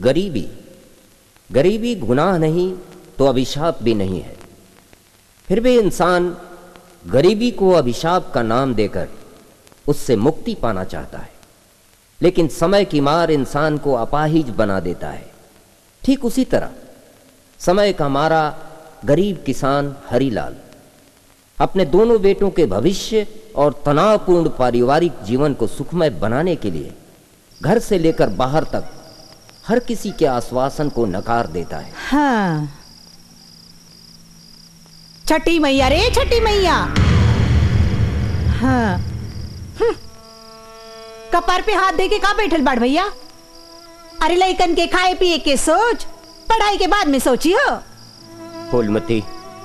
गरीबी गरीबी गुनाह नहीं तो अभिशाप भी नहीं है फिर भी इंसान गरीबी को अभिशाप का नाम देकर उससे मुक्ति पाना चाहता है लेकिन समय की मार इंसान को अपाहिज बना देता है ठीक उसी तरह समय का मारा गरीब किसान हरीलाल अपने दोनों बेटों के भविष्य और तनावपूर्ण पारिवारिक जीवन को सुखमय बनाने के लिए घर से लेकर बाहर तक हर किसी के आश्वासन को नकार देता है हाँ छठी मैया रे छठी मैया हाँ हम्म। कपार पे हाथ दे के का बैठल बाड़ भैया अरे लइकन के खाए पिए के सोच पढ़ाई के बाद में सोची हो फूलमती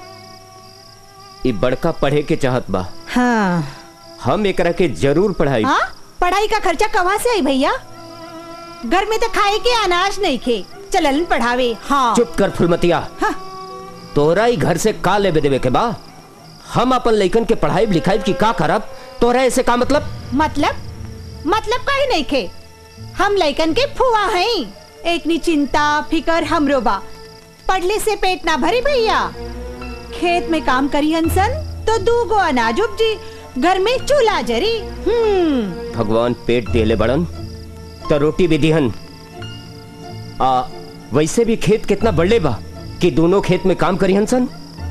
ई बड़का पढ़े के चाहत बा हाँ हम एकरा के जरूर पढ़ाई हाँ पढ़ाई का खर्चा कहाँ से आई भैया घर में तो खाए के अनाज नहीं खे चलन पढ़ावे हाँ चुप कर फुलमतिया हाँ। तोरा ही घर से का लेबे देवे के बा हम अपन लइकन के पढ़ाई लिखाई की का करब तोरा ऐसे का मतलब मतलब मतलब काहे नहीं खे हम लइकन के फुआ हैं एक नी चिंता फिकर हमरो बा पढ़ले से पेट ना भरी भैया खेत में काम करी हंसन तो दू गो अनाज उपजी घर में चूल्हा जरी हम्म भगवान पेट देले बड़न तो रोटी भी दिहन आ वैसे भी खेत कितना बड़े बा कि दोनों खेत में काम करी हंसन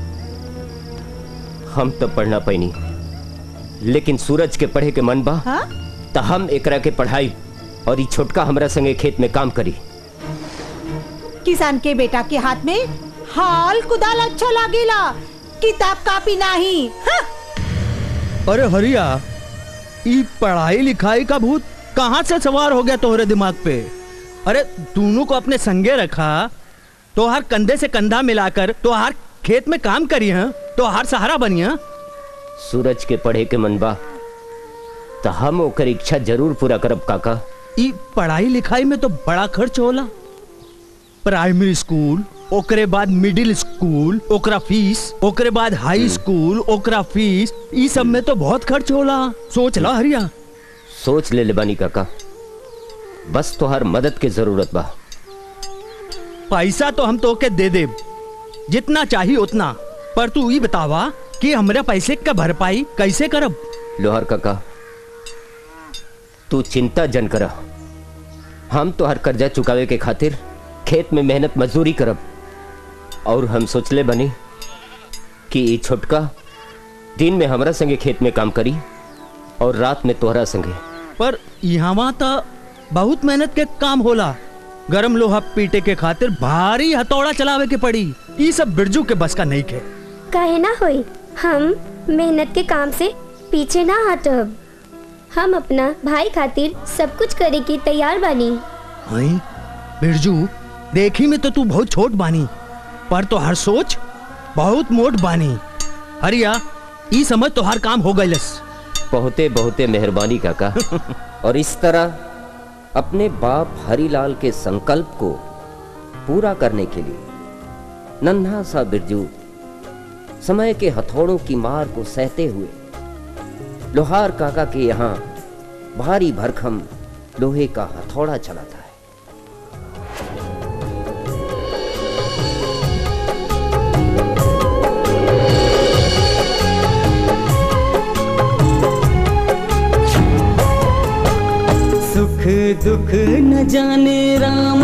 हम तो पढ़ना पैनी लेकिन सूरज के पढ़े के मन बा हाँ तो हम एकरा के पढ़ाई और ई छोटका हमरा संगे खेत में काम करी किसान के बेटा के हाथ में हाल कुदाल अच्छा लागेला किताब कापी नहीं हाँ? अरे हरिया ई पढ़ाई लिखाई का भूत कहाँ से सवार हो गया तोहरे दिमाग पे अरे दोनों को अपने संगे रखा तो हर कंधे से कंधा मिलाकर तो हर खेत में काम करी है तो हर सहारा बनी है सूरज के पढ़े के मन बा तो हम ओकर इच्छा जरूर पूरा करब काका ई पढ़ाई लिखाई में तो बड़ा खर्च होला प्राइमरी स्कूल ओकरे बाद मिडिल स्कूल ओकरा फीस ओकरे बाद हाई स्कूल ओकरा फीस ई सब में तो बहुत खर्च होला सोच ला हरिया सोच ले ले बानी काका बस तो हर मदद के जरूरत बा पैसा तो हम तो के दे दे जितना चाहिए उतना पर तू ये बतावा कि हमरा पैसे का भरपाई कैसे करब लोहर काका तू चिंता जन कर हम तो हर कर्जा चुकावे के खातिर खेत में मेहनत मजदूरी करब और हम सोचले बनी कि ई छोटका दिन में हमरा संगे खेत में काम करी और रात में तोहरा संगे पर यहाँ तो बहुत मेहनत के काम होला गरम लोहा पीटे के खातिर भारी हथौड़ा चलावे के पड़ी ये सब बिरजू के बस का नहीं खे काहे ना होई हम मेहनत के काम से पीछे ना हटब हम अपना भाई खातिर सब कुछ करे की तैयार बानी हई बिरजू देखी में तो तू बहुत छोट बानी पर तो हर सोच बहुत मोट बानी हरिया ई समझ तो हर काम हो गइलस बहुते बहुते मेहरबानी काका और इस तरह अपने बाप हरीलाल के संकल्प को पूरा करने के लिए नन्हा सा बिरजू समय के हथौड़ों की मार को सहते हुए लोहार काका के यहाँ भारी भरखम लोहे का हथौड़ा चलाता है सुख दुख न जाने राम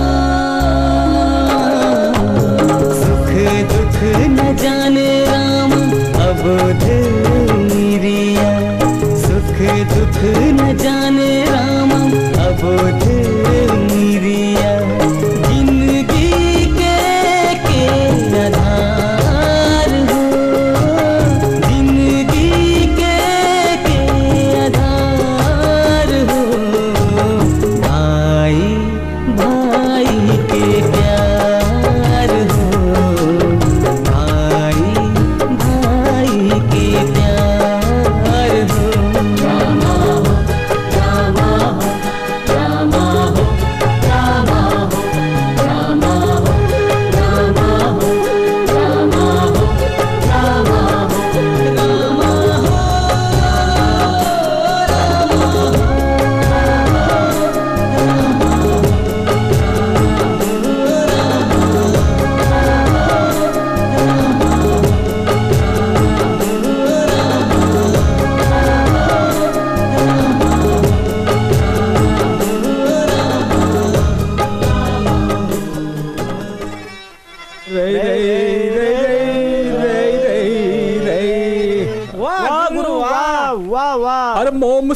सुख दुख न जाने राम अबोध निरिया सुख दुख न जाने राम अबोध निरिया जिंदगी के के आधार हो जिंदगी के के आधार हो भाई भाई के प्यार हो भाई भाई के प्यार हो रामा रामा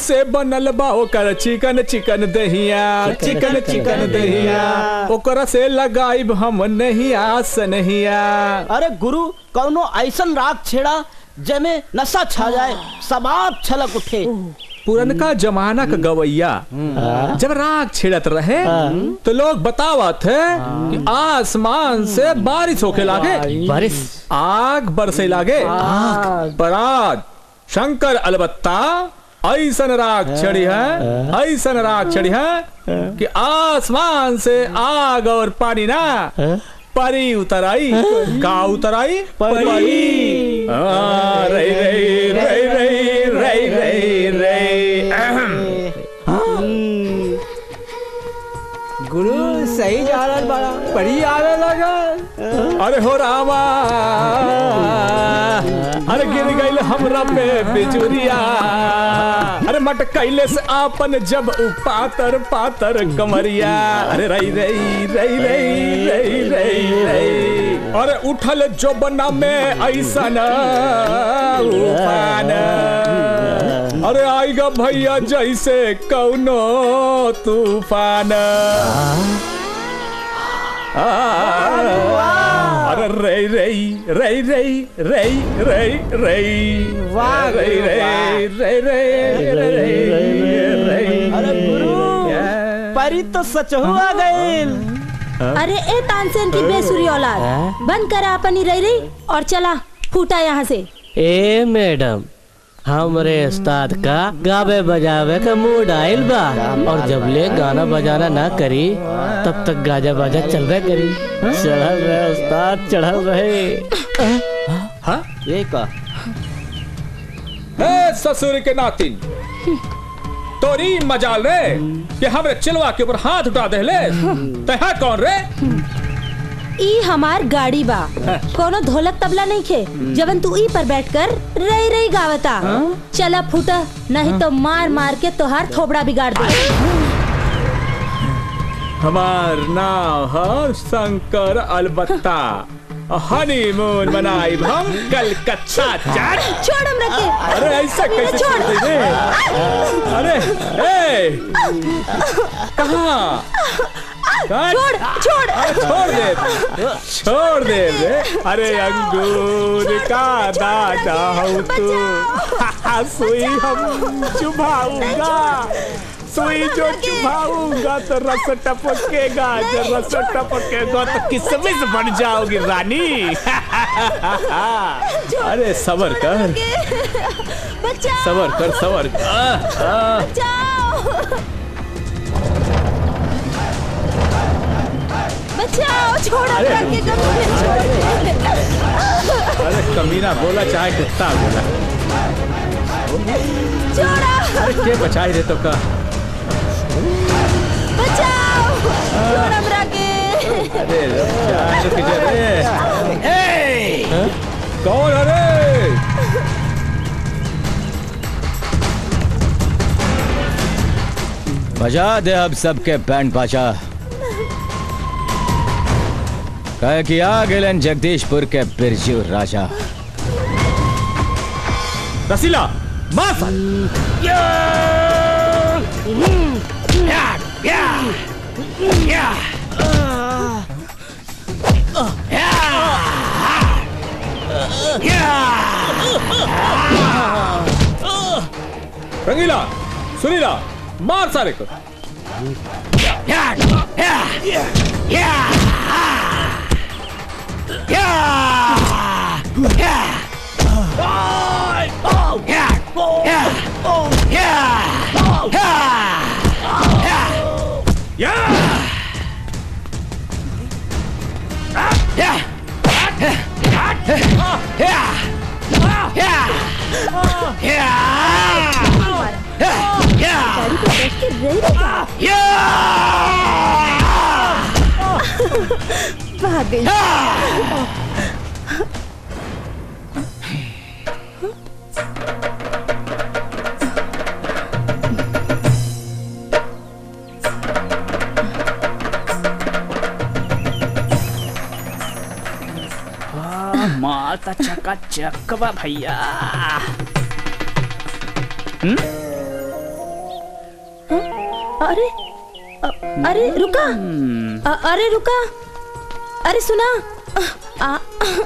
से बनल बा ओकर चिकन चिकन दहिया चिकन चिकन दहिया ओकरा से लगाइब हम नहीं आस नहिया अरे गुरु कौनो ऐसन राग छेड़ा जेमे नशा छा जाए सबाब छलक उठे पुरनका जमाना का गवैया जब राग छिड़त रहे तो लोग बतावत है कि आसमान से बारिश होके लागे बारिश आग बरसे लागे पर आज शंकर अलबत्ता ऐसन राग चढ़ी है ऐसन राग चढ़ी है कि आसमान से आग और पानी ना परी उतर आई का उतर आई परी हाँ, रई रई रई रई रई रई रई अहम। गुरु सही जा रहा बड़ा बड़ी आवे लगा अरे हो रामा अरे गिर गईल हमरा पे बिजुरिया अरे मटकैले से आपन जब उ पातर पातर कमरिया अरे रई रई रई रई रई रई रई अरे उठल जो बना में ऐसा न उफान अरे आएगा भैया जैसे कौनो तूफान अरे रई रई रई रई रई रई रई वाह, रई रई रई रई रई रई अरे गुरु परी तो सच हुआ गईल अरे ए तानसेन की बेसुरी औलाद बंद करा अपनी रही रही और चला फूटा यहाँ से ए मैडम हमरे उस्ताद का गावे बजावे का मूड आइल बा और जब ले गाना बजाना ना करी तब तक गाजा बाजा चल रहा करी चढ़ल रहे उस्ताद चढ़ल रहे हाँ ये का ए ससुर के नातिन तोरी मजाल रे कि हमरे चिलवा के ऊपर हाथ उठा दे ले तहा कौन रे ई हमार गाड़ी बा कोनो ढोलक तबला नहीं खे जबन तू ई पर बैठकर रही रही गावता चला फूटा नहीं तो मार मार के तोहार थोबड़ा बिगाड़ दे हमार नाम है शंकर अलबत्ता हनीमून मनाई हम कलकत्ता जा छोड़ हम रखे अरे ऐसा कैसे छोड़ दे रे? अरे ए कहाँ कहाँ? छोड़ छोड़ अरे छोड़ दे छोड़ दे रे अरे अंगूर का दादा हूँ तू सुई हम चुभाऊंगा सुई जो चुभाऊंगा तो रस टपकेगा जो रस टपकेगा तो किसमिस बन जाओगी रानी अरे सबर कर बचाओ सबर कर सबर कर आह, आह। बचाओ बचाओ छोड़ हम अरे, रखे कम अरे कमीना बोला चाहे कुत्ता बोला छोड़ा अरे के बचाई रे तो का बचाओ छोड़ हम रखे अरे रुक जा, रुक जा रे ए! कौन अरे बजा दे अब सबके बैंड बाजा कह कि आ गेलन जगदीशपुर के बिरजू राजा रसीला मार साल रंगीला सुनीला मार सारे को गाड़ी पे बैठ के रही रही भाग गई माता चका चक बा भैया अरे अ- अरे रुका अ- अरे रुका अरे सुना आ,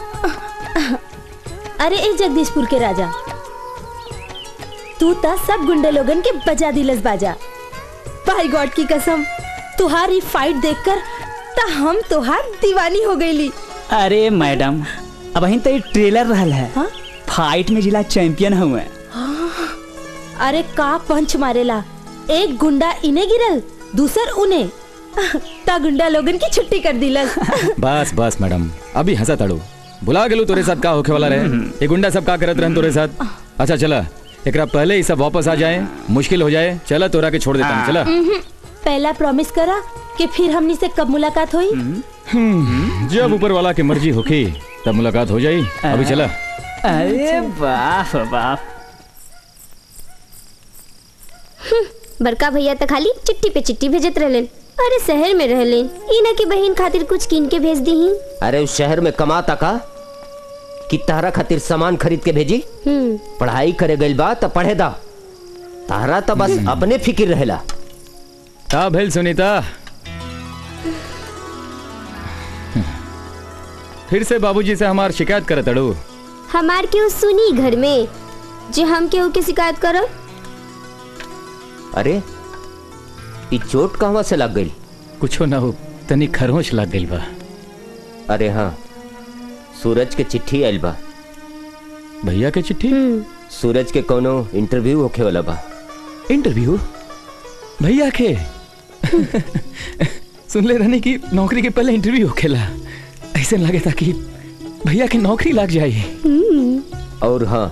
अरे ए जगदीशपुर के राजा तू ता सब गुंडे लोगन के बजा दिलस बाजा भाई गॉड की कसम तुहारी फाइट देखकर ता हम तुहार दीवानी हो गईली अरे मैडम अब अहीं तो ये ट्रेलर रहल है हाँ? फाइट में जिला चैंपियन हुए अरे का पंच मारेला एक गुंडा इने गिरल दूसर उने ता गुंडा लोगन की छुट्टी कर दिलस बस बस मैडम अभी हंसा तड़ो बुला गेलू तोरे साथ का होखे वाला रहे ये गुंडा सब का करत रहन तोरे साथ अच्छा चला एकरा पहले ही सब वापस आ जाए मुश्किल हो जाए चला तोरा के छोड़ देता हूं चला उम्हूं, पहला प्रॉमिस करा कि फिर हमनी से कब मुलाकात हुई हम्म, जब ऊपर वाला की मर्जी होगी तब मुलाकात हो जाई अभी चला अरे बाप बाप बड़का भैया तो खाली चिट्ठी पे चिट्ठी भेजत रहलन अरे शहर में रहलन इना की बहन खातिर कुछ कीन के भेज दी अरे उस शहर में कमाता का कि तारा खातिर सामान खरीद के भेजी हम्म पढ़ाई करे गइल बा त पढ़े दा तारा तो बस अपने फिक्र रहेला का भेल सुनीता फिर से बाबूजी से हमार शिकायत करत तड़ू हमार केहू सुनी घर में जे हम केहू के शिकायत करब अरे ई चोट कहवा से लग गई कुछो ना हो तनी खरोच लग गइल बा अरे हाँ सूरज के चिट्ठी आइल बा भैया के चिट्ठी सूरज के कोनो इंटरव्यू होखे वाला बा इंटरव्यू भैया के सुन ले रहने की नौकरी के पहले इंटरव्यू होखेला ऐसे लगे था कि भैया की नौकरी लग जाए और हाँ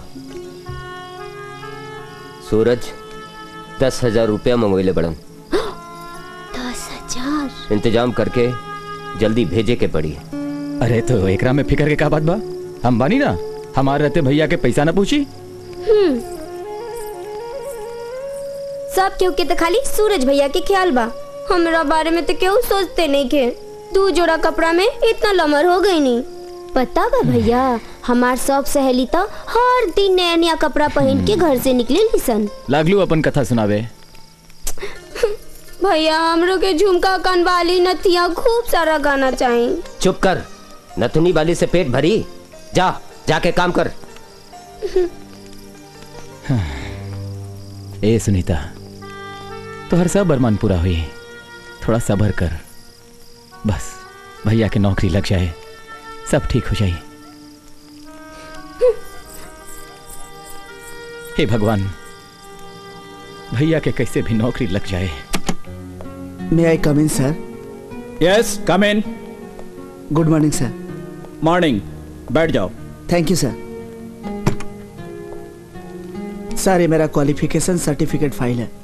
सूरज दस हजार रुपया मंगवैले बड़न दस हजार इंतजाम करके जल्दी भेजे के पड़ी अरे तो एकरा में फिकर के का बात बा हम बानी ना हमारे रहते भैया के पैसा ना पूछी हम्म सब केहू के तो खाली सूरज भैया के ख्याल बा हमरा बारे में तो केहू सोचते नहीं के दू जोड़ा कपड़ा में इतना लमर हो गई नहीं पता बा भैया हमार सब सहेली तो हर दिन नया नया कपड़ा पहन के घर से निकले सन लागलू अपन कथा सुनावे भैया हमरो के झुमका कनवाली नथिया खूब सारा गाना चाहिए चुप कर नथुनी वाली से पेट भरी जा जाके काम कर ए सुनीता तोहर सब अरमान पूरा हुई थोड़ा सबर कर बस भैया के नौकरी लग जाए सब ठीक हो जाए हे भगवान भैया के कैसे भी नौकरी लग जाए may I come in sir yes come in good morning sir morning बैठ जाओ थैंक यू सर सर ये मेरा क्वालिफिकेशन सर्टिफिकेट फाइल है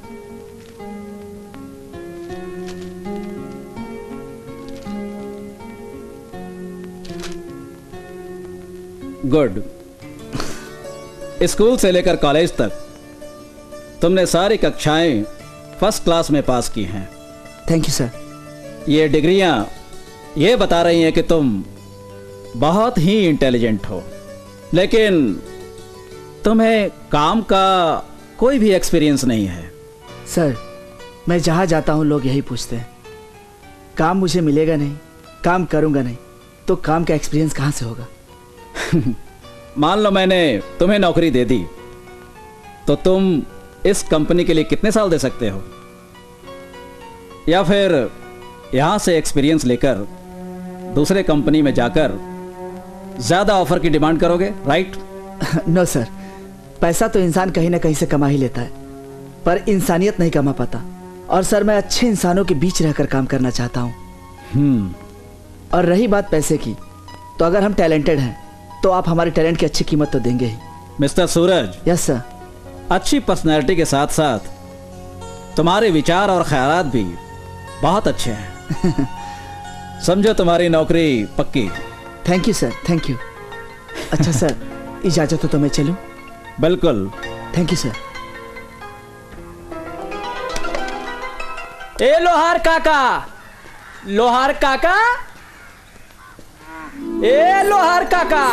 गुड स्कूल से लेकर कॉलेज तक तुमने सारी कक्षाएं फर्स्ट क्लास में पास की हैं थैंक यू सर ये डिग्रियां ये बता रही हैं कि तुम बहुत ही इंटेलिजेंट हो लेकिन तुम्हें काम का कोई भी एक्सपीरियंस नहीं है सर मैं जहाँ जाता हूँ लोग यही पूछते हैं काम मुझे मिलेगा नहीं काम करूँगा नहीं तो काम का एक्सपीरियंस कहाँ से होगा मान लो मैंने तुम्हें नौकरी दे दी तो तुम इस कंपनी के लिए कितने साल दे सकते हो या फिर यहां से एक्सपीरियंस लेकर दूसरे कंपनी में जाकर ज्यादा ऑफर की डिमांड करोगे राइट नो सर पैसा तो इंसान कहीं ना कहीं से कमा ही लेता है पर इंसानियत नहीं कमा पाता और सर मैं अच्छे इंसानों के बीच रहकर काम करना चाहता हूँ हम्म और रही बात पैसे की तो अगर हम टैलेंटेड हैं तो आप हमारे टैलेंट की अच्छी कीमत तो देंगे ही मिस्टर सूरज यस सर अच्छी पर्सनैलिटी के साथ साथ तुम्हारे विचार और ख्यालात भी बहुत अच्छे हैं समझो तुम्हारी नौकरी पक्की thank you sir thank you अच्छा सर इजाजत हो तो मैं चलूं बिल्कुल थैंक यू सर ए लोहार काका लोहार काका ए लोहार काका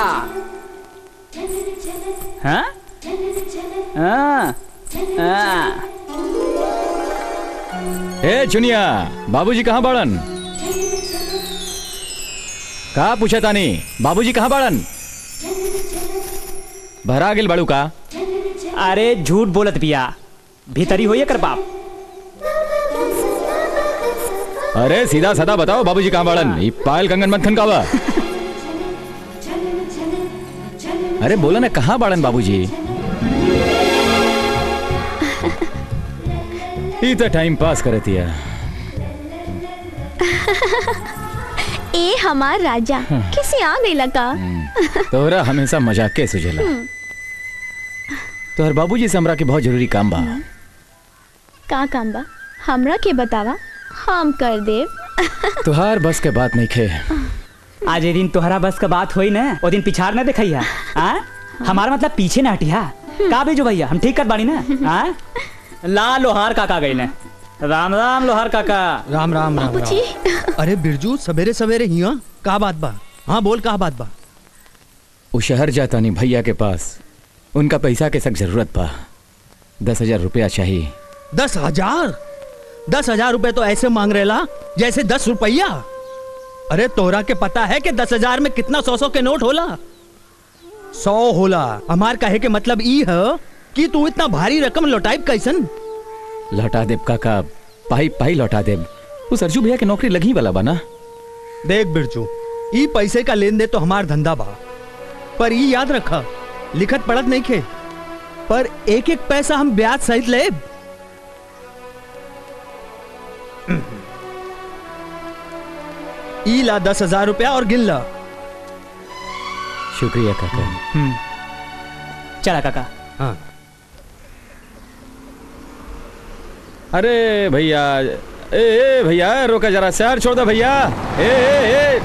हाँ हाँ हाँ ए चुनिया बाबूजी कहाँ बाड़न का पूछा तानी बाबूजी कहाँ बाड़न भरा गेल बाड़ू का अरे झूठ बोलत बिया भीतरी होइए कर बाप अरे सीधा साधा बताओ बाबूजी कहाँ बाड़न ई पायल कंगन मत खनकावा अरे बोला ना कहाँ बाड़न बाबूजी ई तो टाइम पास करती है ए हमार राजा किसी आ गई लगा तोहरा हमेशा मजाक के सुझेला तोहर बाबूजी से हमरा के बहुत जरूरी काम बा का काम बा हमरा के बतावा हम कर देव तुहार बस के बात नहीं खे आज ये दिन तोहरा बस का बात हुई ना वो दिन पिछाड़ ना देखैया आ हमारा मतलब पीछे ना हटिया का भेजो भैया हम ठीक कर बानी ना आ ला लोहार काका गई ने राम राम लोहार काका राम राम राम राम अरे बिरजू सवेरे सवेरे हिया का बात बा हाँ बोल का बात बा वो शहर जाता नहीं भैया के पास उनका पैसा के सख्त जरूरत बा दस हजार रुपया चाहिए दस हजार दस हजार रुपए तो ऐसे मांग रहेला जैसे दस रुपया अरे तोरा के पता है कि दस हजार में कितना सौ सौ के नोट होला सौ होला हमार कहे के मतलब ई है कि तू इतना भारी रकम लौटाइब कैसन लौटा देब काका पाई पाई लौटा देब उस अर्जू भैया के नौकरी लगी वाला बा ना देख बिरजू ई पैसे का लेन देन तो हमार धंधा बा पर ई याद रखा लिखत पढ़त नहीं खे पर एक एक पैसा हम ब्याज सहित ले ई ला दस हजार रुपया और गिन ला शुक्रिया काका चला काका हाँ अरे भैया ए ए भैया रोका जरा शहर छोड़ दो भैया ए ए ए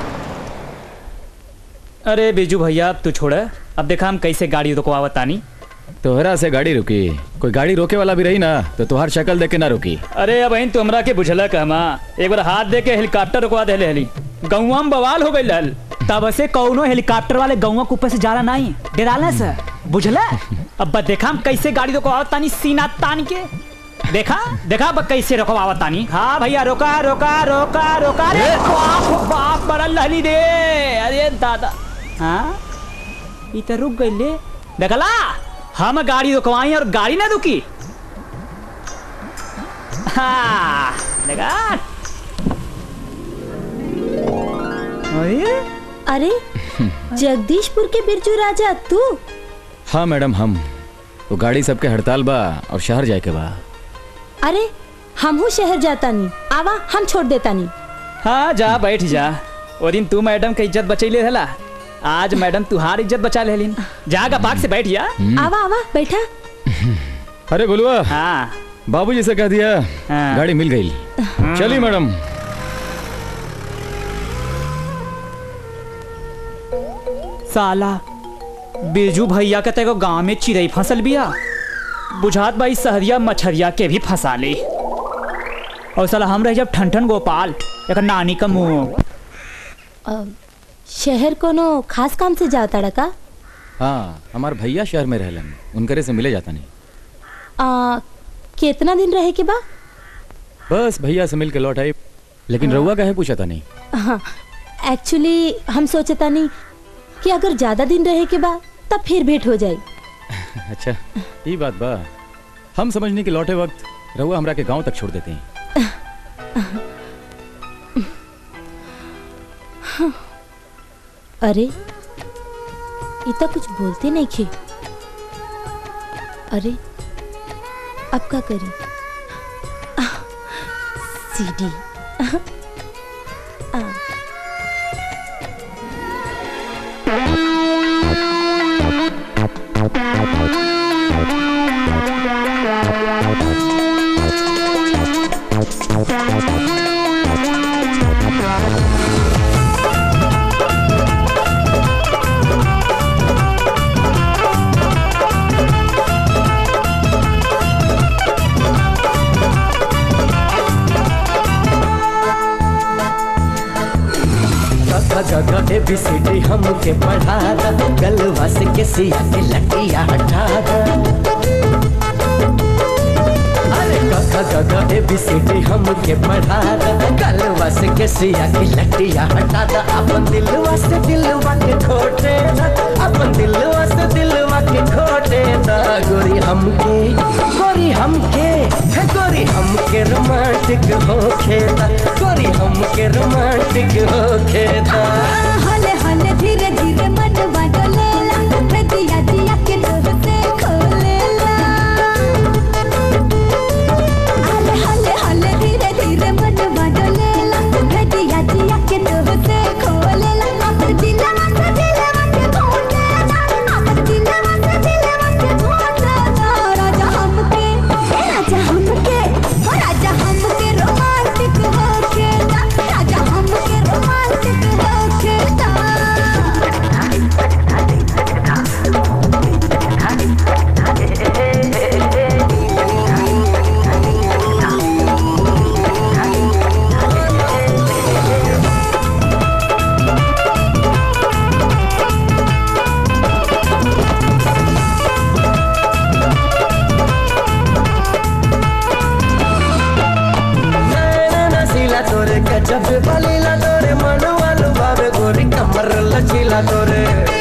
अरे बिजू भैया अब तू छोड़ अब देखा हम कैसे गाड़ी रुकवावत तानी तोहरा से गाड़ी रुकी कोई गाड़ी रोके वाला भी रही ना तो तुहार शक्ल देख के ना रुकी अरे अब इन तुमरा के बुझला कहमा एक बार हाथ दे के हेलीकॉप्टर रुकवा दे हली गौवा में बवाल हो गई लल तब से कौनो हेलीकॉप्टर वाले गौवा के ऊपर से जाला नहीं डराला सर बुझला अब बस देखा हम कैसे गाड़ी रुकवावत तानी सीना तान के देखा देखा अब कैसे रुकवावत तानी हाँ भैया रोका रोका रोका रोका अरे बाप बाप बड़ा लहली दे अरे दादा हाँ ई तो रुक गई ले देखला हम गाड़ी रुकवाई और गाड़ी ना रुकी हाँ देखा अरे अरे जगदीशपुर के बिरजू राजा तू हाँ मैडम हम वो गाड़ी सबके हड़ताल बा और शहर जाए के बा अरे हमहू शहर जाता नहीं आवा हम छोड़ देता नहीं हाँ जा बैठ जा वो दिन तू मैडम के इज्जत बचैले हला आज मैडम तुहार इज्जत बचा लेलिन जागा पाक से बैठ जा आवा आवा बैठा अरे बोलुआ हाँ बाबूजी से कह दिया गाड़ी मिल गई चलिए मैडम साला बिरजू भैया के तेको गांव में चिड़ई फसल बिया बुझात भाई सहरिया मछरिया के भी फंसा ले और साला हम रह जब ठन ठन गोपाल एक नानी का मुंह अ, शहर कोनो खास काम से जाता डका हाँ हमार भैया शहर में रहलन उनकरे से मिले जाता नहीं आ, कितना दिन रहे के बा बस भैया से मिल के लौट आई लेकिन रउआ काहे पूछा था नहीं हाँ एक्चुअली हम सोचता नहीं कि अगर ज्यादा दिन रहे के बा तब फिर भेंट हो जाए अच्छा ये बात बा हम समझने के लौटे वक्त रउआ हमरा के गांव तक छोड़ देते हैं अरे ये तो कुछ बोलते नहीं खे अरे अब क्या करी सीडी आ, जगह जगह ए बी सी डी हमके पढ़ा दा गलवा से के सिया के लटिया हटा दा अरे ए बी सी डी हमके पढ़ा दा गलवा से के सिया की लटिया हटा दा अपन दिलवा से दिलवा के खोटे दा अपन दिलवा से दिलवा के खोटे दा गोरी हमके गोरी हमके है गोरी हमके रोमांटिक हो खेदा गोरी हमके रोमांटिक हो खेदा हले हले धीरे धीरे मन बदलेला दिया दिया के डोर से खोलेला हले हले हले धीरे धीरे मन बदलेला दिया दिया के डोर से खोलेला अपन दिलवा से दिलवा के खोलेला अपन दिलवा से दिलवा के खोलेला राजा हमके ए राजा हमके ओ राजा हमके रोमांटिक हो खेदा राजा हमके रोमांटिक हो खेदा नसीला तोरे गजब बलीला तोरे मन वालू बाबे गोरी कमर लचीला तोरे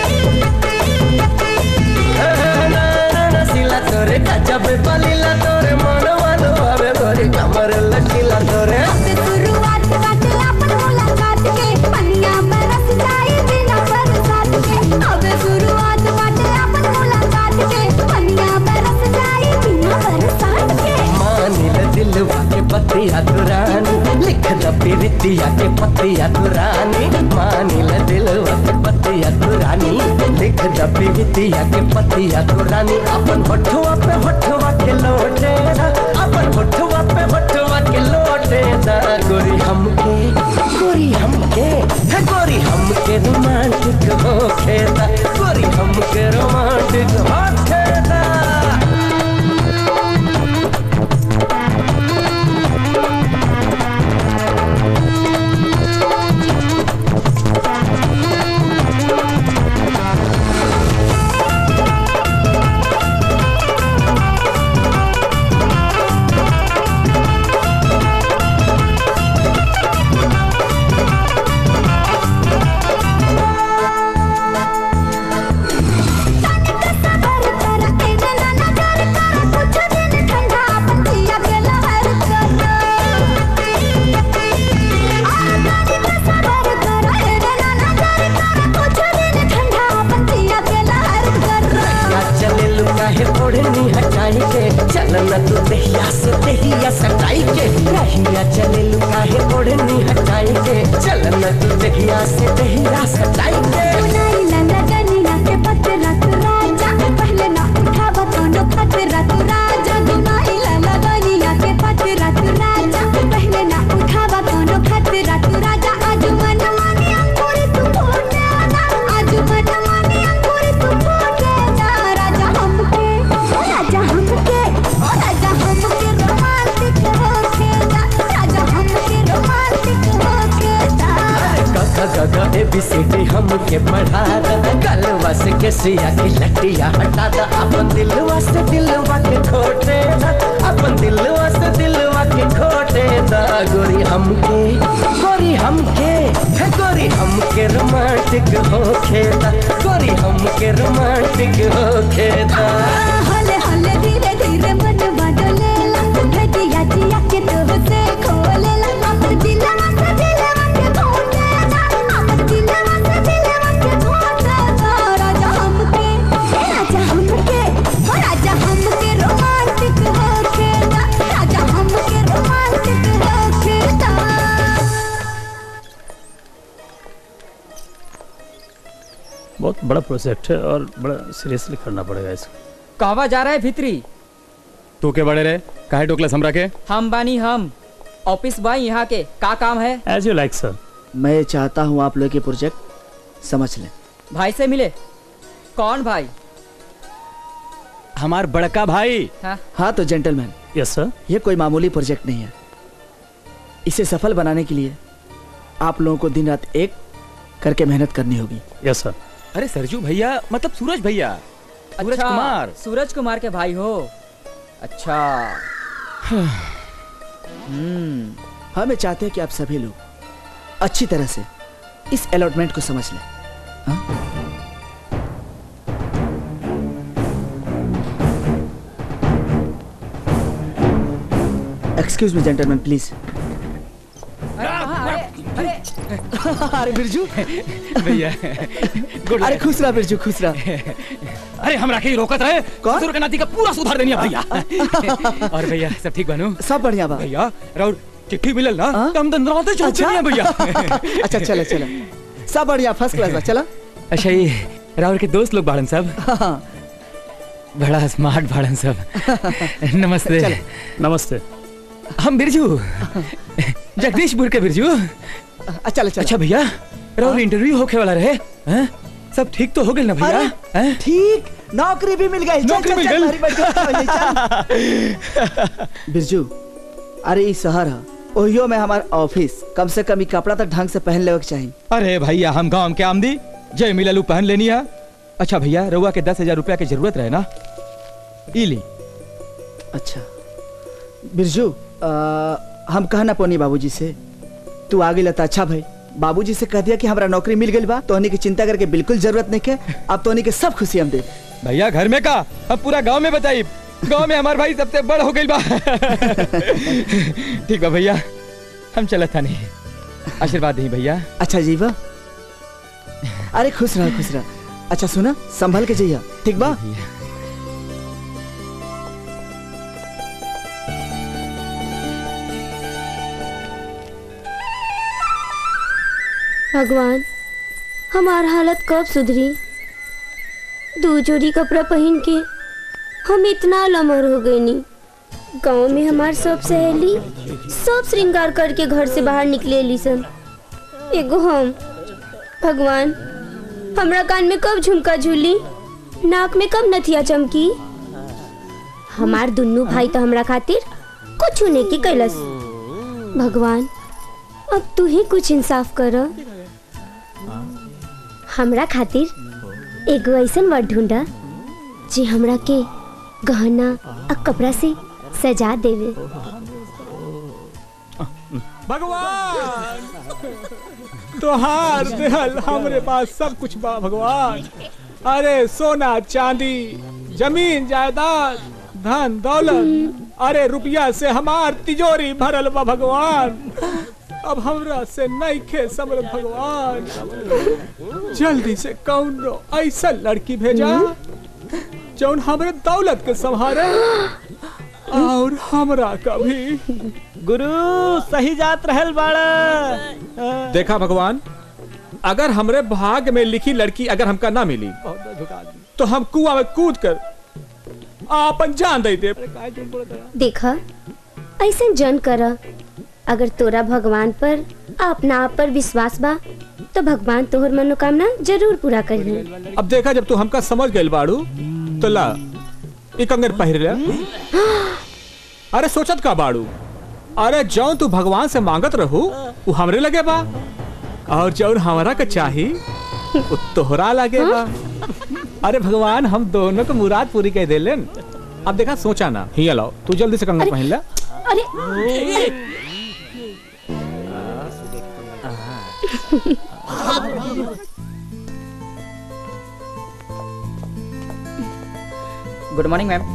नसीला तोरे गजब बलीला तोरे मन वालू बाबे गोरी कमर लचीला तोरे शुरुआत बात अपन मुलाकात के पनिया में रस जाए बिना बरसात के अब शुरुआत बात अपन मुलाकात के पनिया में रस जाए बिना बरसात के मानिल दिलवा के पतिया दुरानी लिख द प्रीतिया के पतिया दुरानी मानिल दिलवा के पतिया दुरानी लिख द प्रीतिया के पतिया दुरानी अपन होठवा पे होठवा के लोटे दा अपन होठवा पे होठवा के लोटे दा गोरी हमके गोरी हमके है गोरी हमके रोमांटिक हो खेदा गोरी हमके रोमांटिक हो खेदा या चले लुका है ओढ़नी हटाई के चल न तू दहिया से दहिया सटाई के रहिया चले लुका है ओढ़नी हटाई के चल न तू दहिया से दहिया सटाई के ए बी सी डी हमके पढ़ा दा गलवा से के सिया की लटिया हटा दा अपन दिलवा से दिलवा के खोटे दा अपन दिलवा से दिलवा के खोटे दा गोरी हमके गोरी हमके है गोरी हमके रोमांटिक हो खेदा गोरी हमके रोमांटिक हो खेदा हले हले धीरे धीरे मन बदलेला दिया दिया के तो से खोलेला अपन दिलवा से दिलवा के खोलेला अपन दिलवा से दिलवा के खोलेला राजा हमके ए राजा हमके ओ राजा हमके रोमांटिक हो खेदा राजा हमके रोमांटिक हो खेदा बहुत बड़ा प्रोजेक्ट है और बड़ा सीरियसली करना पड़ेगा इसको कहवा जा रहा है भित्री तू के बड़े रे काहे टोकला समरा के हम बानी हम ऑफिस बॉय यहाँ के का काम है एज यू लाइक सर मैं चाहता हूँ आप लोग ये प्रोजेक्ट समझ लें भाई से मिले कौन भाई हमार बड़का भाई हाँ हाँ तो जेंटलमैन यस सर ये कोई मामूली प्रोजेक्ट नहीं है इसे सफल बनाने के लिए आप लोगों को दिन रात एक करके मेहनत करनी होगी यस सर अरे सरजू भैया मतलब सूरज भैया सूरज अच्छा, कुमार सूरज कुमार के भाई हो अच्छा हम्म, हमें चाहते हैं कि आप सभी लोग अच्छी तरह से इस अलॉटमेंट को समझ लें हाँ? एक्सक्यूज मी जेंटलमैन प्लीज अरे बिरजू भैया अरे खुश रहा बिरजू खुश रहा अरे हमरा के ही रोकत रहे कौन के नाती का पूरा सुधार देनी भैया और भैया सब ठीक बनू सब बढ़िया बा भैया राउर चिट्ठी मिलल ना तो हम दंदराते चलते नहीं भैया अच्छा चले चले सब बढ़िया फर्स्ट क्लास बा चला अच्छा ये राउर के दोस्त लोग बाड़न सब बड़ा स्मार्ट बाड़न सब नमस्ते चलो। नमस्ते हम बिरजू जगदीशपुर के बिरजू अच्छा चल अच्छा भैया राउर इंटरव्यू होके वाला रहे हैं? सब ठीक तो हो गए ना भैया हैं? ठीक नौकरी भी मिल गई चल, नौकरी चल, मिल चल, गई? हमारी बैठक हो गई, चल। बिरजू अरे ई शहर है ओहियो में हमार ऑफिस कम से कम ई कपड़ा तक ढंग से पहन लेवे के चाहिए अरे भैया हम गांव के आमदी जय मिललू पहन लेनी है अच्छा भैया रउआ के दस हजार रुपया की जरूरत रहे ना ई ली अच्छा बिरजू आ, हम कहना पोनी बाबूजी से तू आ गई तो अच्छा भाई बाबूजी से कह दिया कि हमरा नौकरी मिल गई बा तोहनी की चिंता करके बिल्कुल जरूरत नहीं है अब तोहनी के सब खुशी हम दे भैया घर में का अब पूरा गांव में बताई गांव में हमार भाई सबसे बड़ हो गई बा ठीक बा भैया हम चलत था नहीं आशीर्वाद नहीं भैया अच्छा जीवा अरे खुश रह खुश रह अच्छा सुना संभल के जइया ठीक बा भगवान हमार हालत कब सुधरी दो जोड़ी कपड़ा पहन के हम इतना लमर हो गए नी गांव में हमार सब सहेली सब श्रृंगार करके घर से बाहर निकले लीसन एगो हम भगवान हमरा कान में कब झुमका झूली नाक में कब नथिया चमकी हमार दुन्नू भाई तो हमरा खातिर कुछ नहीं की कैलस भगवान अब तू ही कुछ इंसाफ कर हमरा खातिर एगो ऐसन वर्ड ढूंढा जे हमरा के गहना आ कपड़ा से सजा देवे भगवान तोहार देहल हमरे पास सब कुछ बा भगवान अरे सोना चांदी जमीन जायदाद धन दौलत अरे रुपया से हमार तिजोरी भरल बा भगवान अब हमरा से नहीं खे समर भगवान जल्दी से कौन ऐसा लड़की भेजा जौन हमरे दौलत के संभारे और हमरा कभी गुरु सही जात रहल बाड़ा देखा भगवान अगर हमरे भाग में लिखी लड़की अगर हमका ना मिली तो हम कुआं में कूद कर आपन जान दे दे देखा ऐसे जन कर अगर तोरा भगवान पर आ अपना आप पर विश्वास बा तो भगवान तोहर मनोकामना जरूर पूरा करिए अब देखा जब तू हमका समझ गइल बाड़ू तो ला एक अंगर पहिर ले अरे सोचत का बाड़ू अरे जौन तू भगवान से मांगत रहू वो हमरे लगे बा और जौन हमरा के चाही वो तोहरा लगे बा अरे भगवान हम दोनों को मुराद पूरी कह देलन अब देखा सोचा ना ही लाओ तू जल्दी से कंगन पहन ले अरे गुड मॉर्निंग मैम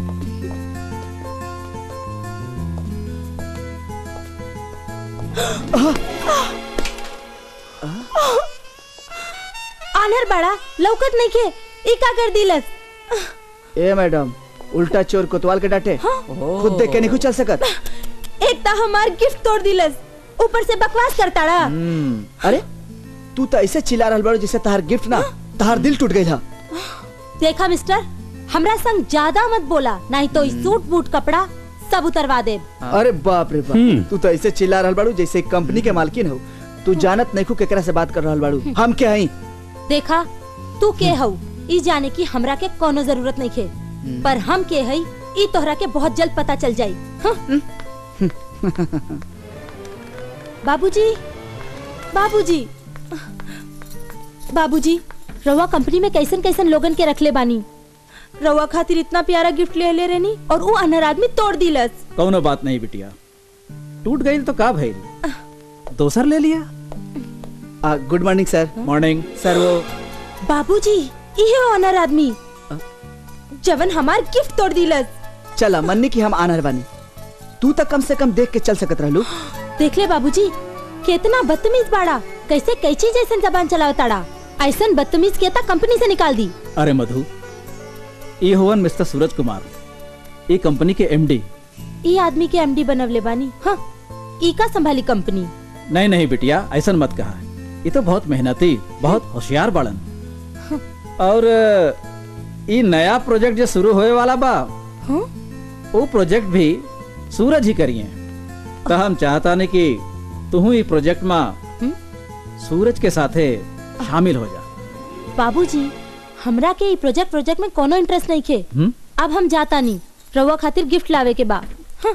आनर बड़ा लौकत नहीं के ई का कर दिलस ए मैडम उल्टा चोर कोतवाल के डांटे खुद देख के नहीं कुछ चल सकत एक ता हमार गिफ्ट तोड़ दिलस ऊपर से बकवास करता रहा हम्म, अरे तू तो ऐसे चिल्ला रहल बाड़ू जैसे तहार गिफ्ट ना तहार दिल टूट गई था देखा मिस्टर हमरा संग ज्यादा मत बोला नहीं तो ई सूट बूट कपड़ा सब उतरवा दे अरे बाप रे बाप तू तो ऐसे चिल्ला रहल बाड़ू जैसे कंपनी के मालकिन हो तू जानत नहीं केकरा से बात कर रहल बाड़ू हम क्या हई देखा तू के हऊ ई जाने की हमरा के कोनो जरूरत नहीं खे पर हम के हई ई तोहरा के बहुत जल्द पता चल जाई हाँ? बाबूजी बाबूजी बाबूजी रवा कंपनी में कैसन कैसन लोगन के रखले बानी रउआ खातिर इतना प्यारा गिफ्ट ले ले रहनी और वो अनहर आदमी तोड़ दिलस कौनो बात नहीं बिटिया टूट गई तो का भइल दोसर ले लिया good morning sir morning sir वो बाबूजी ये वो अनहर आदमी जवन हमार गिफ्ट तोड़ दिलस चला मन्नी की हम आनर बानी तू तक कम से कम देख के चल सकत रहलू देख ले बाबूजी कितना बदतमीज बाड़ा कैसे कैची जैसन जबान चलावताड़ा ऐसन बदतमीज के ता कंपनी से निकाल दी अरे मधु ये हुवन मिस्टर सूरज कुमार ये कंपनी के एमडी ई आदमी के एमडी बनवले बानी हाँ ई का संभाली कंपनी नहीं नहीं बिटिया ऐसा मत कहा ये तो बहुत मेहनती बहुत होशियार बड़न और ये नया प्रोजेक्ट जो शुरू होए वाला बा हाँ? वो प्रोजेक्ट भी सूरज ही करिए तो हम चाहता नहीं कि तू ही प्रोजेक्ट में सूरज के साथे शामिल हो जा बाबूजी हमरा के ई प्रोजेक्ट प्रोजेक्ट में कोनो इंटरेस्ट नहीं खे हम्म? अब हम जाता नहीं रउआ खातिर गिफ्ट लावे के बा हाँ।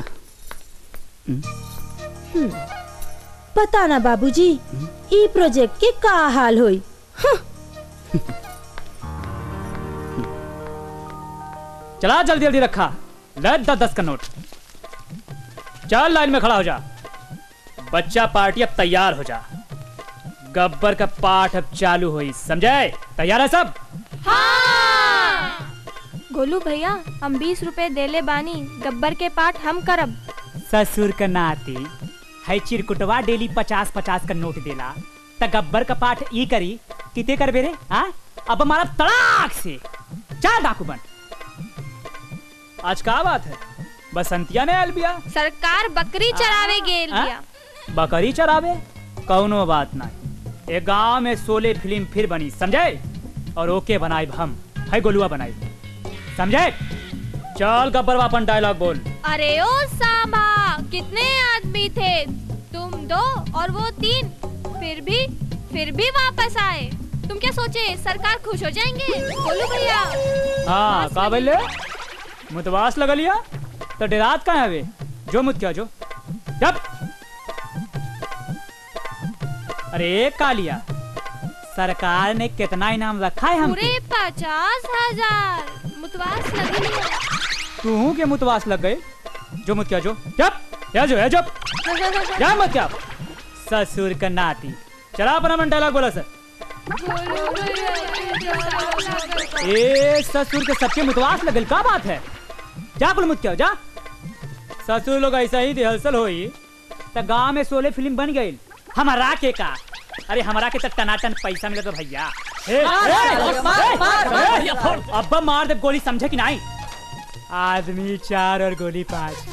हम्म। पता ना बाबूजी ई प्रोजेक्ट के का हाल होई हाँ। चला जल्दी जल्दी रखा ले दस दस का नोट चल लाइन में खड़ा हो जा बच्चा पार्टी अब तैयार हो जा गब्बर का पाठ अब चालू हुई समझे तैयार है सब गोलू भैया हम बीस रुपए देले बानी गब्बर के पाठ हम करब ससुर का नाती है चिरकुटवा डेली पचास पचास का नोट देला त गब्बर का पाठ ई करी किते कर बेरे हाँ अब हमारा तड़ाक से चार डाकू बन आज का बात है बसंतिया ने अलबिया सरकार बकरी चरावे गेल हाँ? बिया बकरी चरावे कौनो बात नहीं ए गांव में सोले फिल्म फिर बनी समझे और ओके बनाए हम है गोलुआ बनाई समझे चल गब्बर वापन डायलॉग बोल अरे ओ सांबा कितने आदमी थे तुम दो और वो तीन फिर भी फिर भी वापस आए तुम क्या सोचे सरकार खुश हो जाएंगे गोलू भैया हाँ का बोले मुतवास लगा लिया तो डेरात कहाँ है वे जो मुत क्या जो जब अरे कालिया सरकार ने कितना इनाम रखा है हमको पूरे पचास हजार मुतवास लगी लिया तू के मुतवास लग गए जो मुत क्या जो जब या जो है जब या मत क्या ससुर का नाती चला अपना मन डायलॉग बोला सर ए ससुर के सबके मुतवास लगल का बात है जा कुल मुत क्या जा ससुर लोग ऐसा ही रिहर्सल होई त गांव में सोले फिल्म बन गई हमारा के का अरे हमारा के त टनाटन पैसा मिला तो भैया ए, मार, ए, मार, ए, मार, मार। ए, अब्बा मार दे गोली समझे कि नहीं आदमी चार और गोली पांच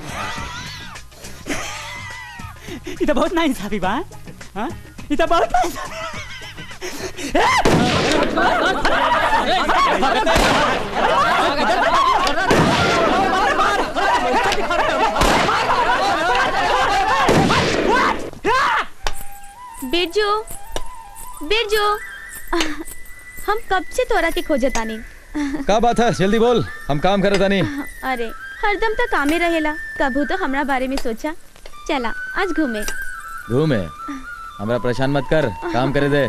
ये तो बहुत ना इंसाफी बा हाँ ये तो बहुत नाइंसाफी। बिरजू बिरजू हम कब से तोरा के खोजे तानी का बात है जल्दी बोल हम काम करे था नहीं अरे हरदम तो कामे रहेला कभू तो हमरा बारे में सोचा चला आज घूमे घूमे हमरा परेशान मत कर काम करे दे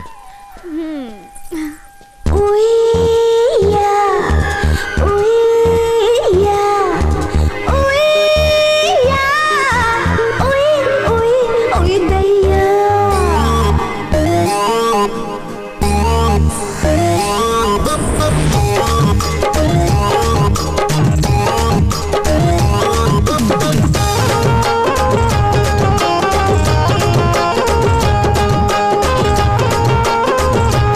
Thank you.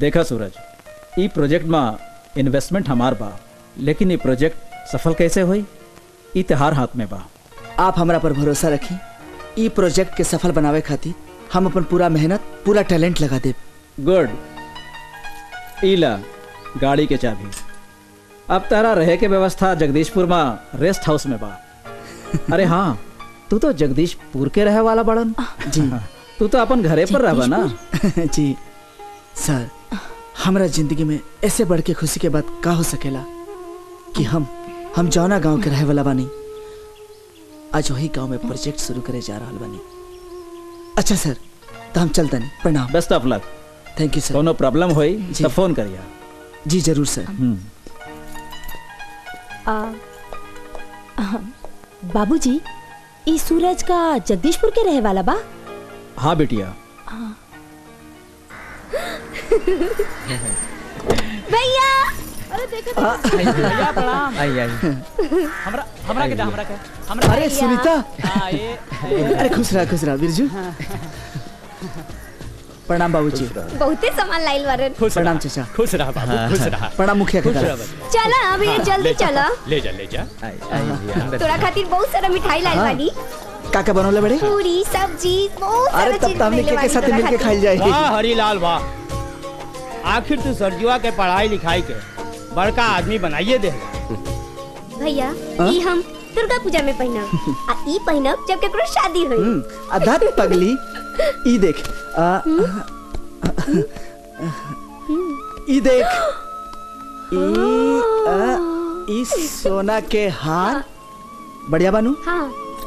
देखा सूरज ई प्रोजेक्ट में इन्वेस्टमेंट हमार बा लेकिन ये प्रोजेक्ट सफल कैसे हुई ई तिहार हाथ में बा आप हमरा पर भरोसा रखी ई प्रोजेक्ट के सफल बनावे खातिर हम अपन पूरा मेहनत पूरा टैलेंट लगा देब गुड ईला गाड़ी के चाबी अब तारा रहे के व्यवस्था जगदीशपुर में रेस्ट हाउस में बा अरे हाँ तू तो जगदीशपुर के रहे वाला बड़न जी तू तो अपन घरे पर रहबा ना जी सर हमरा जिंदगी में ऐसे बढ़ के खुशी के बात का हो सकेला कि हम हम जौना गांव के रहे वाला बानी आज वही गांव में प्रोजेक्ट शुरू करे जा रहा बानी अच्छा सर तो हम चलते नहीं प्रणाम best of luck thank you sir कोनो प्रॉब्लम होई जी। तो फोन करिया जी जरूर सर बाबूजी ई सूरज का जगदीशपुर के रहे वाला बा हाँ बेटिया भैया अरे देखो भैया प्रणाम आई आई हमरा हमरा के दा हमरा के हमरा अरे सुनीता हाँ, ये अरे खुश रहा खुश रहा बिरजू प्रणाम बाबूजी बहुते सामान लाइल बारन प्रणाम चाचा खुश रहा बाबू खुश रहा प्रणाम मुखिया खुश काका रहा बच्चा। चला अभी जल्दी चला ले जा ले जा तोरा खातिर बहुत सारा मिठाई लाइल हाँ। बानी काका बनौले बड़े पूरी सब्जी बहुत सारा अरे तब चीज तो हमने बनैले के साथ बानी तोरा मिलके खातिर। खाई जाएगी वाह हरीलाल वाह आखिर तू सरजुआ के पढ़ाई लिखाई के बड़का आदमी बनाइए दे भैया हाँ? ई हम दुर्गा पूजा में पहनब आ ई पहनब जब केकरो शादी होई हम्म, आधा पगली ई देख आ, ई देख ई आ, ई सोना के हार बढ़िया बानू हाँ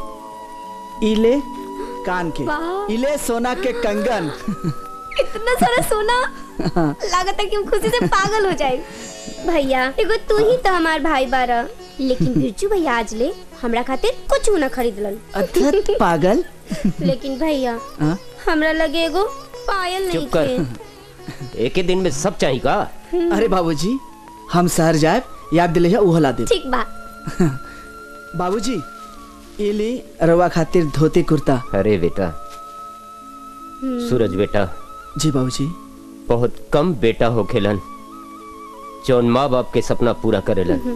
इले कान के वाह। इले सोना के कंगन इतना सारा सोना हाँ। लागत है कि हम खुशी से पागल हो जाए भैया एगो तू ही तो हमार भाई बारा लेकिन बिरजू भैया आज ले हमरा खातिर कुछ न खरीदलन अथत पागल लेकिन भैया हाँ? हमरा लगे एगो पायल नहीं चुप कर एक ही दिन में सब चाहिए का अरे बाबूजी हम शहर जाए याद दिले है उहो ला दे ठीक बा बाबूजी इली रवा खातिर धोती कुर्ता अरे बेटा सूरज बेटा जी बाबूजी बहुत कम बेटा हो खेलन जौन माँ बाप के सपना पूरा करेलन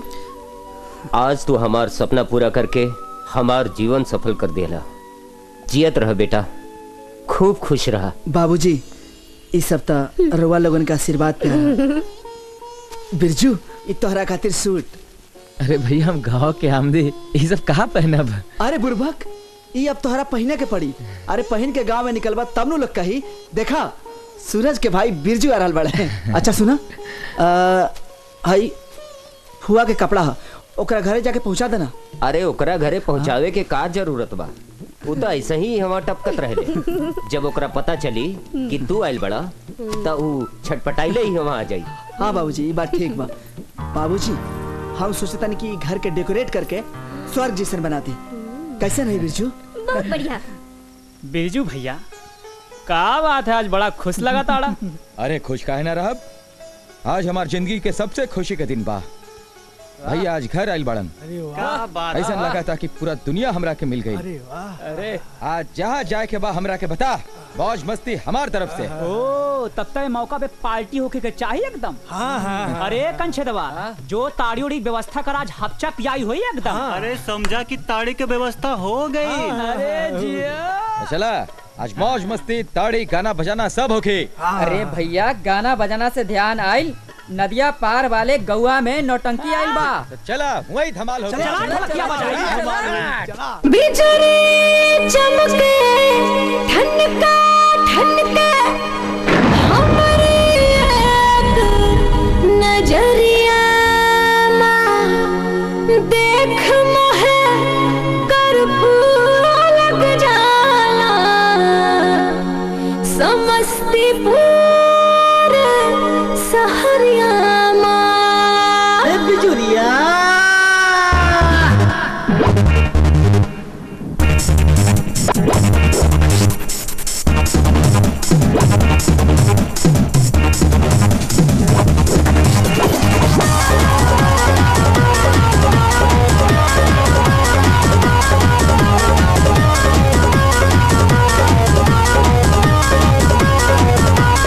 आज तू हमार सपना पूरा करके हमार जीवन सफल कर देला जियत रह बेटा खूब खुश रहा बाबूजी इस सप्ताह रवा लोगन का आशीर्वाद प्यारा बिरजू ई तोहरा खातिर सूट अरे भैया हम गाँव के आमदी ये सब कहाँ पहनब अरे बुरभक ई अब तोहरा पहने के पड़ी अरे पहन के गांव में निकलबा तब नु लोग कही देखा सूरज के भाई बिरजू आ रहल बड़े अच्छा सुना आ, हई फुआ के कपड़ा ह ओकरा घरे जाके पहुंचा देना अरे ओकरा घरे पहुंचावे के का जरूरत बा उ तो ऐसे ही हमार टपकत रहले जब ओकरा पता चली कि तू आइल बड़ा त उ छटपटाइले ही वहां आ जाई हाँ बाबूजी ये बात ठीक बा बाबूजी हम सोचता नहीं कि घर के डेकोरेट करके स्वर्ग जैसन बना दी कैसे नहीं बिरजू बहुत बढ़िया बिरजू भैया का बात है आज बड़ा खुश लगा ताड़ा अरे खुश काहे ना रहब आज हमार जिंदगी के सबसे खुशी के दिन बा भैया आज घर आइल बड़न क्या बात ऐसा लगा था कि पूरा दुनिया हमरा के मिल गई अरे आज जहाँ जाए के बा हमरा के बता मौज मस्ती हमार तरफ से ओ तब तक मौका पे पार्टी होके के चाहिए एकदम हाँ हाँ अरे कंछेदवा जो ताड़ी उड़ी व्यवस्था कर आज हफ्चा पियाई हुई एकदम अरे समझा कि ताड़ी की व्यवस्था हो गई अरे जिया तो चला आज मौज मस्ती ताड़ी गाना बजाना सब होके अरे भैया गाना बजाना से ध्यान आइल नदिया पार वाले गौआ में नौटंकी आइल बा तो चला वही धमाल हो बिजली चमके ठनका ठनका हमरे एक नजरिया देख मोहे कर्पूर लग जाला समस्तीपुर सहरिया बिजुरिया रे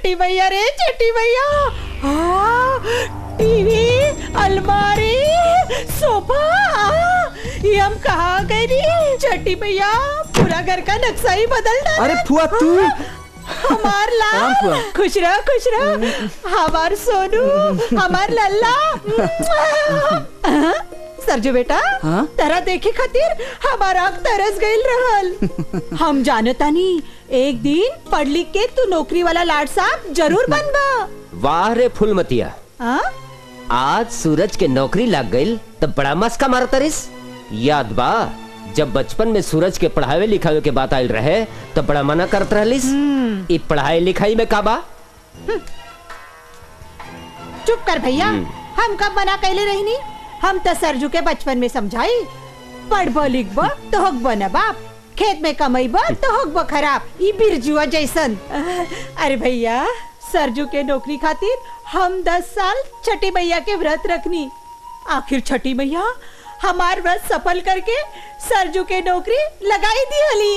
छठी भैया रे छठी भैया हाँ, टीवी अलमारी सोफा हाँ, ये हम कहाँ गए नी छठी भैया पूरा घर का नक्शा ही बदल डाला अरे फुआ तू हमार प्रणाम लाल फुआ। खुश रह खुश रह हमार सोनू हमार लल्ला हाँ, सरजू बेटा हाँ? तरह देखे खातिर हमारा आँख तरस गईल रहल हम जानता नहीं एक दिन पढ़ लिख के तू नौकरी वाला लाड साहब जरूर बनबा वाह रे फुलमतिया हाँ? आज सूरज के नौकरी लग गई तब बड़ा मस्का मारता रिस याद बा जब बचपन में सूरज के पढ़ावे लिखावे के बात आयल रहे तब बड़ा मना करत रहलिस ई पढ़ाई लिखाई में का बा चुप कर भैया हम कब मना कैले रहनी हम तो सरजू के बचपन में समझाई पढ़ब लिखब तो होगब न बाप खेत में कमैब तो होगब खराब ई बिरजुआ जैसन अरे भैया सरजू के नौकरी खातिर हम दस साल छठी मैया के व्रत रखनी आखिर छठी मैया हमार व्रत सफल करके सरजू के नौकरी लगाई दी हली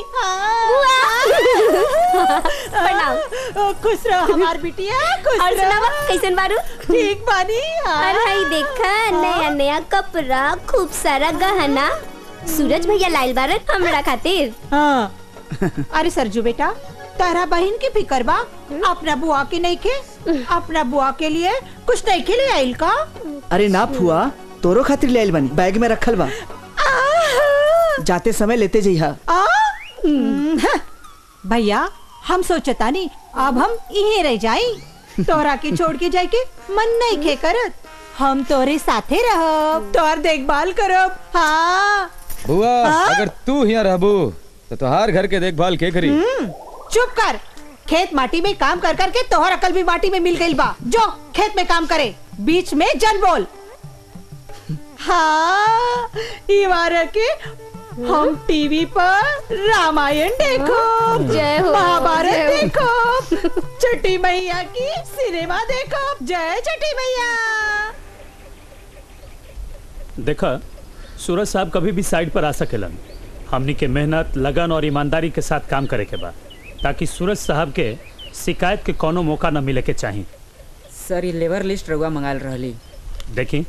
हाँ। खुश रहो हमार बिटिया खुश और सुनावा रहो कैसन बारू ठीक बानी हाँ। और हई देखा नया नया कपड़ा खूब सारा गहना सूरज भैया लाइल बारन हमरा खातिर हाँ अरे सरजू बेटा तारा बहन की फिकर बा अपना बुआ के नहीं के अपना बुआ के लिए कुछ नहीं के लिए आइल का अरे ना फुआ तोरो खातिर ले आइल बानी बैग में रखल बा जाते समय लेते जइहा आ? हम्म, भैया हम सोचता नहीं अब हम यहीं रह जाई तोरा के छोड़ के जाए के मन नहीं खे करत हम तोरे साथे रहब तोर देखभाल करब हाँ बुआ हाँ? अगर तू यहाँ रहबू तो तोहार घर के देखभाल के करी हम्म, चुप कर खेत माटी में काम कर कर के तोहर अकल भी माटी में मिल गई बा जो खेत में काम करे बीच में जन बोल हाँ ई बार के हम टीवी पर रामायण देखो जय हो, महाभारत जय हो। देखो छठी मैया की सिनेमा देखो जय छठी मैया देखा सूरज साहब कभी भी साइड पर आ सकेलन हमनी के मेहनत लगन और ईमानदारी के साथ काम करे के बा ताकि सूरज साहब के शिकायत के कोनो मौका न मिले के चाही सर ये लेबर लिस्ट रउआ मंगाल रहली देखी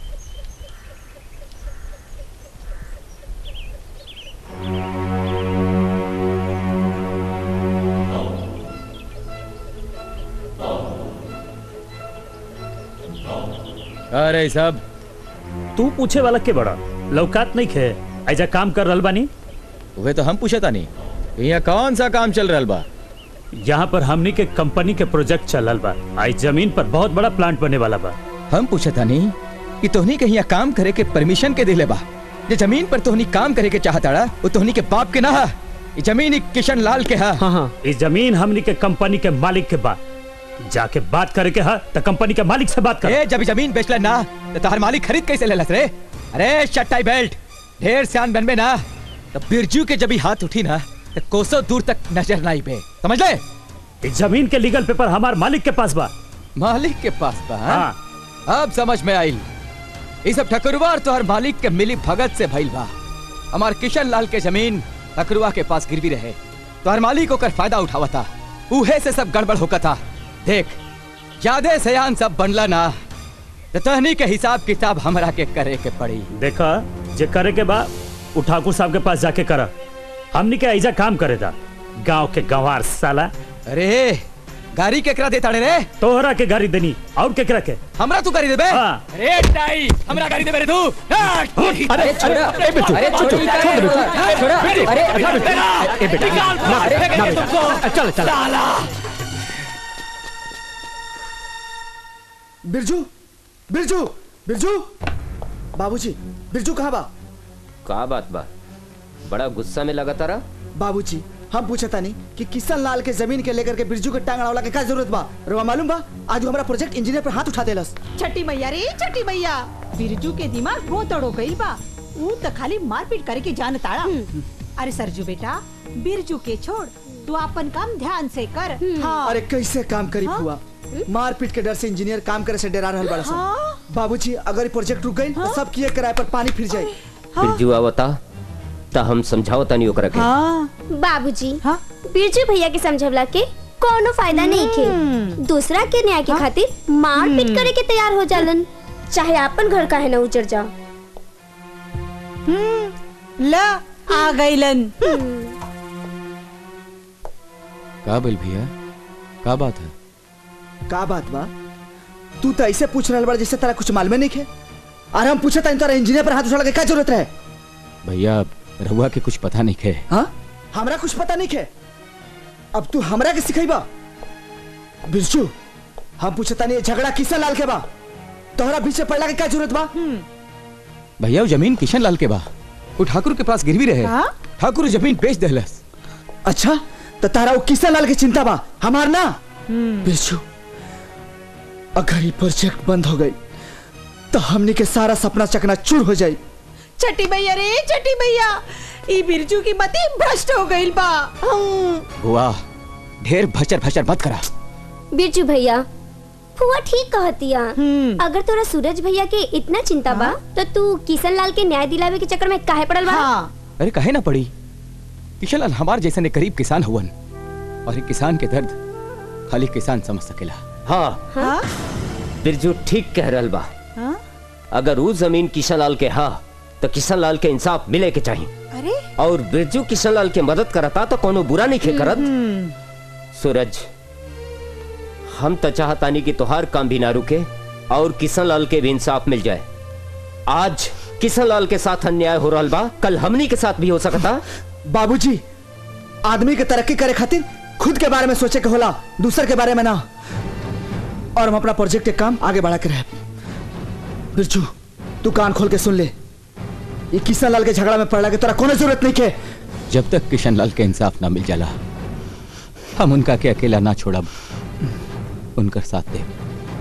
अरे सब तू पूछे वाला के बड़ा लौकात नहीं खे ऐजा काम कर रहल बानी वे तो हम पूछे तानी यहाँ कौन सा काम चल रहा बा यहाँ पर हमनी के कंपनी के प्रोजेक्ट चलल बा आई जमीन पर बहुत बड़ा प्लांट बने वाला बा हम पूछे तानी कि तोहनी के यहाँ काम करे के परमिशन के दिले बा जे जमीन पर तोहनी काम करे के चाहताड़ा वो तोहनी के बाप के ना हा ये जमीन ही किशन लाल के हा हाँ हाँ इस जमीन हमनी के कंपनी के मालिक के बा जाके बात करे के हा तो कंपनी के मालिक से बात कर ए जब जमीन बेचला ना तो तोहर मालिक खरीद कैसे लेलस रे अरे चट्टाई बेल्ट ढेर सियान बनबे ना तो बिरजू के जब ही हाथ उठी ना तो कोसों दूर तक नजर ना पे समझ ले इस जमीन के लीगल पेपर हमार मालिक के पास बा मालिक के पास बा हाँ? हाँ अब समझ में आई ये सब ठकुरवा और तोहर मालिक के मिली भगत से भइल बा हमार किशन लाल के जमीन ठकुरवा के पास गिरवी रहे तोहर मालिक ओकर फायदा उठावता उहे से सब गड़बड़ होकता देख ज्यादा सयान सब बनला ना तो तहनी के हिसाब किताब हमरा के करे के पड़ी देखा जे करे के बा उ ठाकुर साहब के पास जाके करा हमनी के ऐजा काम करे था गांव के गंवार साला अरे गाड़ी केकरा देता रे तोहरा के गाड़ी देनी और केकरा के हमरा तू गाड़ी देबे हाँ। अरे टाई हमरा गाड़ी देबे रे तू अरे छोड़ा अरे बेटू अरे छोड़ छोड़ छोड़ छोड़ बेटू अरे ए बेटा ना ना बेटा चल चल बिरजू बिरजू बिरजू बाबूजी बिरजू कहाँ बा का बात बा बड़ा गुस्सा में लगा तारा बाबूजी हम पूछता नहीं कि किशन लाल के जमीन के लेकर के बिरजू के टांग अड़ावला के का जरूरत बा रोवा मालूम बा आज वो हमारा प्रोजेक्ट इंजीनियर पर हाथ उठा देलस छठी मैया रे छठी मैया बिरजू के दिमाग बहुत तड़ो गई बा ऊ तो खाली मारपीट करे के जान ताड़ा अरे सरजू बेटा बिरजू के छोड़ तू अपन काम ध्यान से कर हाँ अरे कैसे काम करी हाँ? फुआ मारपीट के डर से इंजीनियर काम करे से डरा रहल बड़ा हाँ? सन बाबूजी अगर ये प्रोजेक्ट रुक गई तो सब किए किराए पर पानी फिर जाए बिरजू आवता ता हम समझाओ तनी ओकरा के हाँ बाबूजी हाँ बिरजू भैया के समझवला के कोनो फायदा नहीं खे दूसरा के न्याय के खातिर मार पीट करे के तैयार हो जालन चाहे अपन घर का है ना उजड़ जा ला आ गईलन का बोल भैया का बात है का बात बा तू तो ऐसे पूछ रहा बड़ा जैसे तेरा कुछ मालूम नहीं है और हम पूछे तानी तोरा इंजीनियर पर हाथ उछाड़ के क्या जरूरत रहे भैया रहुआ के कुछ पता नहीं खे हाँ हमरा कुछ पता नहीं है अब तू हमरा के सिखाईबा बिरजू हम पूछे तानी ये झगड़ा किसे लाल के बा तोहरा पीछे पड़ला के क्या जरूरत बा भैया वो जमीन किशन लाल के बा वो ठाकुर के पास गिरवी रहे हाँ? ठाकुर जमीन बेच देलस अच्छा तो तारा वो किशन लाल के चिंता बा हमार ना बिरजू अगर ये प्रोजेक्ट बंद हो गई तो हमनी के सारा सपना चकना चूर हो जाई छठी भैया रे छठी भैया ई बिरजू की मती भ्रष्ट हो गई बा हम्म। हुआ ढेर भचर भचर मत करा बिरजू भैया फुआ ठीक कहतिया अगर तोरा सूरज भैया के इतना चिंता बा तो तू किशन लाल के न्याय दिलावे के चक्कर में काहे पड़ल बा अरे कहे ना पड़ी किशन लाल हमार जैसे ने गरीब किसान हुवन और ये किसान के दर्द खाली किसान समझ सकेला हाँ हाँ? बिरजू ठीक कह रहल बा हाँ? अगर वो जमीन किशन लाल के हा तो किशन लाल के इंसाफ मिले के चाहिए अरे और बिरजू किशन लाल के मदद करता तो कोनो बुरा नहीं खे करत सूरज हम तो चाहतानी कि तोहार काम भी ना रुके और किशन लाल के भी इंसाफ मिल जाए आज किशन लाल के साथ अन्याय हो रहा बा कल हमनी के साथ भी हो सकता बाबूजी आदमी के तरक्की करे खातिर खुद के बारे में सोचे के होला दूसर के बारे में ना और हम अपना प्रोजेक्ट के काम आगे बढ़ा के रहे बिरजू तू कान खोल के सुन ले ये किशन लाल के झगड़ा में पड़ला के तोरा कोनो जरूरत नहीं के जब तक किशन लाल के इंसाफ ना मिल जाला हम उनका के अकेला ना छोड़ब उनकर साथ दे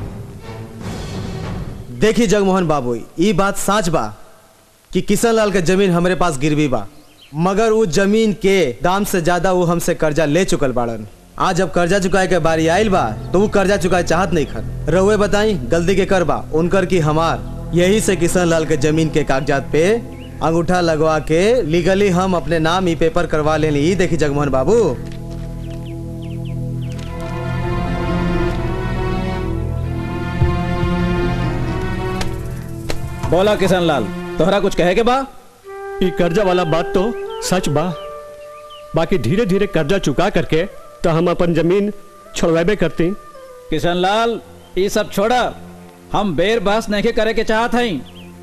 देखी जगमोहन बाबू ये बात सच बा कि किशन लाल के जमीन हमरे पास गिरवी बा मगर वो जमीन के दाम से ज्यादा वो हमसे कर्जा ले चुकल बाड़न आज जब कर्जा चुकाए के बारी आयल बा तो वो कर्जा चुकाए चाहत नहीं खन रहुए बताई गलती के कर बा उनकर की हमार यही से किशन लाल के जमीन के कागजात पे अंगूठा लगवा के लीगली हम अपने नाम ई पेपर करवा लेनी ई देखी जगमोहन बाबू बोला किशन लाल तोहरा कुछ कहे के बा ये कर्जा वाला बात तो सच बा बाकी धीरे धीरे कर्जा चुका करके तो हम अपन जमीन छोड़वाबे करती किशन लाल ये सब छोड़ा हम बेर बहस नहीं करे के चाहत हई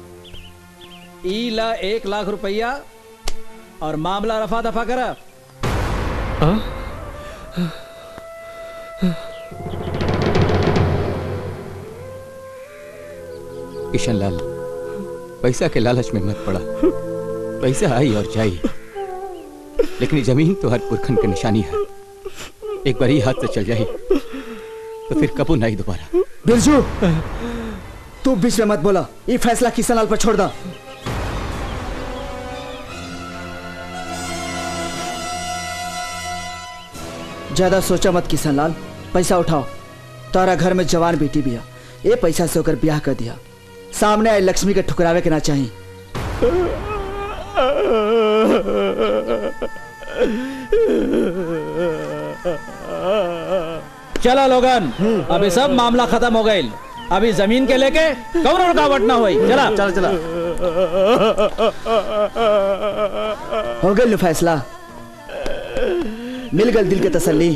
ई ला एक लाख रुपया और मामला रफा दफा करा किशन लाल पैसा के लालच में मत पड़ा पैसा आई और जाई लेकिन ये जमीन तो हर पुरखन की निशानी है एक बार ही हाथ से चल जाए तो फिर कबू नहीं दोबारा बिरजू तू बीच में मत बोला ये फैसला किशन लाल पर छोड़ दा ज्यादा सोचा मत किशन लाल पैसा उठाओ तारा घर में जवान बेटी भी है ये पैसा से होकर ब्याह कर दिया सामने आई लक्ष्मी के ठुकरावे के ना चाहिए चला लोगन अभी सब मामला खत्म हो गई अभी जमीन के लेके कौन रुकावट ना हुई चला चला चला हो गई लो फैसला मिल गल दिल के तसल्ली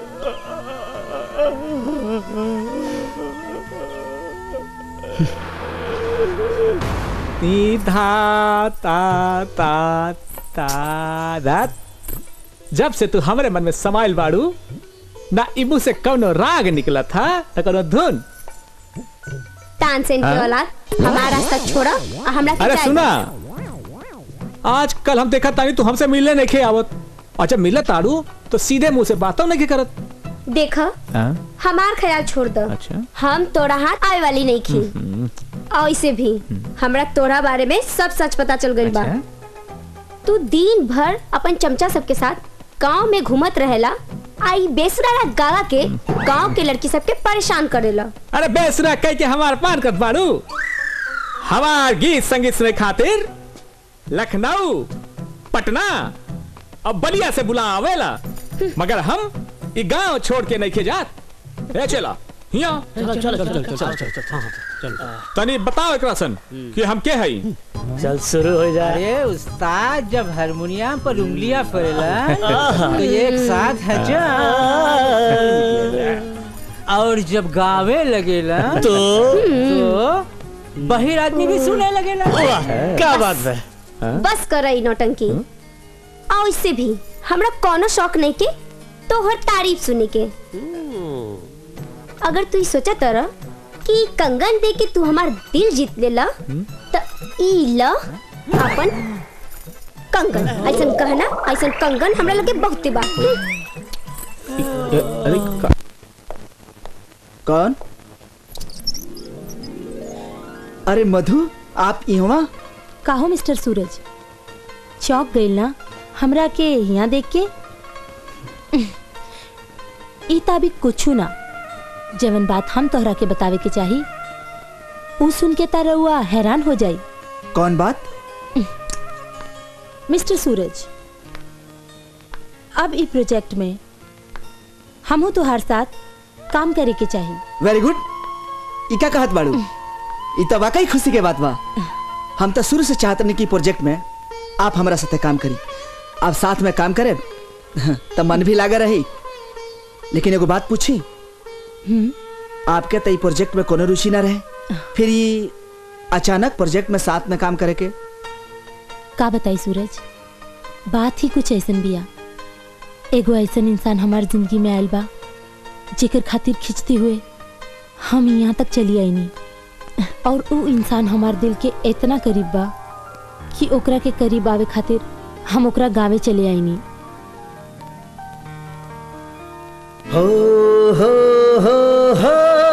नी धा ता ता ता दा जब से तू हमारे मन में समाइल बाड़ू ना इबू से कौनो राग निकला था न कौनो धुन तानसेन की हाँ? औलाद हमारा रास्ता छोड़ा और हमरा के अरे जाए सुना आज कल हम देखा तानी तू हमसे मिलने नहीं खे आवत और जब मिलत ताड़ू तो सीधे मुंह से बातों नहीं करत देखा हमार ख्याल छोड़ दो अच्छा हम तोरा हाथ आए वाली नहीं खी और इसे भी हमरा तोरा बारे में सब सच पता चल गई बा तू दिन भर अपन चमचा सबके साथ गांव में घूमत रहेला आई बेसरा गावा के गांव के लड़की सबके परेशान करेला अरे बेसरा कह के हमार पान कर बाड़ू हमार गीत संगीत सुने खातिर लखनऊ पटना और बलिया से बुला आवेला मगर हम ये गांव छोड़ के नहीं के जात ए चला हिया चल चल चल चल चल चल चल तनी बताओ एकरा सन कि हम के हई चल शुरू हो जाए अरे उस्ताद जब हारमोनियम पर उंगलियां फरेला आहा। तो एक साथ हजा और जब गावे लगेला तो? तो बहिर आदमी भी सुने लगेला क्या बात है बस कर रही नौटंकी और इससे भी हमरा कोनो शौक नहीं के तो हर तारीफ सुने के अगर तू ई सोचा तर कि कंगन दे के तू हमार दिल जीत लेला त ई ल अपन कंगन ऐसन कहना ऐसन कंगन हमरा लगे बहुते बा अरे कौन अरे मधु आप यहाँ काहो मिस्टर सूरज चौक गइल ना हमरा के यहाँ देख के ई ताबी कुछ ना जवन बात हम तोहरा के बतावे के चाही ऊ सुन के तारा हुआ हैरान हो जाई कौन बात मिस्टर सूरज अब ई प्रोजेक्ट में हमहू तोहार साथ काम करे के चाही वेरी गुड ई का कहत बाड़ू ई तो वाकई खुशी के बात बा हम तो शुरू से चाहत नहीं कि प्रोजेक्ट में आप हमारा साथे काम करी आप साथ में काम करे तो मन भी लागा रही लेकिन एगो बात पूछी आपके तो ई प्रोजेक्ट में कोनो रुचि ना रहे फिर ये अचानक प्रोजेक्ट में साथ में काम करे के का बताई सूरज बात ही कुछ ऐसन बिया एगो ऐसन इंसान हमार जिंदगी में आयल बा जेकर खातिर खिंचते हुए हम यहाँ तक चली आईनी और ऊ इंसान हमार दिल के इतना करीब बा कि ओकरा के करीब आवे खातिर हम ओकरा गावे चले आईनी हो हो हो हो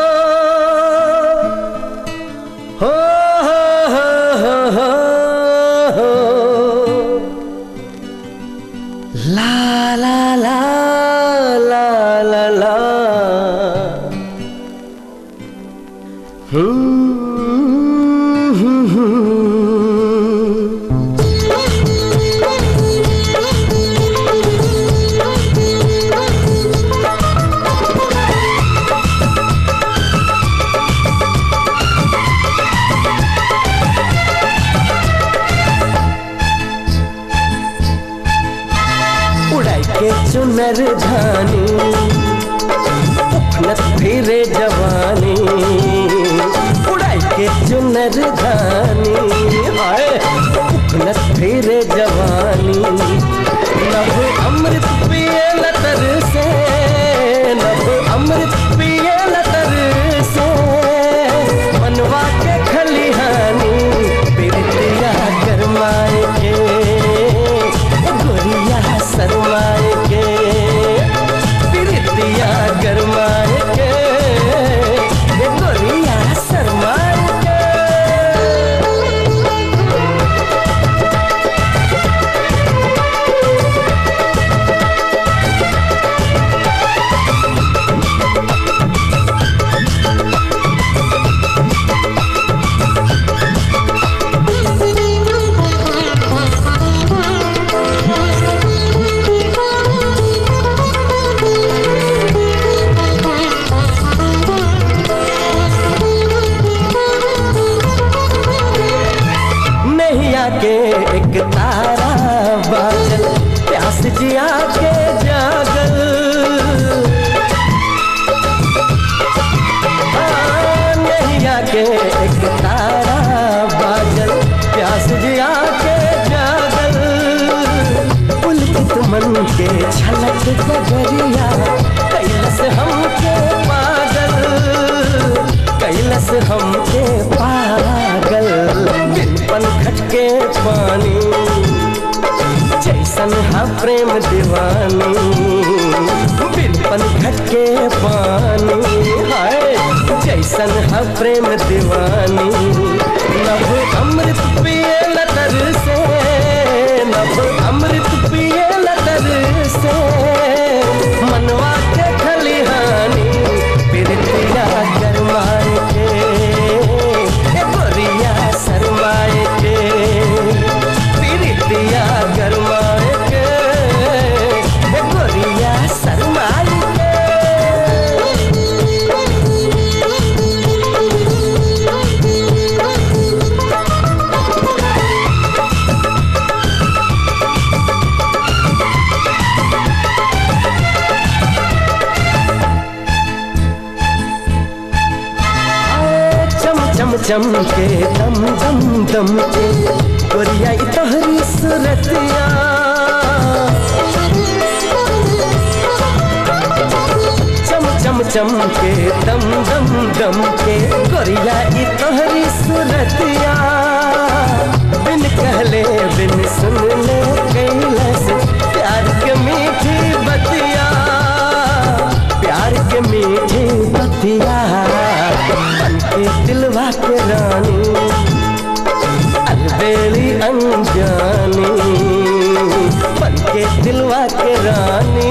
हो हो हो हो ला ला ला ला ला ला हम्म, हम्म, हम्म। उड़ाई के चुनर धानी उखनत फिरे जवानी उड़ाई के चुनर धानी हाय उखनत फिरे जवानी नभ अमृत पिए लतर से नभ अमृत पिए लतर से मनवा के खलिहानी बिरतिया गरमाए के गोरिया शरमाए के बिरतिया गरमाए के ये गोरिया शरमाए के नैया के एक तारा बाजल प्यास जिया के जागल हाँ, नैया के एक तारा बाजल प्यास जिया के जागल पुलकित मन के छलक बजरिया कैलस हमके पागल कैलस हमके पागल बिन पनखट के पानी जैसन हा प्रेम दीवानी बिन पनखट के पानी हाय जैसन हा प्रेम दीवानी नभ अमृत पिए लतर से नभ अमृत पिए लतर से मनवा के खलिहानी बिरतिया गरमाए के ए गोरिया शरमाए के बिरतिया गरमाए के ए गोरिया शरमाए के चमके दम दम दम के गोरिया ई तोहरी सूरतिया चम चम चम के दम दम दम के गोरिया ई तोहरी सूरतिया बिन कहले बिन सुन ले कैलस प्यार के मीठी बतिया प्यार के मीठी बतिया बन के दिलवा के रानी अलबेली अनजानी बन के दिलवा के रानी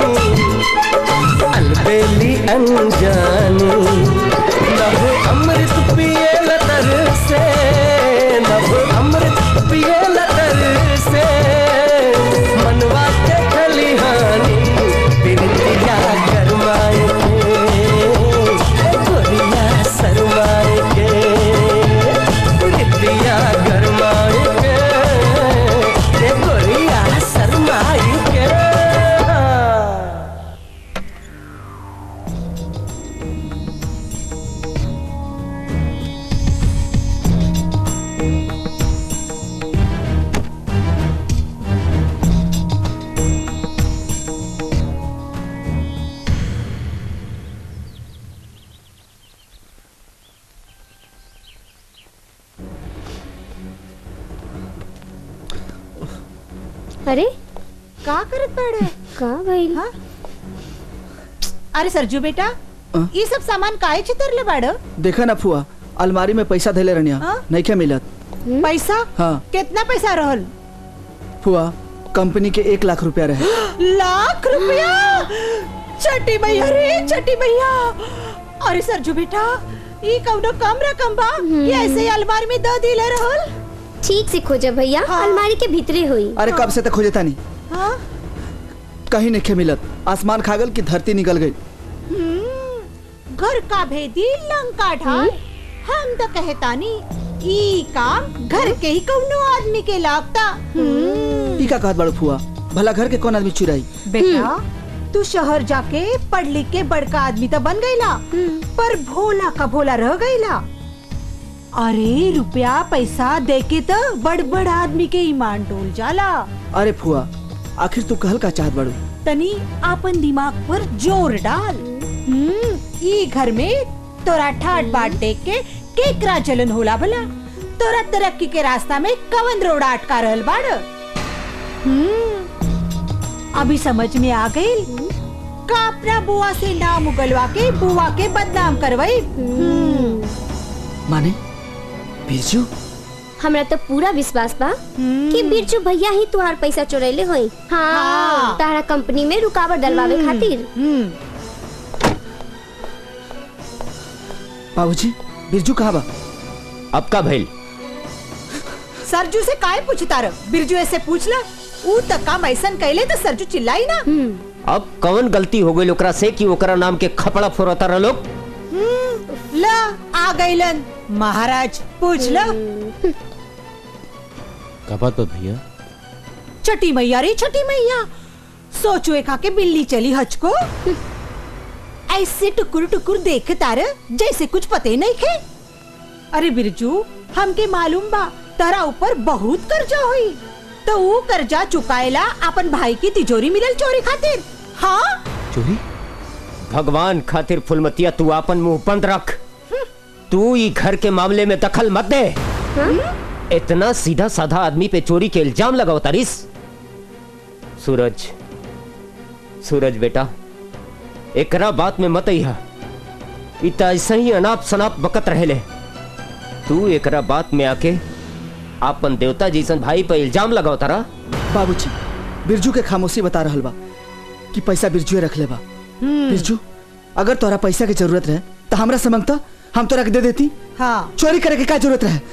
अलबेली अनजानी नभ अमृत पिए लतर से नभ अमृत पिए लतर से मनवा के खलिहानी बिरतिया गरमाए के गोरिया शरमाए के बिरतिया गरमाए के ए गोरिया शरमाए के अरे का करत बाड़े का भइल हाँ? अरे सरजू बेटा ये सब सामान काहे चितरले बाड़ देखा ना फुआ अलमारी में पैसा धैले रहनिया हाँ? नहीं क्या मिलत पैसा हाँ कितना पैसा रहल फुआ कंपनी के एक लाख रुपया रहे लाख रुपया छठी भैया रे छठी भैया अरे सरजू बेटा ये कौनो कम रकम बा ये ऐसे ही अलमारी में दो दिले रहल ठीक से खोजा भैया अलमारी के भीतरे हुई अरे कब से तक खोजता नहीं हाँ? कहीं नहीं खे मिलत आसमान खागल की धरती निकल गई हम्म, घर का भेदी लंका ढाल हम तो कहतानी ई काम घर के ही कौनो आदमी के लागता हम्म, ई का कहत बड़ो फुआ भला घर के कौन आदमी चुराई बेटा तू शहर जाके पढ़ लिख के बड़का आदमी तो बन गईला पर भोला का भोला रह गईला अरे रुपया पैसा देके तो बड़ बड़ आदमी के ईमान डोल जाला अरे फुआ आखिर तू कहल का चाहत बड़ो तनी आपन दिमाग पर जोर डाल हम्म, ई घर में तोरा ठाट बाट देख के केकरा जलन होला भला तोरा तरक्की के रास्ता में कवन रोड अटका रहल बाड़ हम्म, अभी समझ में आ गई का अपना बुआ से नाम उगलवा के बुआ के बदनाम करवाई हम्म, माने बिरजू हमरा तो पूरा विश्वास बा कि बिरजू भैया ही तुहार पैसा चुरैले होई हाँ तारा कंपनी में रुकावट डलवावे खातिर बाबूजी बिरजू कहाँ बा अब का भइल सरजू से काहे पूछता रह बिरजू ऐसे पूछ ला ऊ तक काम ऐसन कैले तो सरजू चिल्लाई ना अब कौन गलती हो गई ओकरा से कि ओकरा नाम के खपड़ा फोरता रह लोग हम्म, ला आ गईलन महाराज पूछ ला का बात बा भैया छठी मैया रे छठी मैया सोचो एक आके बिल्ली चली हज को ऐसे टुकुर टुकुर देख तार जैसे कुछ पते नहीं खे अरे बिरजू हमके मालूम बा तारा ऊपर बहुत कर्जा हुई तो वो कर्जा चुकाएला अपन भाई की तिजोरी मिलल चोरी खातिर हाँ चोरी भगवान खातिर फुलमतिया तू अपन मुंह बंद रख तू ई घर के मामले में दखल मत दे इतना सीधा साधा आदमी पे चोरी के इल्जाम लगाओ तारिस सूरज सूरज बेटा एकरा बात में मत अइहा इत ऐसा ही अनाप शनाप बकत रहेले तू एकरा बात में आके आपन देवता जैसन भाई पे इल्जाम लगाओ तारा बाबूजी बिरजू के खामोशी बता रहल बा कि पैसा बिरजू रख ले बा बिरजू अगर तोरा पैसा की जरूरत रहे तो हमरा से मांगता हम तोरा के दे देती हाँ चोरी करे के का जरूरत रहे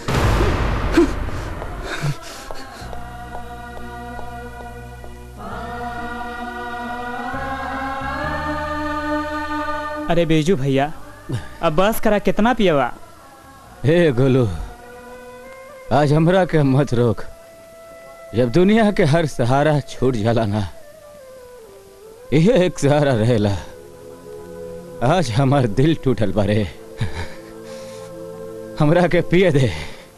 अरे बेजू भैया अब बस करा कितना पियवा हे गोलू आज हमरा के मत रोक जब दुनिया के हर सहारा छूट जाला ना यह एक सहारा रहेला आज हमार दिल टूटल बारे हमरा के पिए दे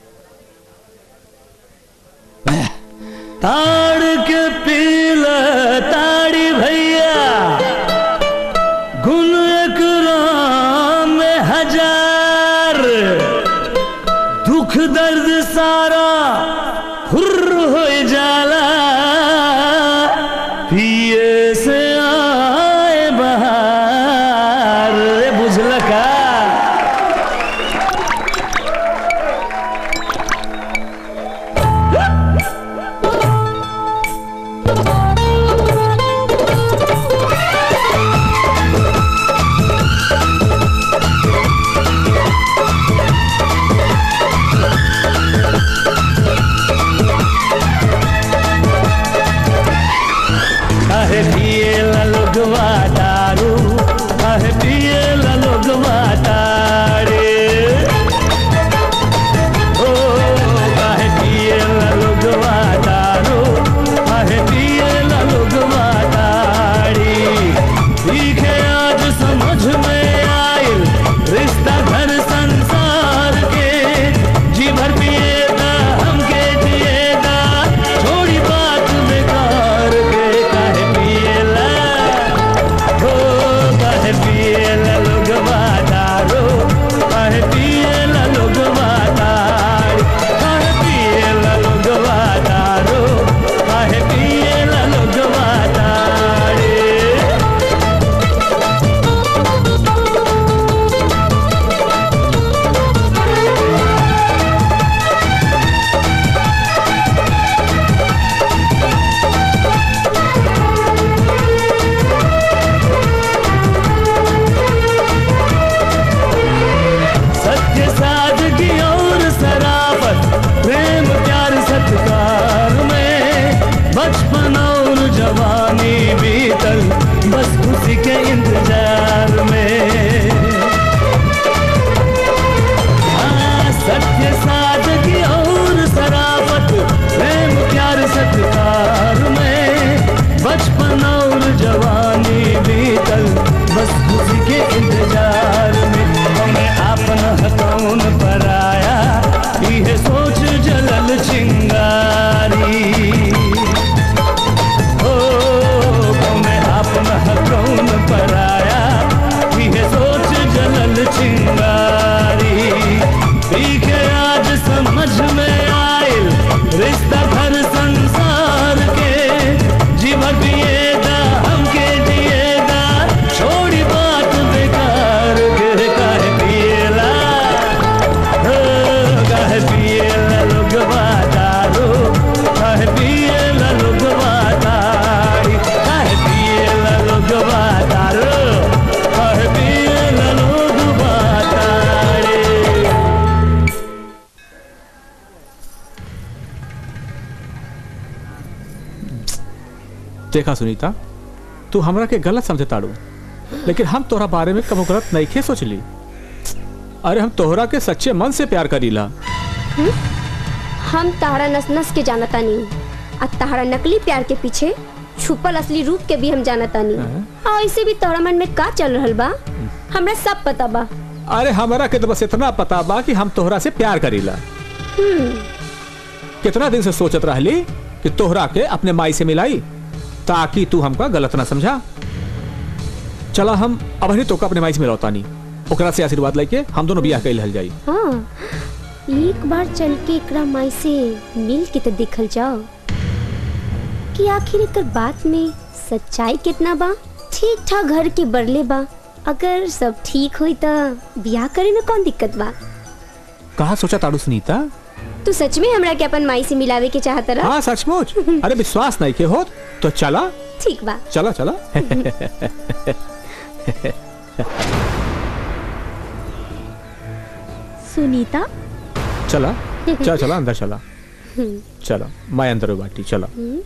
ताड़ के पील ताड़ी भैया गुण एक राम में हजार दुख दर्द सारा हुर्र हो जाला पिए से आए बहार रे बुझल का काहे पिए ला लोगवा दारू काहे पिए ला लोगवा तारे ओ काहे पिए ला लोगवा दारू काहे पिए ला लोगवा तारी सीखे आज समझ में आइल रिश्ता घर संसार के जी भर पिएगा हमके जिएगा छोड़ी बात बेकार के काहे पिएला हो काहे पिएला लोगवा दारू काहे पिएला लोगवा तारी काहे पिएला लोगवा दारू काहे पिएला लोगवा तारी सत्य सादगी और सराफत प्रेम प्यार सत्कार में बचपन और जवानी बीतल बस खुशी के इंतजार में हाँ, सत्य सादगी और सराफत प्रेम प्यार सत्कार में बचपन और जवानी बीतल बस खुशी के इंतजार में हमें आपन हथौन पर आया यह सोच जलल चिंगारी हो हमें आपन हथौन पर आया यह सोच जलल चिंगारी पीके आज समझ में आयल रिश्ता घर संसार के जीवन पिएगा हमके जिएगा छोड़ी बात बेकार के काहे पिएला हो, काहे पिएला लोगवा दारू काहे पिएला लोगवा तारी काहे पिएला लोगवा दारू काहे पिएला लोगवा तारी देखा सुनीता तू हमरा के गलत समझे ताड़ू लेकिन हम तोहरा बारे में कबो गलत नहीं सोचली अरे हम तोहरा के सच्चे मन से प्यार करीला हम्म? हम तारा नस नस के जानता नहीं आ तारा नकली प्यार के पीछे छुपल असली रूप के भी हम जानता नहीं आ ऐसे भी तोहरा मन में का चल रहल बा हमरा सब पता बा अरे हमरा के तो बस इतना पता बा कि हम तोहरा से प्यार करीला हम्म, कितना दिन से सोचत रहली कि तोहरा के अपने माई से मिलाई ताकि तू हमका गलत ना समझा चला हम अब ही तोका अपने माई से मिलौता नहीं ओकरा से आशीर्वाद लेके हम दोनों बियाह कैल हल जाई हाँ एक बार चल के एकरा माई से मिल के तो देखल जाओ कि आखिर एकर बात में सच्चाई कितना बा ठीक ठाक घर के बरले बा अगर सब ठीक हुई तो ब्याह करे में कौन दिक्कत बा कहा सोचा ताड़ू सुनीता तू सच में हमरा के अपन माई से मिलावे के चाहत रहा हाँ सचमुच अरे विश्वास नहीं के हो तो चला ठीक बा चला चला सुनीता चला चला चला अंदर चला हम्म, चला मैं अंदर बाटी चला हम्म।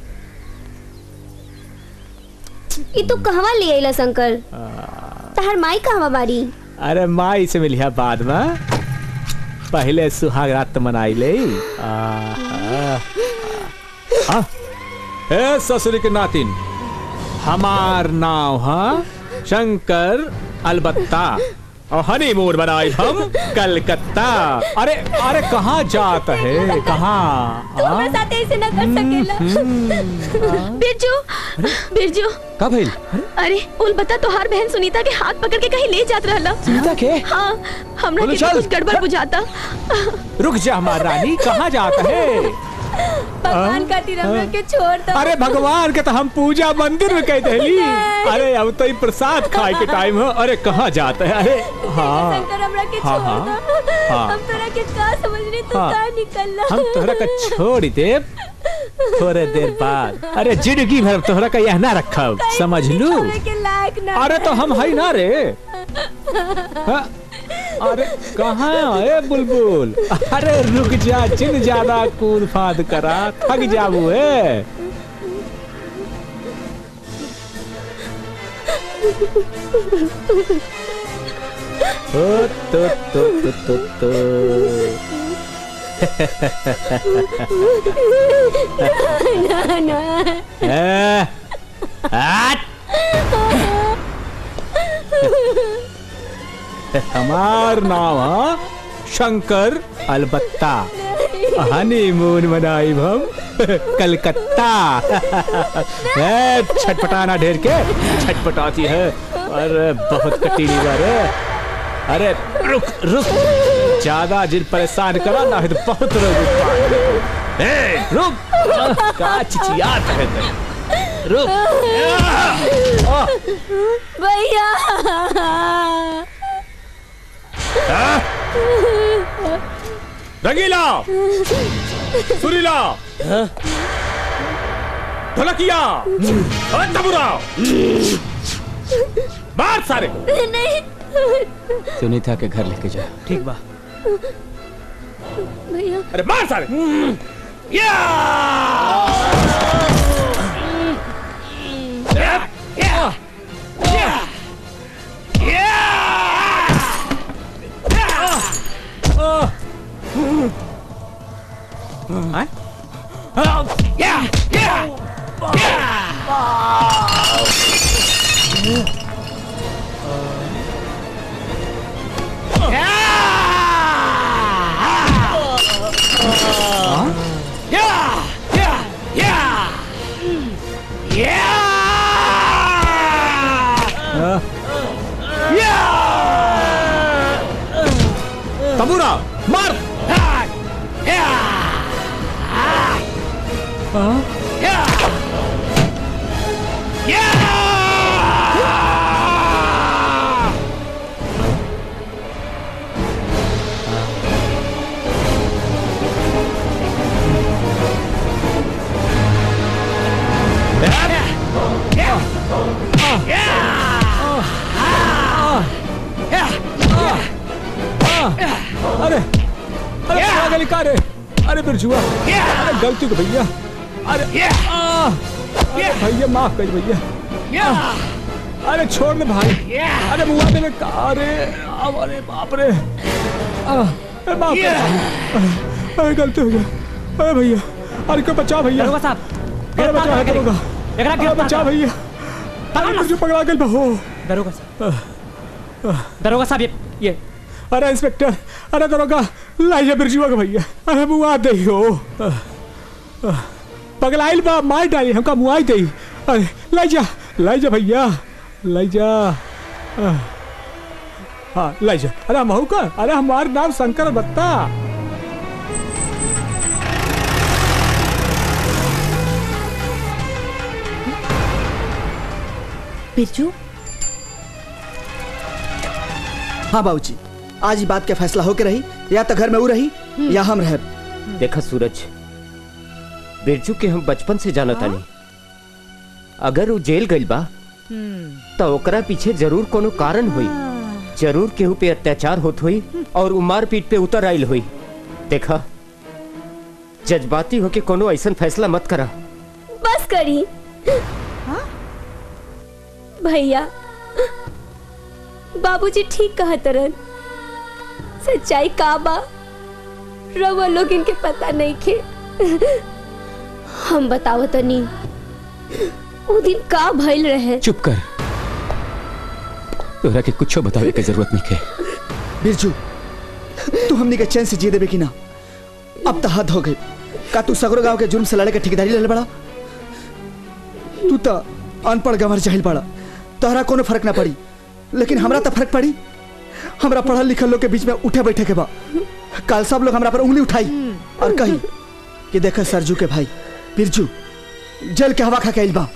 ई तू कहवा ले आइला शंकर तहार माई कहवा बारी अरे माई से मिलिया बाद में पहले सुहाग रात मनाई ले आहा। आ, ए ससुर के नातिन हमार नाव हा शंकर अलबत्ता और हनीमून बनाई हम कलकत्ता अरे अरे कहाँ जात है कहाँ तू हमारे साथ ऐसे ना कर सकेला बिरजू बिरजू का भइल अरे उल बता तोहार बहन सुनीता के हाथ पकड़ के कहीं ले जात रहला सुनीता के? हाँ हमरा बोलो के चल। तो कुछ गड़बड़ बुझाता रुक जा हमारा रानी कहाँ जाता है भगवान खातिर हमरा के छोड़ दो अरे भगवान के तो हम पूजा मंदिर में कह दहली अरे अब तो ये प्रसाद खाए के टाइम है अरे कहाँ जाता है अरे हाँ शंकर हमरा के हाँ, छोड़ हाँ, दो हाँ। हम तोरा के का समझनी तू हाँ। का निकलला हम तोहरा का छोड़ दे थोड़े देर बाद अरे जिंदगी भर तोहरा का यह ना रखब समझ लू छोड़े के लायक ना अरे तो हम है ना रे हाँ? अरे कहाँ है बुलबुल अरे रुक जा जिन ज्यादा कूद फाद करा थक जाबू है ओ तो तो तो तो तो ना ना ए, हट! हमार नाम है शंकर अलबत्ता हनीमून मनाई हम कलकत्ता ए, छटपटाना ढेर के छटपटाती है अरे बहुत कटीली बार है अरे रुक रुक ज्यादा जिन परेशान करा ना है तो बहुत रोग ए, रुक का चिचियात है तेरे। रुक आ, भैया आ, रंगीला सुरीला ढोलकिया और तबुरा बाहर सारे नहीं सुनीता के घर लेके जा ठीक बा भैया अरे मार सारे या या या या हैं? या या तबूरा मार अरे अरे पागल ही का रे अरे बिरजुआ अरे गलती को भैया अरे आ, अरे भैया माफ कर भैया आ, अरे छोड़ दे भाई अरे मुआ दे में का अरे अब अरे बाप रे आ, अरे माफ कर भाई। अरे गलती हो गया अरे भैया अरे को बचा भैया दरोगा साहब अरे बचा गिरफ्तार दरोगा एकरा अरे गिरफ्तार बचा करो। भैया अरे बिरजू पकड़ा गल बहो दरोगा साहब दरोगा साहब ये ये अरे इंस्पेक्टर अरे दरोगा लाइए बिरजुआ के भैया अरे मुआ दे हो पगलाइल बा मार डाली हमका मुआई दे अरे लाई जा लाई जा भैया लाई जा आह, हाँ लाई जा अरे हम हूँ का अरे हमार नाम शंकर बत्ता बिरजू हाँ बाबूजी आज ही बात के फैसला होके रही या तो घर में वो रही या हम रह देखा सूरज बिरजू के हम बचपन से जानत तानी अगर वो जेल गइल बा तो ओकरा पीछे जरूर कोनो कारण हुई जरूर केहू पे अत्याचार होत हुई और उ मार पीट पे उतर आइल हुई देखा जज्बाती होके कोनो ऐसन फैसला मत करा बस करी भैया बाबूजी ठीक कहा तरन सच्चाई का बा रवा लोग इनके पता नहीं खे हम बतावो तनी वो दिन का भइल रहे चुप कर तोरा के कुछ बतावे के जरूरत नहीं है बिरजू तू हमनी के चैन से जी देबे कि ना अब तो हद हो गई का तू सगरो गांव के जुर्म से लड़े के ठेकेदारी ले बड़ा तू तो अनपढ़ गंवर जाहिल बड़ा तोहरा कोनो फर्क ना पड़ी लेकिन हमरा तो फर्क पड़ी हमरा पढ़ल लिखल लोग के बीच में उठे बैठे के बा कल सब लोग हमरा पर उंगली उठाई और कही कि देख सरजू के भाई बिरजू जेल के हवा खा के आइल बा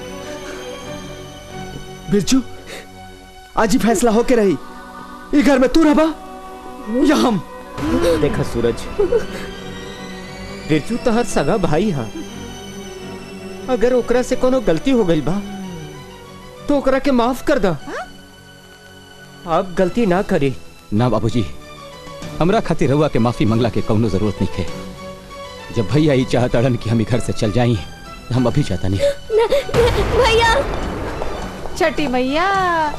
बिरजू आज ही फैसला होके रही ई घर में तू रहबा या हम देखा सूरज बिरजू तो हर सगा भाई हा अगर ओकरा से कोनो गलती हो गई बा तो ओकरा के माफ कर दा आप गलती ना करी ना बाबूजी हमरा खातिर रउआ के माफी मंगला के कौनो जरूरत नहीं है जब भैया ही चाहता अड़न कि हम ई घर से चल जाई हम अभी चाहता नहीं भैया छठी मैया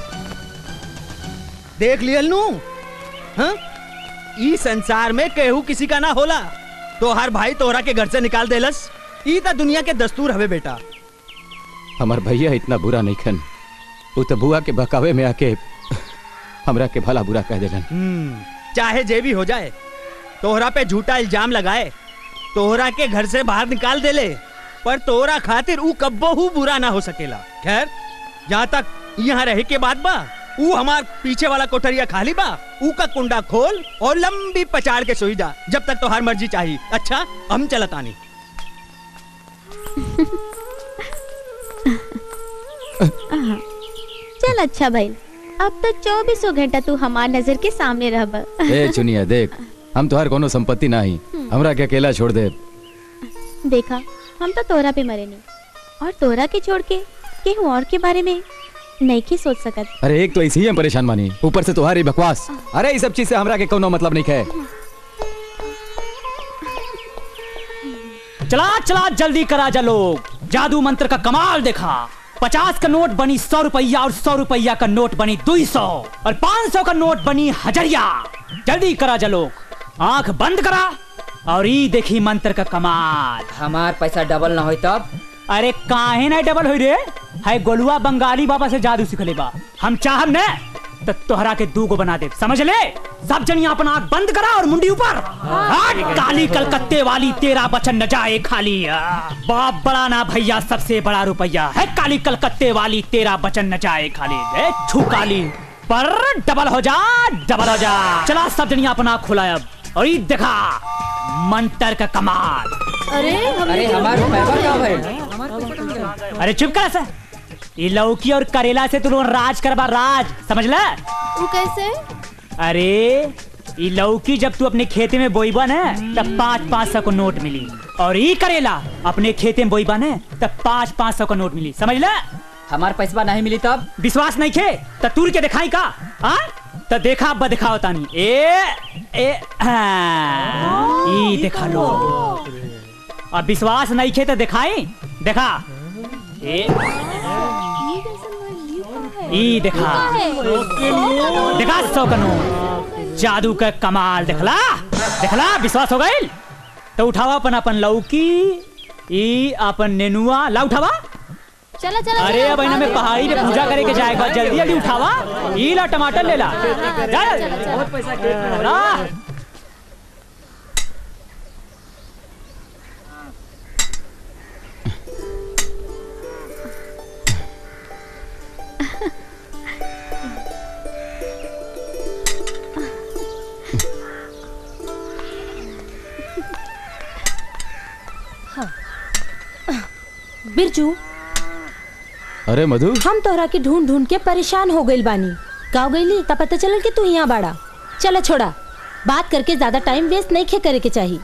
देख लियल नू हाँ? ई संसार में केहू किसी का ना होला तो हर भाई तोहरा के घर से निकाल देलस ई तो दुनिया के दस्तूर हवे बेटा हमार भैया इतना बुरा नहीं खन वो तो बुआ के बहकावे में आके हमरा के भला बुरा कह देलन हम्म, चाहे जे भी हो जाए तोहरा पे झूठा इल्जाम लगाए तोहरा के घर से बाहर निकाल देले पर तोहरा खातिर ऊ कब्बहू बुरा ना हो सकेला खैर जहाँ तक यहाँ रहे के बाद बा ऊ हमार पीछे वाला कोठरिया खाली बा ऊ का कुंडा खोल और लंबी पचाड़ के सोई जा जब तक तोहार मर्जी चाहिए अच्छा हम चलत आनी चल अच्छा भाई अब तो चौबीसों घंटा तू हमार नजर के सामने रहब ए चुनिया देख हम तोहार कोनो संपत्ति ना ही हमरा के अकेला छोड़ दे देखा हम तो तोरा पे मरे नहीं और तोरा के छोड़ के केहू और के बारे में नहीं की सोच सकत अरे एक तो ऐसे ही हम परेशान मानी ऊपर से तुम्हारी बकवास अरे ये सब चीज से हमरा के कोनो मतलब नहीं है चला चला जल्दी करा जा लोग जादू मंत्र का कमाल देखा पचास का नोट बनी सौ रुपया और सौ रुपया का नोट बनी दो सौ और पाँच सौ का नोट बनी हजरिया जल्दी करा जा लोग आंख बंद करा और ई देखी मंत्र का कमाल हमार पैसा डबल ना होई तब अरे काहे ना डबल होई रे है गोलुआ बंगाली बाबा से जादू सिखले बा हम चाहम ने तो तोहरा के दू गो बना दे समझ ले सब जनिया अपना आंख बंद करा और मुंडी ऊपर हट काली कलकत्ते वाली तेरा बचन न जाए खाली बाप बड़ा ना भैया सबसे बड़ा रुपया है काली कलकत्ते वाली तेरा बचन न जाए खाली ए, छू काली पर डबल हो जा डबल हो जा चला सब जनिया अपना आंख खुला अब और ये देखा मंत्र का कमाल अरे हमार पैसा का भाई अरे चुप कर ऐसा ये लौकी और करेला से तू लोग राज करबा राज समझ ले वो कैसे अरे ये लौकी जब तू अपने खेते में बोईबा ना तब पाँच पाँच सौ को नोट मिली और ये करेला अपने खेते में बोईबा ना तब पाँच पाँच सौ का नोट मिली समझ ले हमार पैसा नहीं मिली तब विश्वास नहीं खे तो तूर के दिखाई का हाँ तो देखा अब दिखाओ तानी ए ए हाँ, ई दिखा लो अब विश्वास नहीं खे तो दिखाई देखा ए ई देखा देखा सौ का नोट जादू का कमाल देखला देखला विश्वास हो गई तो उठावा अपन अपन लौकी ई अपन नेनुआ ला उठावा चला चला अरे अब इन्हें में पहाड़ी पे पूजा करे के जाएगा जल्दी जल्दी उठावा ई ला टमाटर ले ला जा ला। बिरजू अरे मधु हम तोहरा के ढूंढ ढूंढ के परेशान हो गइल बानी गाँव गईली तब पता चलल कि तू यहाँ बाड़ा चला छोड़ा बात करके ज्यादा टाइम वेस्ट नहीं खे करे के चाहिए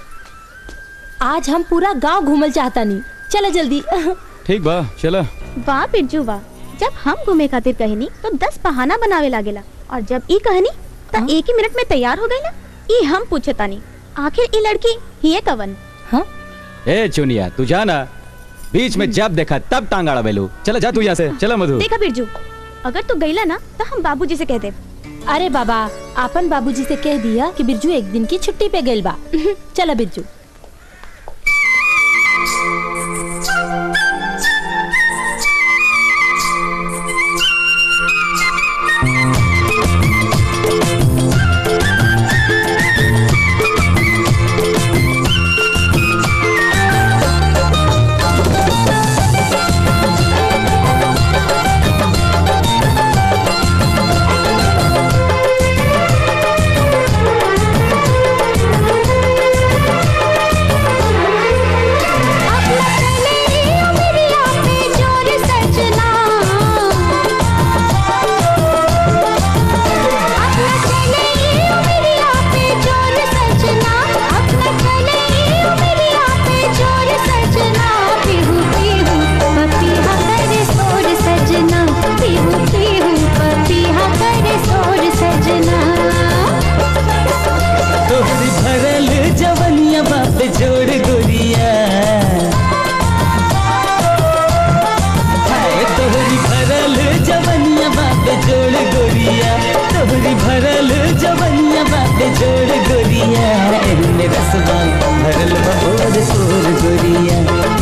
आज हम पूरा गांव घूमल चाहता नहीं चला जल्दी ठीक बा चला वाह बिरजू वाह जब हम घूमे खातिर कहनी तो दस बहाना बनावे लागेला और जब ई कहनी तो एक ही मिनट में तैयार हो गई ना ई हम पूछे तानी आखिर ई लड़की ही कवन ए चुनिया तू जाना बीच में जब देखा तब टांग अड़ा बेलू चला जा तू यहाँ से चला मधु देखा बिरजू अगर तू गईला ना तो हम बाबूजी से कह दे अरे बाबा आपन बाबूजी से कह दिया कि बिरजू एक दिन की छुट्टी पे गइल बा चला बिरजू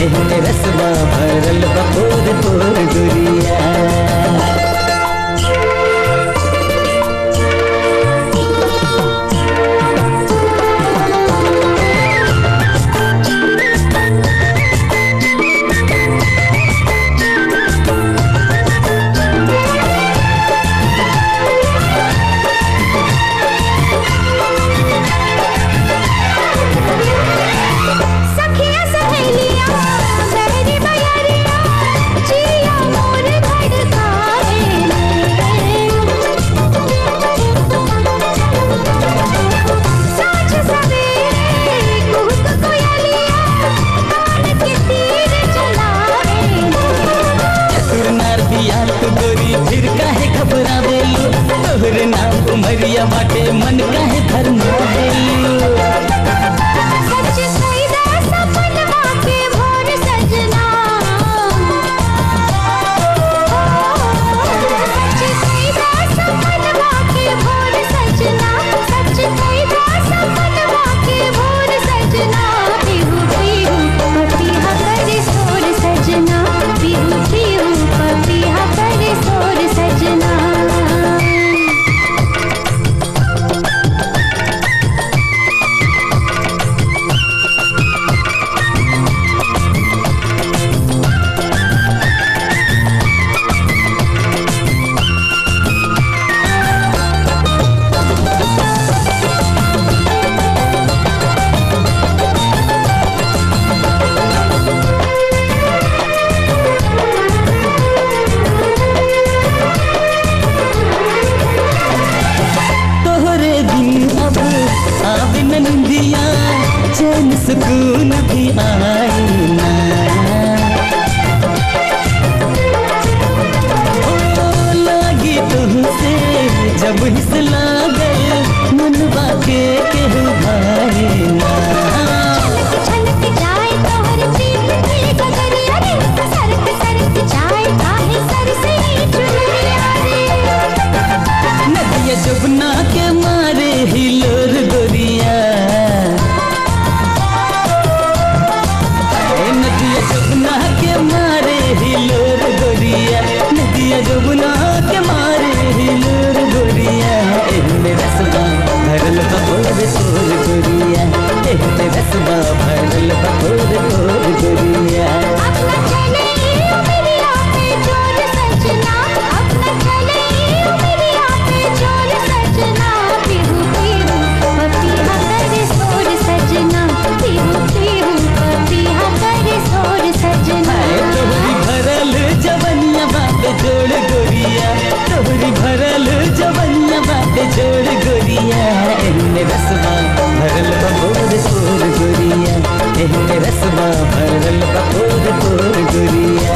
एहने रसवा भरल बपोर पोर गुरिया सखिया सहेलिया मेरी बयारिया जिया मोर धड़काए साँझ सवेरे कुहुक कोयलिया कान के तीर चलाए चतुर नार दिया तू गोरी फिर काहे घबरावेलू तोहरे नाम उमरिया बाटे मन काहे भरमावेलू सच सईदा सपनवा के भोर सजना सच सईदा सपनवा के भोर सजना सच सईदा सपनवा के भोर सजना पीहू पीहू पपीहा करे सोर सजना पीहू पीहू पपीहा करे सोर सजना तोहरे दिन अब आवे न निंदिया चैन सुकून भी आए ना ओ, लागी तुमसे जब हिस लागे मनवा के केहू भाए ना छलक जाए तोहर प्रीत की गगरिया रे सरक सरक जाए काहे सर से चुनरिया रे नदिया जबना के मारे हिलोर गोरिया ए, नदिया जबना के मारे हिलोर गोरिया नदिया जबना के मारे हिलोर गोरिया एहने रसवा भरल बपोर तोर गोरिया एहने रसवा भरल बपोर तोर गोरिया अपना चले उमरिया पे जोर सजना अपना चले उमरिया पे जोर सजना पीहू पीहू पपीहा करे सोर सजना पीहू पीहू पपीहा करे सोर सजना तोहरी भरल जवनिया बाटे जोड़ गोरिया तोहरी भरल जवनिया बाटे जोड़ गोरिया एहने रसवा भरल बपोर तोर गोरिया एहने रसवा भरल बपोर तोर गोरिया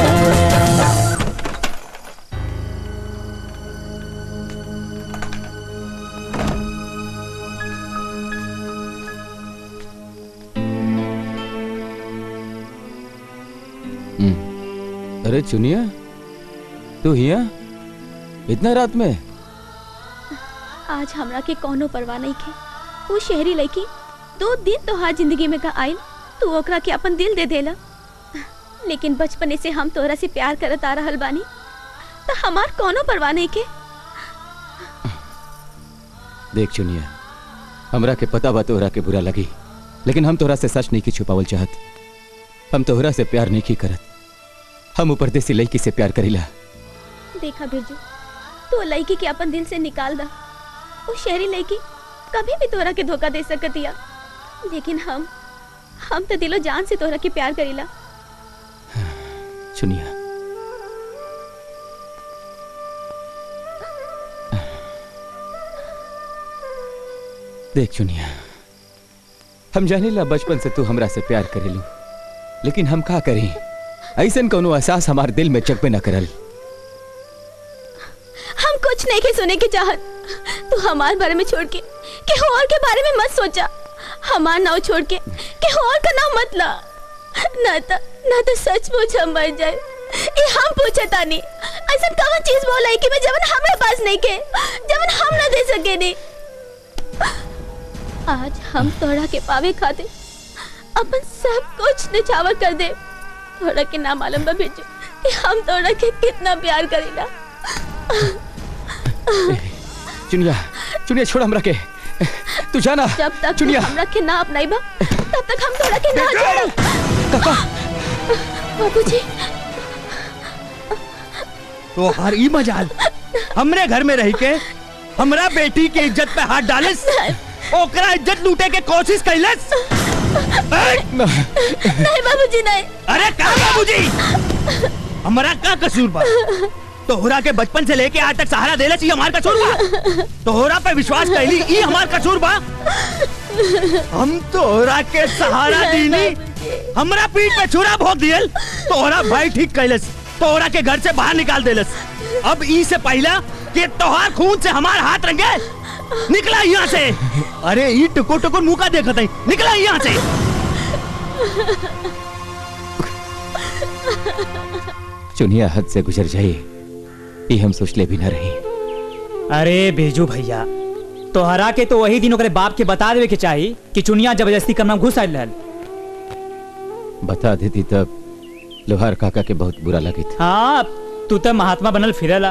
अरे चुनिया तू हिया इतना रात में आज हमरा के कोनो परवाह नहीं खे वो शहरी लड़की दो दिन तो हार जिंदगी में का आइल तू ओकरा के अपन दिल दे देला लेकिन बचपने से हम तोहरा से प्यार करत आ रहल बानी तो हमार कोनो परवाह नहीं के देख चुनिया हमरा के पता बा तोहरा के बुरा लगी लेकिन हम तोहरा से सच नहीं की छुपावल चाहत हम तोहरा से प्यार नहीं की करत हम ऊपर देसी लड़की से प्यार करीला देखा बिरजू तू लड़की के अपन दिल से निकाल दा वो शहरी लड़की कभी भी तोहरा के धोखा दे सकतिया लेकिन हम हम तो दिलो जान से तोहरा के प्यार करीला चुनिया देख चुनिया हम जानीला बचपन से तू हमरा से प्यार करेलू लेकिन हम का करी ऐसन कोनो एहसास हमार दिल में चकबे न करल हम कुछ नहीं के सुने की चाहत तू हमार बारे में छोड़ के के और के बारे में मत सोचा हमार नाव छोड़ के के और का नाम मत ला ना तो ना तो सचमुच हम मर जाए ये हम पूछे तानी ऐसा कौन चीज बोला है कि मैं जवन हमारे पास नहीं के जवन हम ना दे सके नहीं आज हम तोड़ा के पावे खाते अपन सब कुछ निछावर कर दे तोरा के ना मालूम बा भेजू कि हम तोरा के कितना प्यार करीला चुनिया चुनिया छोड़ हमरा के तू जाना जब तक तू चुनिया हमरा के ना अपनाइबा तब तक हम तोरा के ना छोड़ब बाबूजी तो हर ई मजाल हमरे घर में रह के हमरा बेटी के इज्जत पे हाथ डालिस ओकरा इज्जत लूटे के कोशिश कैलस नहीं बाबूजी नहीं अरे का बाबूजी हमारा का कसूर बा तोहरा के बचपन से लेके आज तक सहारा देले चाहिए हमार कसूर बा तोहरा पे विश्वास कैली ई हमार कसूर बा हम तोहरा के सहारा दीनी हमरा पीठ पे छुरा भोग दियल तोहरा भाई ठीक कैलस तोहरा के घर से बाहर निकाल देलस अब ई से पहला कि तोहार खून से हमार हाथ रंगे निकला यहाँ से अरे ई टुकुर टुकुर मुंह का देखत है निकला यहाँ से चुनिया हद से गुजर जाए ये हम सोच ले भी न रही अरे भेजू भैया तोहरा के तो वही दिन ओकरे बाप के बता देवे के चाही कि चुनिया जबरदस्ती करना घुस आयल रहल बता देती तब लोहार काका के बहुत बुरा लगे था हाँ तू तो महात्मा बनल फिरला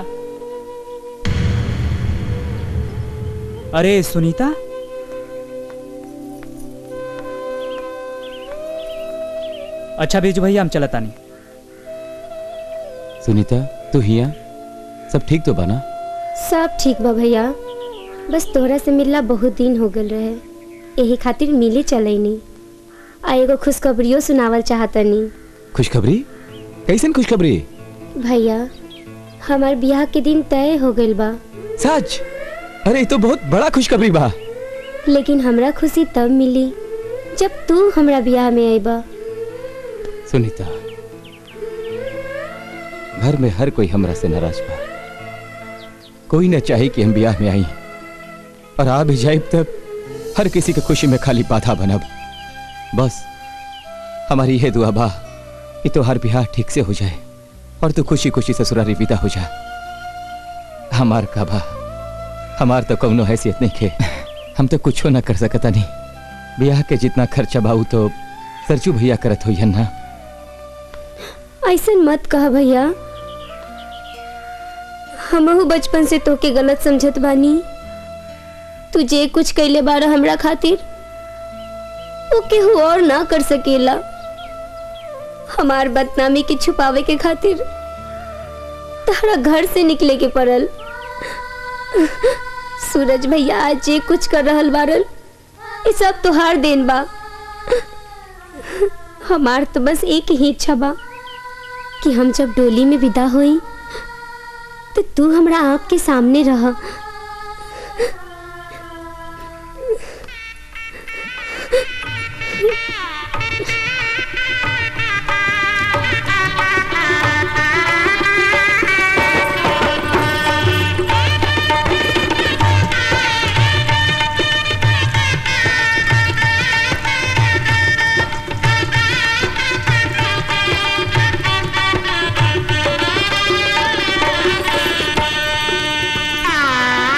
अरे सुनीता अच्छा भेजू भैया हम चलता नहीं सुनीता तू हिया सब ठीक तो बना सब ठीक बा भैया बस तोहरा से मिलला बहुत दिन हो गल रहे यही खातिर मिले चलैनी आ एगो खुशखबरियो सुनावल चाहतनी खुशखबरी कैसन खुशखबरी भैया हमार ब्याह के दिन तय हो गइल बा सच अरे ये तो बहुत बड़ा खुशखबरी बा लेकिन हमरा खुशी तब मिली जब तू हमरा ब्याह में आईबा सुनीता घर में हर कोई हमरा से नाराज बा कोई न चाहे कि हम ब्याह में आई और आ भी जाए तब हर किसी के खुशी में खाली बाधा बनब बस हमारी यह दुआ बा कि तो हर ब्याह ठीक से हो जाए और तू खुशी खुशी ससुरारी विदा हो जा हमार का बा हमार तो कौनो हैसियत नहीं खे हम तो कुछो ना कर सकता नहीं ब्याह के जितना खर्चा बाऊ तो सरजू भैया करत हो ना ऐसा मत कह भैया हमहू बचपन से तोके गलत समझत बानी तू जे कुछ कैले बारा हमरा खातिर वो केहू और ना कर सकेला हमार बदनामी के छुपावे के खातिर तारा घर से निकले के पड़ल सूरज भैया आज जे कुछ कर रहल बारल ये सब तोहार देन बा हमार तो बस एक ही इच्छा बा कि हम जब डोली में विदा हुई तो तू हमरा आँख के सामने रह Ah!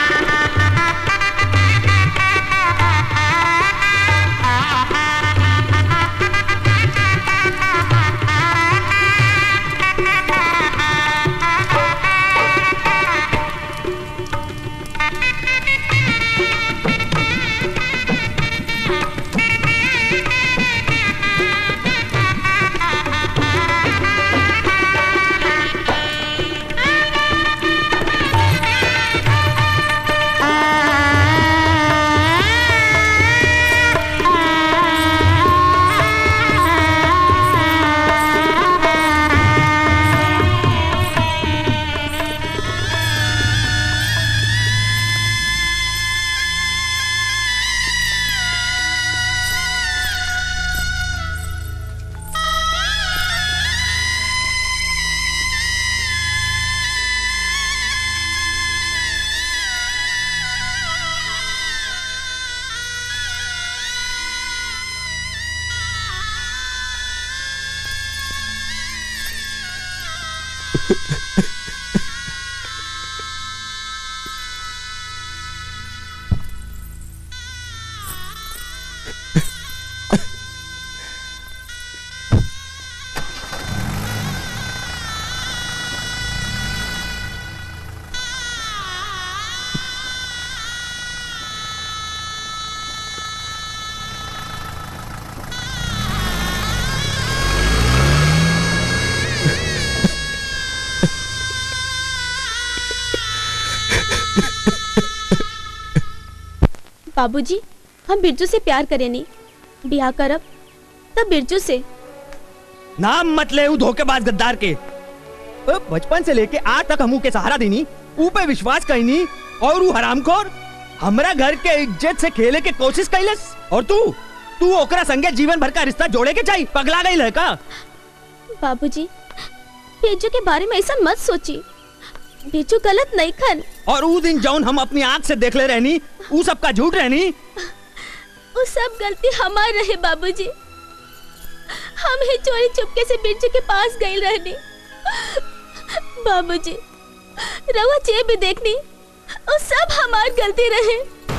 बाबूजी हम बिरजू से प्यार करे नहीं ब्याह करब तब बिरजू से नाम मत ले ऊ धोखेबाज गद्दार के अ, बचपन से लेके आज तक हमू के सहारा देनी ऊ पे विश्वास कईनी और ऊ हरामखोर हमरा घर के इज्जत से खेले के कोशिश कैलस और तू तू ओकरा संगे जीवन भर का रिश्ता जोड़े के चाहिए पगला गई है का बाबूजी बिरजू के बारे में ऐसा मत सोची बिरजू गलत नहीं खन और ऊ दिन जौन हम अपनी आंख से देख ले रहनी ऊ सबका झूठ रहनी वो सब गलती हमार रहे बाबूजी हम ही चोरी चुपके से बिरजू के पास गए रहने बाबूजी रवा जे भी देखनी वो सब हमार गलती रहे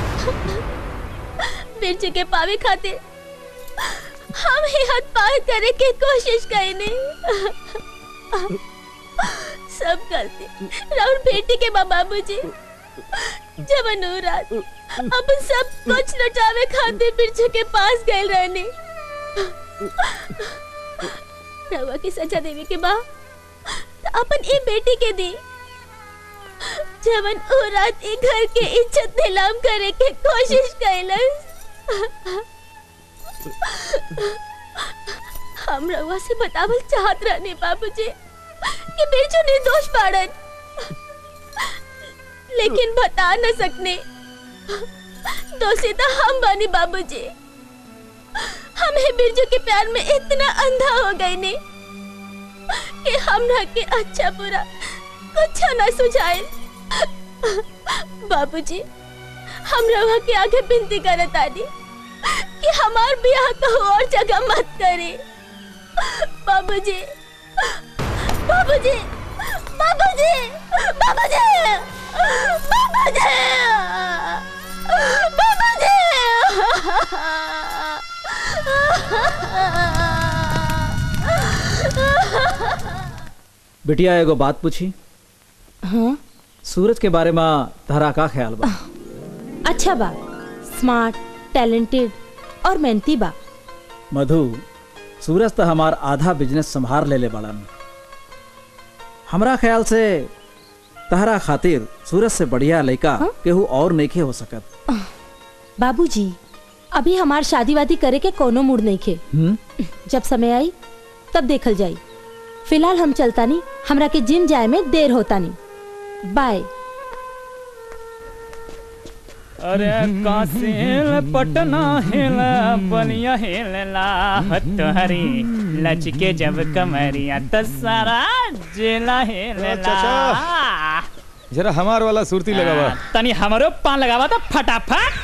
बिरजू के पावे खातिर हम ही हद पार करे के कोशिश कईने सब गलती राउर बेटी के बा बाबूजी जब अनुराग अब सब कुछ लुटावे खातिर बिरजू के पास गए रहने रवा की सजा देवे के बा तो अपन ई बेटी के दी जवन ओ रात ई घर के इज्जत नीलाम करे के कोशिश कैलस हम रवा से बतावल चाहत रहने बाबूजी कि बिरजू निर्दोष पाड़न लेकिन बता न सकने दोषी तो हम बनी बाबूजी हमें बिरजू के प्यार में इतना अंधा हो गए ने कि हमरा के अच्छा बुरा कुछ न सुझाए बाबूजी हम रवा के आगे विनती करत आनी कि हमार ब्याह कहो और जगह मत करे बाबूजी बाबूजी बाबूजी बाबूजी बिटिया एगो बात पूछी हाँ सूरज के बारे में तहरा का ख्याल बा अच्छा बा स्मार्ट टैलेंटेड और मेहनती बा मधु सूरज तो हमार आधा बिजनेस संभार ले ले बड़न हमरा ख्याल से तहरा खातिर सूरज से बढ़िया लड़का केहू और नइखे हो सकत बाबूजी अभी हमार शादी वादी करे के कोनो मूड नहीं खे हम्म जब समय आई तब देखल जाई फिलहाल हम चलता नहीं हमरा के जिम जाए में देर होता नहीं बाय अरे कासिल पटना हिल बलिया हिलला हरी लचके जब कमरिया तो सारा जिला हिलला जरा हमार वाला सुरती लगावा तनी हमरो पान लगावा था फटाफट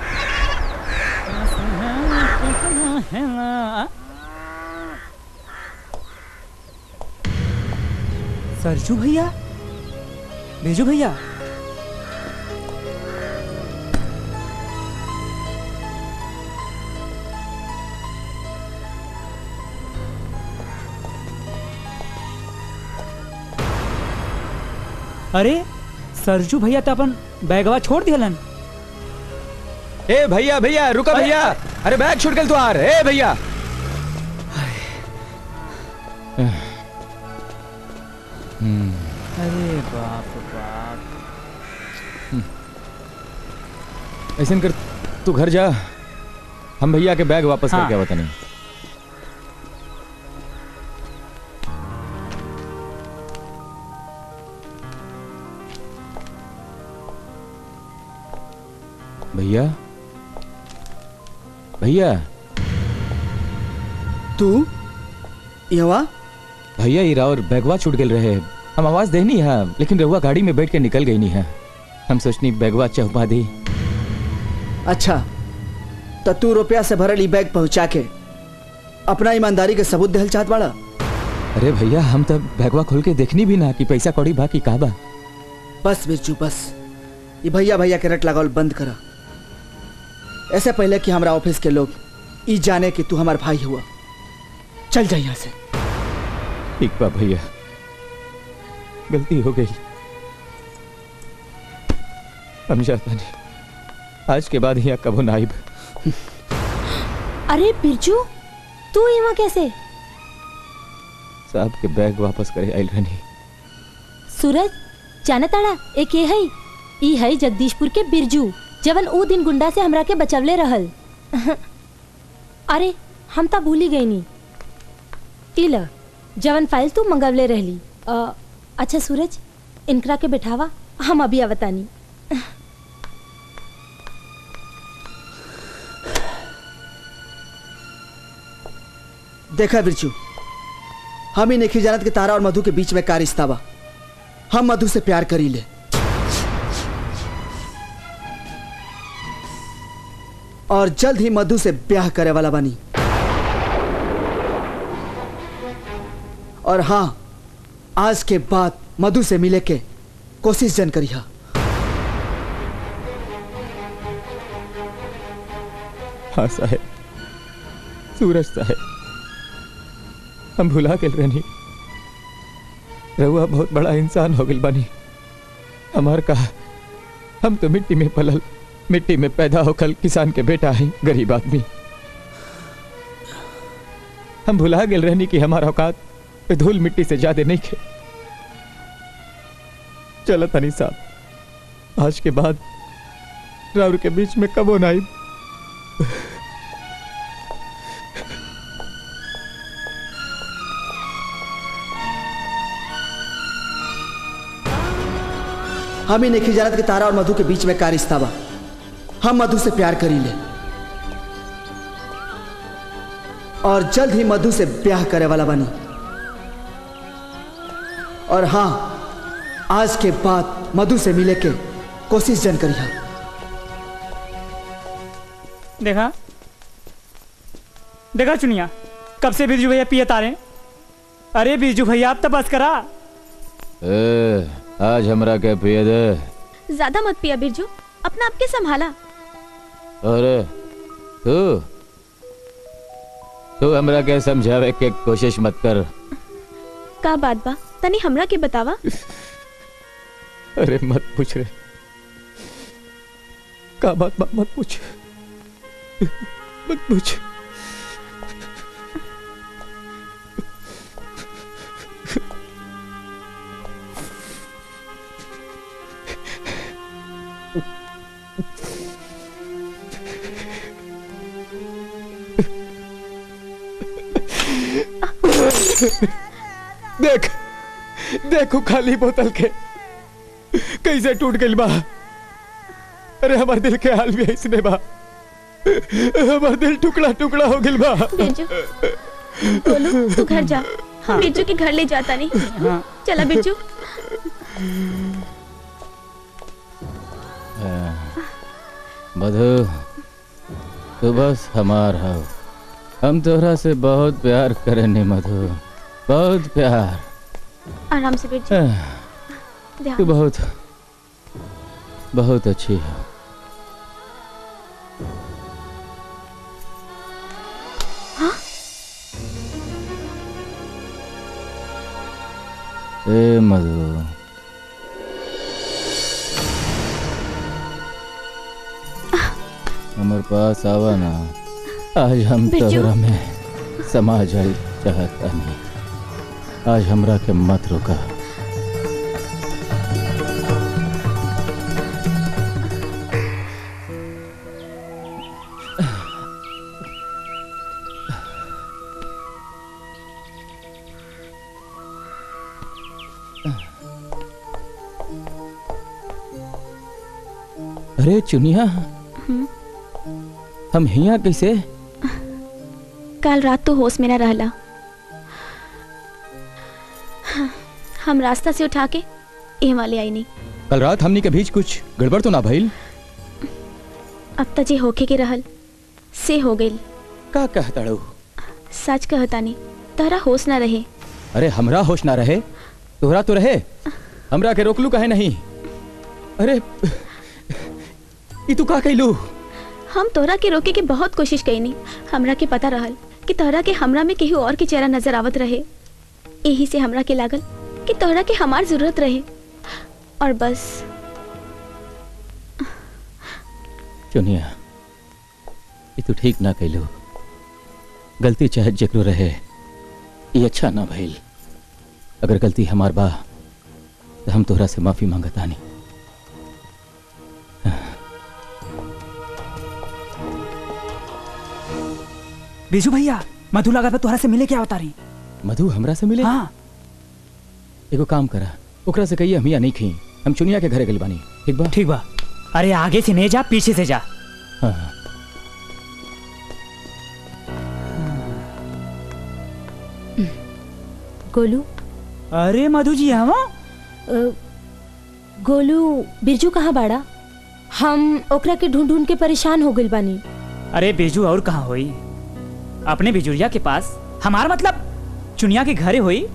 सरजू भैया बेजू भैया अरे सरजू भैया तो अपन बैगवा छोड़ दिलन ए भैया भैया रुका भैया अरे बैग छूट गल तुहार ए भैया अरे बाप बाप ऐसा कर तू घर जा हम भैया के बैग वापस हाँ। करके आवत नहीं भैया भैया तू यवा भैया ये रावर बैगवा छूट गए रहे हम आवाज देनी है लेकिन रहुआ गाड़ी में बैठ के निकल गई नहीं है हम सोचनी बैगवा चौपा दी अच्छा तो तू रुपया से भरल ई बैग पहुंचा के अपना ईमानदारी के सबूत देहल चाहत बाड़ा अरे भैया हम तो बैगवा खोल के देखनी भी ना कि पैसा कौड़ी बा कि का बा बस बिरजू बस ये भैया भैया के रट लगावल बंद करा ऐसे पहले कि हमारा ऑफिस के लोग ई जाने कि तू हमार भाई हुआ चल जा यहाँ से ठीक बा भैया गलती हो गई हम जाता नहीं आज के बाद यहाँ कबो नाइब अरे बिरजू तू यहाँ कैसे साहब के बैग वापस करे आइल रहनी सूरज जाना ताड़ा एक ये है ई है जगदीशपुर के बिरजू जवन ऊ दिन गुंडा से हमरा के बचवले रहल अरे हम तो भूल ही गई नी इल जवन फाइल तू मंगवले रहली अ, अच्छा सूरज इनकरा के बैठावा हम अभी आवतानी देखा बिरजू हम ही नहीं जानत कि तारा और मधु के बीच में का रिश्ता बा हम मधु से प्यार करी ले और जल्द ही मधु से ब्याह करे वाला बनी और हाँ आज के बाद मधु से मिले के कोशिश जन करी हाँ साहेब सूरज साहेब हम भुला गेल रहनी रहुआ बहुत बड़ा इंसान हो गल बनी हमार कहा हम तो मिट्टी में पलल मिट्टी में पैदा होकर किसान के बेटा है गरीब आदमी हम भुला गेल रहनी कि हमारा औकात पे धूल मिट्टी से ज्यादा नहीं खे चलो तनी साहब आज के बाद राउर के बीच में कबो ना आई हम ही नहीं जानत कि तारा और मधु के बीच में का रिश्ता बा हम मधु से प्यार करी ले और जल्द ही मधु से ब्याह करे वाला बनी और हाँ आज के बाद मधु से मिले के कोशिश जन करी देखा देखा चुनिया कब से बिरजू भैया पिए तारे अरे बिरजू भैया आप तो बस करा ए, आज हमरा के पिए दे ज्यादा मत पिया बिरजू अपना आपके संभाला अरे तू तू हमरा के समझावे के कोशिश मत कर का बात बा तनी हमरा के बतावा अरे मत पूछ रे का बात बा मत पूछ मत पूछ देख देखो खाली बोतल के कैसे टूट गई बा अरे हमारे दिल के हाल भी ऐसने बा हमारा दिल टुकड़ा टुकड़ा हो गई बा बिरजू बोलू तू घर जा बिरजू के घर ले जाता नहीं चला बिरजू मधु तू बस हमार हो हम तोहरा से बहुत प्यार करेनी मधु बहुत प्यार आराम से बिरजू तू ध्यान बहुत बहुत अच्छी है हाँ? ए मधु हमारे पास आवा ना आज हम बिरजू। तोहरा में समा जाए चाहता नहीं आज हमरा के मत रोका अरे चुनिया हम्म, हम हिया कैसे कल रात तो होश में न रहला हाँ, हम रास्ता से उठा के ए वाले आई नहीं कल रात हमनी के बीच कुछ गड़बड़ तो ना भइल अब तक जे होके के रहल से हो गइल का कहताड़ू सच कहता नहीं तहरा होश ना रहे अरे हमरा होश ना रहे तोहरा तो रहे हमरा के रोकलू कहे नहीं अरे ई तू का कैलू हम तोहरा के रोके के बहुत कोशिश कईनी हमरा के पता रहल कि तोहरा के हमरा में केहू और के चेहरा नजर आवत रहे यही से हमरा के लागल कि तोहरा के हमार जरूरत रहे और बस चुनिया ये तू ठीक ना कैलू गलती चाहे जकरो रहे ये अच्छा ना भइल अगर गलती हमार बा तो हम तोहरा से माफी मांगतानी बिजू भैया मधु लगा था तुहरा से मिले क्या बता रही मधु हमरा से मिले हाँ एगो काम करा ओकरा से कहिए हम यहाँ नहीं खी हम चुनिया के घरे गइल बानी ठीक बा ठीक बा अरे आगे से नहीं जा पीछे से जा हाँ हाँ। गोलू अरे मधु जी हम अ, गोलू बिरजू कहाँ बाड़ा हम ओकरा के ढूंढ ढूंढ के परेशान हो गइल बानी अरे बिजू और कहाँ हुई अपने बिजुरिया के पास हमारा मतलब चुनिया के घरे हुई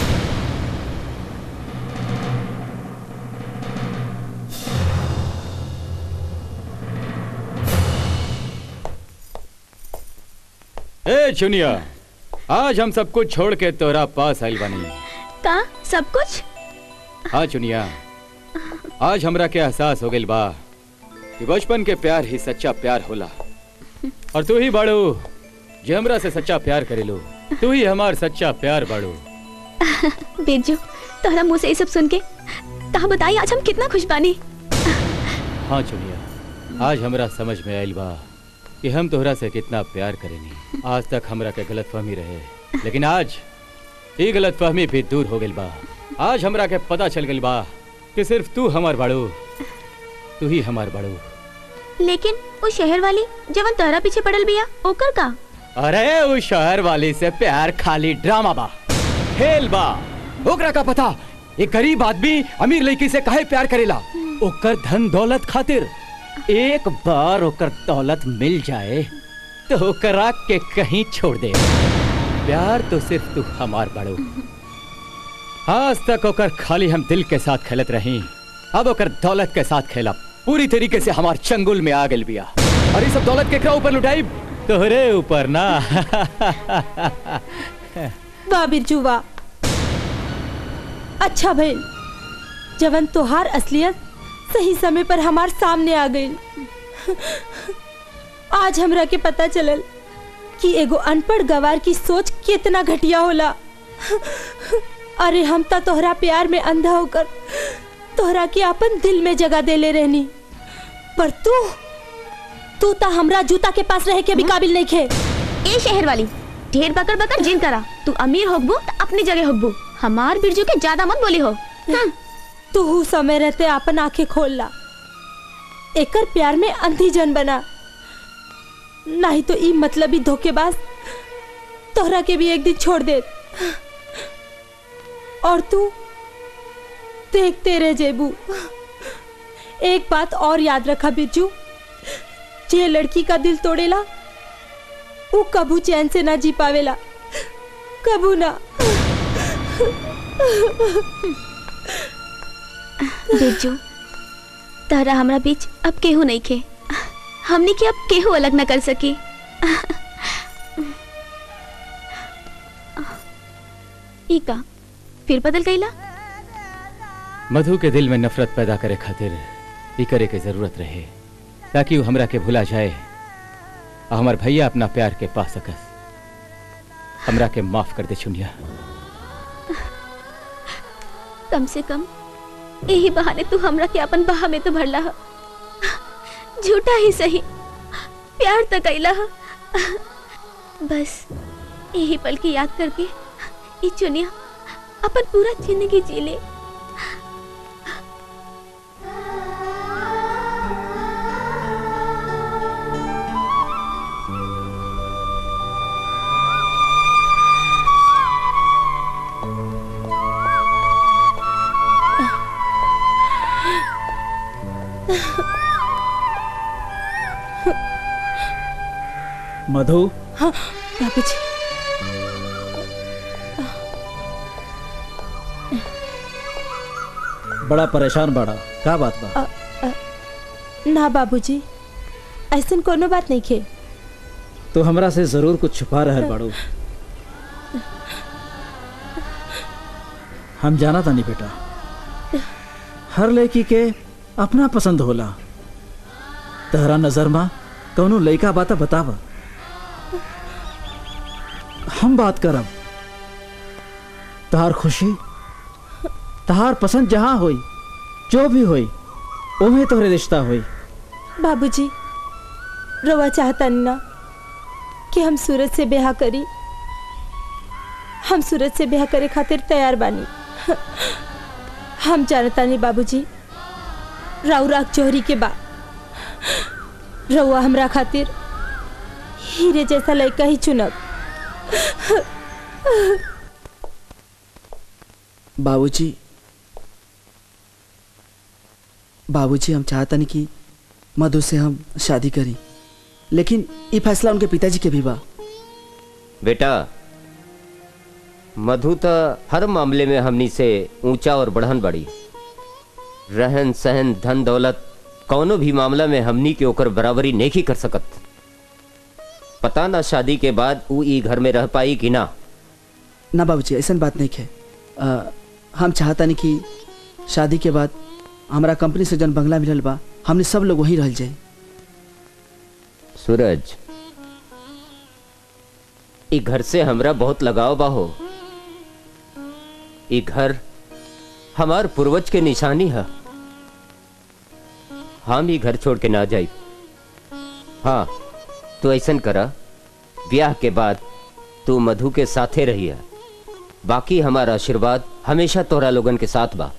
ए चुनिया आज हम सब कुछ छोड़ के तोरा पास आइल बानी का सब कुछ हाँ चुनिया आज हमरा के एहसास हो गइल बा कि बचपन के प्यार ही सच्चा प्यार होला और तू ही बाड़ू जे हमरा से सच्चा प्यार करेलो तू ही हमार सच्चा प्यार बाड़ू बिरजू तोहरा मुंह से ये सब सुन के कहा बताई आज हम कितना खुश बानी हाँ चुनिया आज हमरा समझ में आइल बा कि हम तोहरा से कितना प्यार करेनी आज तक हमरा के गलतफहमी रहे लेकिन आज ये गलतफहमी भी दूर हो गइल बा आज हमरा के पता चल गइल बा कि सिर्फ तू हमार बाड़ू तू ही हमार बाड़ू लेकिन वो शहर वाली जवन तोहरा पीछे पड़ल बिया ओकर का अरे उस शहर वाली से प्यार खाली ड्रामा बा खेल बा ओकरा का पता एक गरीब आदमी अमीर लड़की से काहे प्यार करेला ओकर धन दौलत खातिर एक बार ओकर दौलत मिल जाए तो ओकरा के कहीं छोड़ दे प्यार तो सिर्फ तू हमार बड़ो आज तक ओकर खाली हम दिल के साथ खेलत रही अब ओकर दौलत के साथ खेला पूरी तरीके से हमार चंगुल में आ गल बिया और ये सब दौलत केकरा ऊपर लुटाई तोहरे ऊपर ना वाह बिरजू वाह अच्छा भइल जवन तोहार असलियत सही समय पर हमार सामने आ गई आज हमरा के पता चलल कि एगो अनपढ़ गवार की सोच कितना घटिया होला अरे हम तो तोहरा प्यार में अंधा होकर तोहरा के अपन दिल में जगह देले रहनी पर तू तू तो हमरा जूता के पास रहे के भी काबिल नहीं खे ए शहर वाली ढेर बकर बकर जिन करा तू अमीर होगबू तो अपनी जगह होगबू हमार बिरजू के ज्यादा मत बोली हो हम्म, तू हु समय रहते अपन आंखें खोल ला एकर प्यार में अंधी जन बना नहीं तो ई मतलबी धोखेबाज तोहरा के भी एक दिन छोड़ दे और तू देखते रह जेबू एक बात और याद रखा बिरजू जे लड़की का दिल तोड़ेला वो कबू चैन से ना जी पावेला कबू ना बिरजू तारा हमरा बीच अब केहू नहीं खे हमने के अब केहू अलग न कर सकी ई का फिर बदल गईला मधु के दिल में नफरत पैदा करे खातिर ई करे के जरूरत रहे ताकि वो हमरा के भुला जाए और हमार भैया अपना प्यार के पा सकस हमरा के माफ कर दे चुनिया कम से कम यही बहाने तू हमरा के अपन बहा में तो भरला ह झूठा ही सही प्यार तो कैला ह बस यही पल की याद करके ई चुनिया अपन पूरा जिंदगी जी ले मधु हाँ बाबू जी बड़ा परेशान बड़ा का बात बा अ, अ, ना बाबूजी ऐसन कोनो बात नहीं खे तो हमरा से जरूर कुछ छुपा रहल बाड़ू हम जाना तानी बेटा हर लड़की के अपना पसंद होला तहरा नजर में कौनो लड़का बात बतावा हम बात करब तहार खुशी तहार पसंद जहाँ होई जो भी होई ओमे तोहरे रिश्ता होई बाबूजी रोवा चाहता नहीं ना कि कि हम सूरज से ब्याह करी हम सूरज से ब्याह करे खातिर तैयार बानी हम जानतानी बाबूजी राउराग जोहरी के बा रउआ हमरा खातिर हीरे जैसा लड़का ही चुनब बाबूजी बाबूजी हम चाहतनी कि मधु से हम शादी करी लेकिन ये फैसला उनके पिताजी के भी बा बेटा मधु तो हर मामले में हमनी से ऊंचा और बढ़न बड़ी रहन सहन धन दौलत कौनो भी मामला में हमनी के ओकर बराबरी नहीं कर सकत पता ना शादी के बाद ऊ ई घर में रह पाई कि ना ना बाबूजी ऐसा बात नहीं है अ, हम चाहतनी कि शादी के बाद हमारा कंपनी से जन बंगला मिलल बा हमने सब लोग वहीं रह जाए सूरज ई घर से हमरा बहुत लगाव बा हो ई घर हमार पूर्वज के निशानी है हम ही घर छोड़ के ना जाई हाँ तू ऐसा करा ब्याह के बाद तू मधु के साथे रही है बाकी हमारा आशीर्वाद हमेशा तोरा लोगन के साथ बा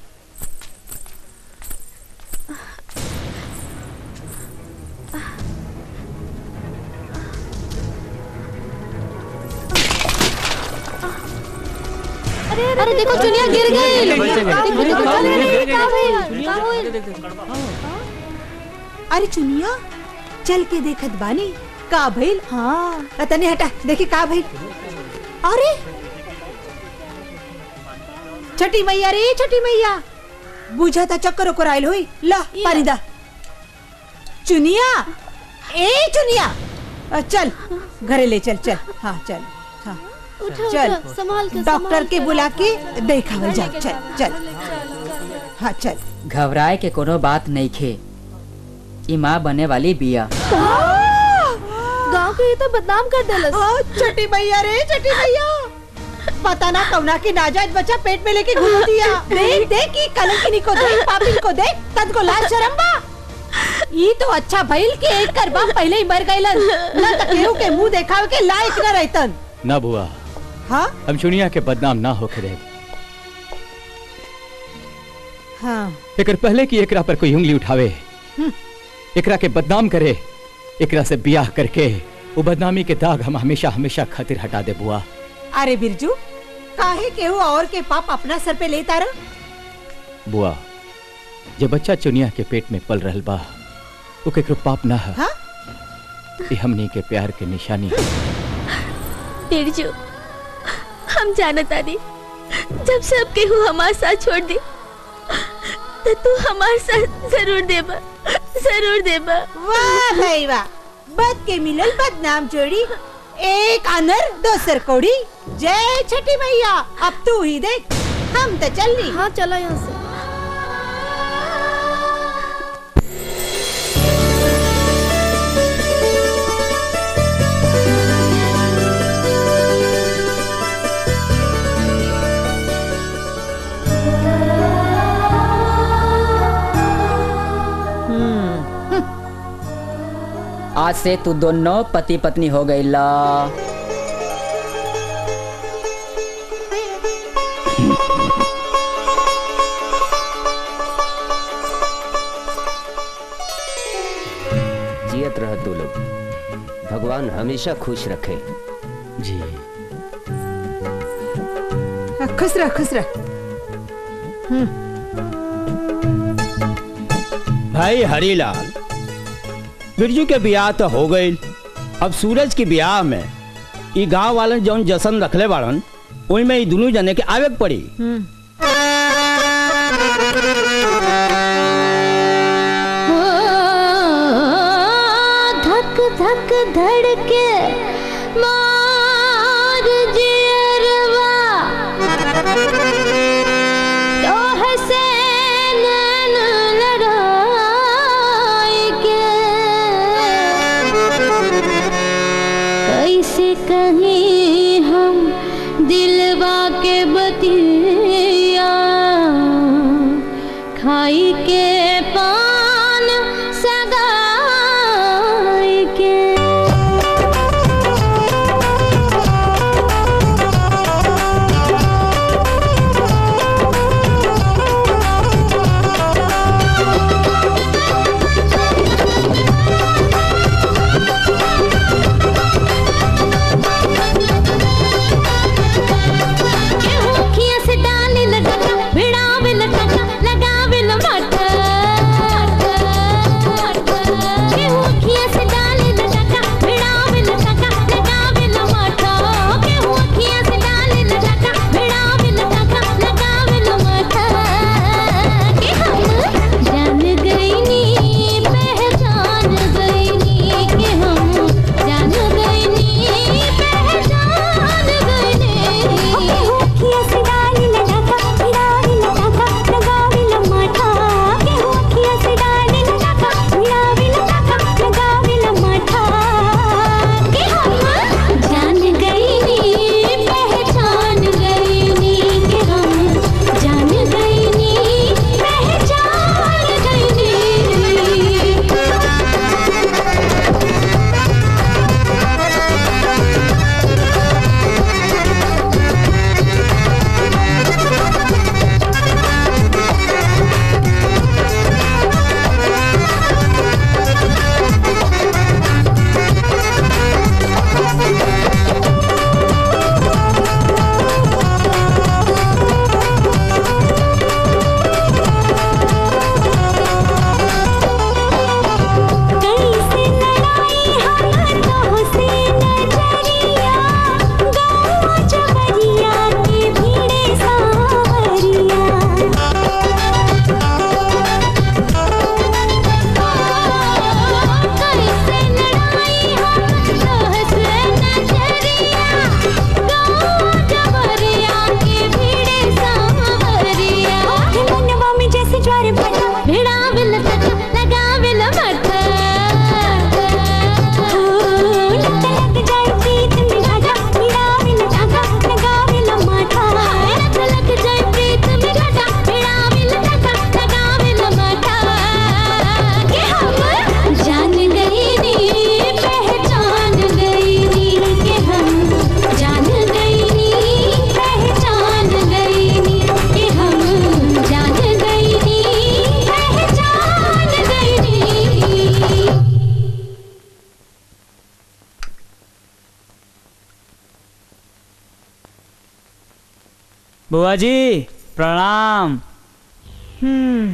अरे देखो चुनिया गिर गई देखो देखो अरे का भइल? अरे चुनिया चल के देखत बानी का भइल हाँ तने हटा देखी का भइल अरे छठी मैया रे छठी मैया बुझा था चक्कर ओकर आइल होई ला पानी दा चुनिया ए चुनिया अ, चल घरे ले चल चल हाँ चल हाँ उठा, चल उठा, संभाल के, डॉक्टर संभाल के के बुला के देखावल जा चल चल हाँ चल घबराए के कोनो बात नहीं खे ई माँ बने वाली बिया गांव के ये तो बदनाम कर देलस छठी मैया रे छठी मैया पता ना कौना की नाजायज बच्चा पेट में लेके घूम दिया देख देख की कलंकिनी को देख पापिन को देख तद को लाज शर्म बा ई तो अच्छा भइल कि एक करबा पहले ही मर गइलन ना त केहू के मुंह देखावे के लायक न रहतन ना बुआ हाँ हम चुनिया के बदनाम ना होके रहे हाँ एकर पहले की एकरा पर कोई उंगली उठावे हम्म। एकरा के बदनाम करे एकरा से ब्याह करके वो बदनामी के दाग हम हमेशा हमेशा खातिर हटा दे बुआ अरे बिरजू काहे केहू और के पाप अपना सर पे लेता रह बुआ जे बच्चा चुनिया के पेट में पल रहल बा वो केकरो पाप ना है हाँ? ये हमनी के प्यार के निशानी है बिरजू हम जानता नहीं जब सब केहू हमारे साथ छोड़ दे तो तू हमारे साथ जरूर देबा जरूर देबा वाह भाई वाह बद के मिलल बदनाम जोड़ी एक अनर दोसर कोड़ी जय छठी मैया अब तू ही देख हम तो चल ली हाँ चलो यहाँ से आज से तू दोनों पति पत्नी हो गई ला जियत रह तू लोग भगवान हमेशा खुश रखे जी खुश रह खुश रह भाई हरीलाल बिरजू के ब्याह तो हो गई अब सूरज के ब्याह में ई गांव वालन जौन जशन रखले बाड़न ओई में ई दोनों जने के आवे के पड़ी धक धक धड़के मार जियरवा तो हसैन लड़ाई के कैसे कहीं हम दिलवा के बतिया खाई के पान सगाई के बुआ जी प्रणाम हम्म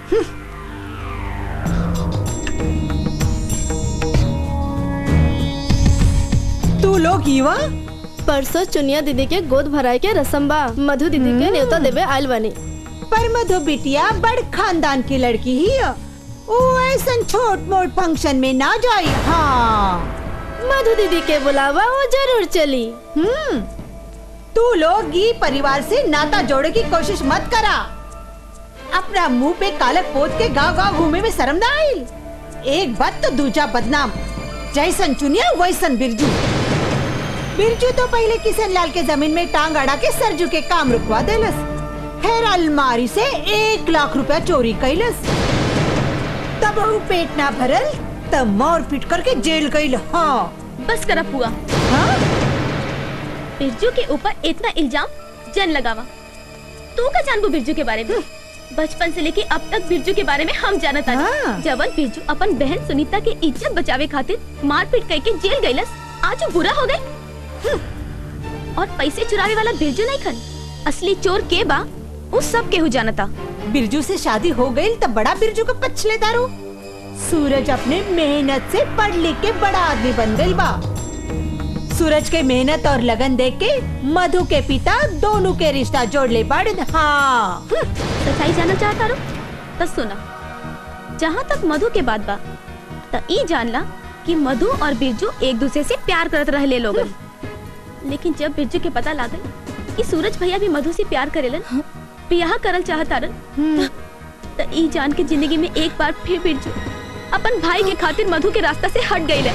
तू लोग युवा परसों चुनिया दीदी के गोद भराए के रसम बा मधु दीदी के न्योता देवे आयल बानी पर मधु बिटिया बड़ खानदान की लड़की ही है। वो ऐसा छोट मोट फंक्शन में ना जाई हाँ मधु दीदी के बुलावा वो जरूर चली हम्म तू लोग ये परिवार से नाता जोड़े की कोशिश मत करा अपना मुंह पे कालक पोत के गांव गांव घूमे में शर्म ना आई एक बात तो दूजा बदनाम जैसन चुनिया वैसन बिरजू बिरजू तो पहले किशन लाल के जमीन में टांग अड़ा के सरजू के काम रुकवा देलस फिर अलमारी से एक लाख रुपया चोरी कैलस तब वो पेट ना भरल तब मोर पीट करके जेल गईल हाँ बस करा पुआ बिरजू के ऊपर इतना इल्जाम जन लगावा तू का जानबू बिरजू के बारे में बचपन से लेके अब तक बिरजू के बारे में हम जानत आनी जवन बिरजू अपन बहन सुनीता के इज्जत बचावे खातिर मारपीट करके जेल गईलस आज वो बुरा हो गए और पैसे चुरावे वाला बिरजू नहीं खन असली चोर के बा उस सब केहू जानता बिरजू से शादी हो गई तब बड़ा बिरजू को पछले दारू सूरज अपने मेहनत से पढ़ लिख के बड़ा आदमी बन गई बा सूरज के मेहनत और लगन देख के मधु के पिता दोनों के रिश्ता जोड़ ले पड़ हाँ सच्चाई जानना चाहता रो तो सुना जहाँ तक मधु के बात बा तो ई जानला कि मधु और बिरजू एक दूसरे से प्यार करत रहे लोग लेकिन जब बिरजू के पता लागल कि सूरज भैया भी मधु से प्यार करेलन ब्याह करल चाहता रन तो ई जान के जिंदगी में एक बार फिर बिरजू अपन भाई के खातिर मधु के रास्ता से हट गई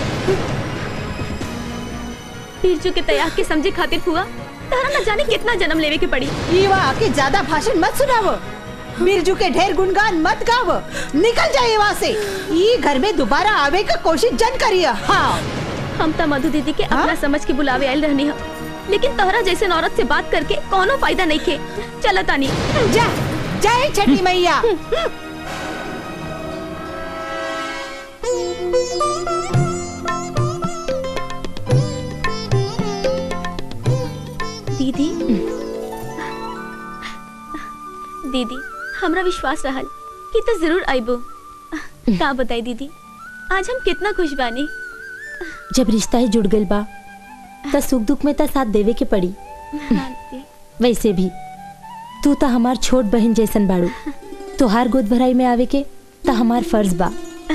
बिरजू के तैयार के समझे खातिर हुआ तारा न जाने कितना जन्म लेवे के पड़ी युवा आके ज्यादा भाषण मत सुनावो बिरजू के ढेर गुणगान मत गावो निकल जाए वहाँ से ये घर में दोबारा आवे का कोशिश जन करिए हाँ हम तो मधु दीदी के अपना समझ के बुलावे आयल रहनी हो लेकिन तोहरा जैसे औरत से बात करके कोनो फायदा नहीं खे चलो तानी जा जय छठी मैया दीदी दीदी हमरा विश्वास रहल कि तो जरूर आइबो का बताई दीदी आज हम कितना खुश बानी जब रिश्ता ही जुड़ गइल बा त सुख दुख में त साथ देवे के पड़ी वैसे भी तू तो हमार छोट बहन जैसन बाड़ू तोहार गोद भराई में आवे के त हमार फर्ज बा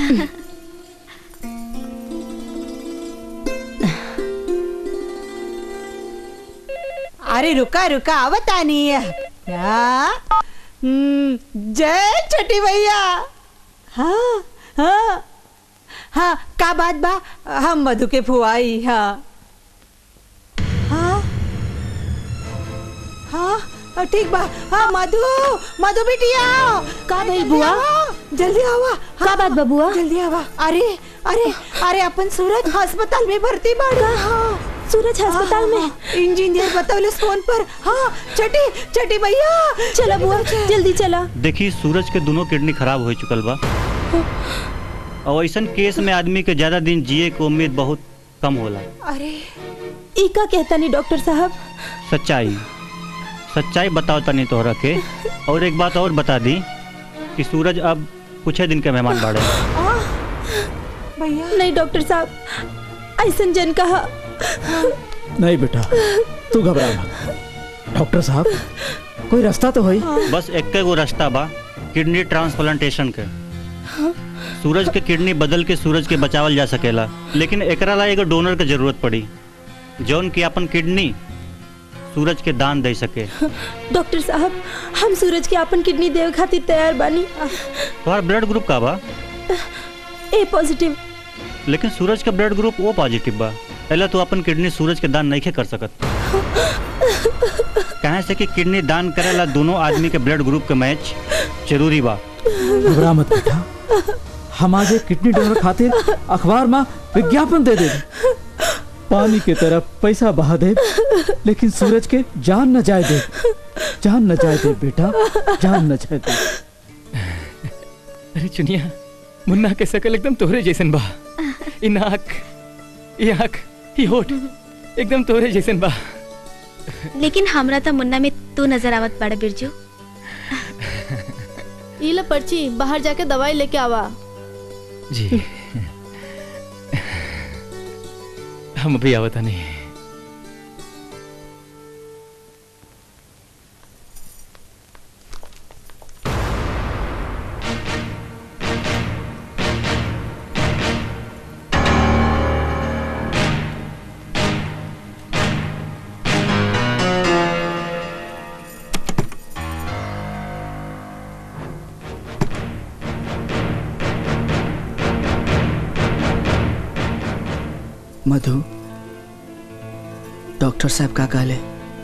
अरे रुका रुका आवतानी क्या हम्म, जय छठी भैया हाँ हाँ हाँ का बात बा हम मधु के फुआई हाँ हाँ हाँ हाँ, ठीक बा हाँ मधु मधु बिटिया का भइल बुआ? जल्दी आवा का बात बा बुआ? जल्दी आवा अरे अरे अरे अपन सूरज अस्पताल में भर्ती बाड़ा हाँ सूरज अस्पताल में इंजीनियर बतौले फोन पर हाँ छठी छठी भैया चला बुआ जल्दी चला देखी सूरज के दोनों किडनी खराब हो चुकल बा और ऐसा केस में आदमी के ज्यादा दिन जिए के उम्मीद बहुत कम होला अरे ई का कहता नहीं डॉक्टर साहब सच्चाई सच्चाई बताओ तनी तोहरा के और एक बात और बता दी कि सूरज अब कुछ ही दिन के मेहमान बाड़े भैया नहीं डॉक्टर साहब ऐसा जन कहा नहीं बेटा तू घबरा मत डॉक्टर साहब कोई रास्ता तो है बस एक गो रास्ता बा किडनी ट्रांसप्लांटेशन के सूरज के किडनी बदल के सूरज के बचावल जा सकेला लेकिन एकरा ला एगो डोनर के जरूरत पड़ी जौन की अपन किडनी सूरज के दान दे सके डॉक्टर साहब हम सूरज के अपन किडनी देवे खातिर तैयार बानी तुम्हारा ब्लड ग्रुप का बा ए पॉजिटिव लेकिन सूरज का ब्लड ग्रुप ओ पॉजिटिव बा पहले तो अपन किडनी सूरज के दान नहीं कर सकत कहे से कि किडनी दान करेला दोनों आदमी के ब्लड ग्रुप के मैच जरूरी बा घबरा मत बेटा हम आज एक किडनी डोनर खातिर अखबार में विज्ञापन दे दे पानी के तरफ पैसा बहा दे लेकिन सूरज के जान न जाए दे जान न जाए दे बेटा जान न जाए दे अरे चुनिया मुन्ना के शकल एकदम तोहरे जैसन बा ई नाक ई आँख ई होठ एकदम तोहरे जैसन बा लेकिन हमरा तो मुन्ना में तू नजर आवत बड़ा बिरजू ई ले पर्ची बाहर जाके दवाई लेके आवा जी हम अभी आवता नहीं मधु डॉक्टर साहब का कहले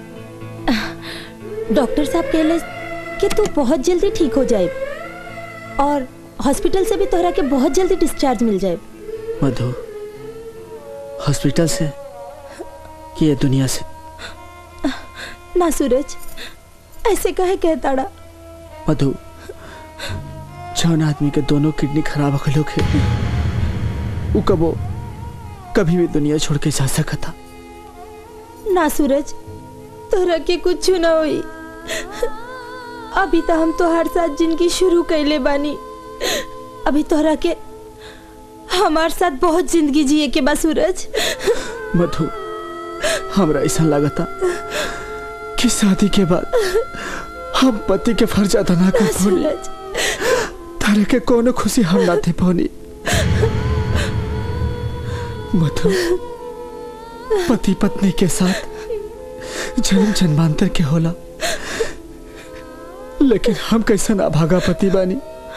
डॉक्टर साहब कहले कि तू बहुत जल्दी ठीक हो जाए और हॉस्पिटल से भी तोहरा के बहुत जल्दी डिस्चार्ज मिल जाए मधु हॉस्पिटल से कि ये दुनिया से ना सूरज ऐसे कहे कहताड़ा मधु जौन आदमी के दोनों किडनी खराब हो गए खे वो कबो कभी भी दुनिया छोड़ के जा सकता ना सूरज तोहरा के कुछ ना हुई अभी तो हम तोहार साथ जिंदगी शुरू कैले बानी अभी तोहरा के हमार साथ बहुत जिंदगी जिए के बा सूरज मधु हमरा ऐसा लगता कि शादी के बाद हम पति के फर्ज अदा ना कर पानी तारे के कोनो खुशी हम ना थे पानी मधु पति पत्नी के साथ जन्म जन्मांतर के होला लेकिन हम कैसा ना भागा पति बानी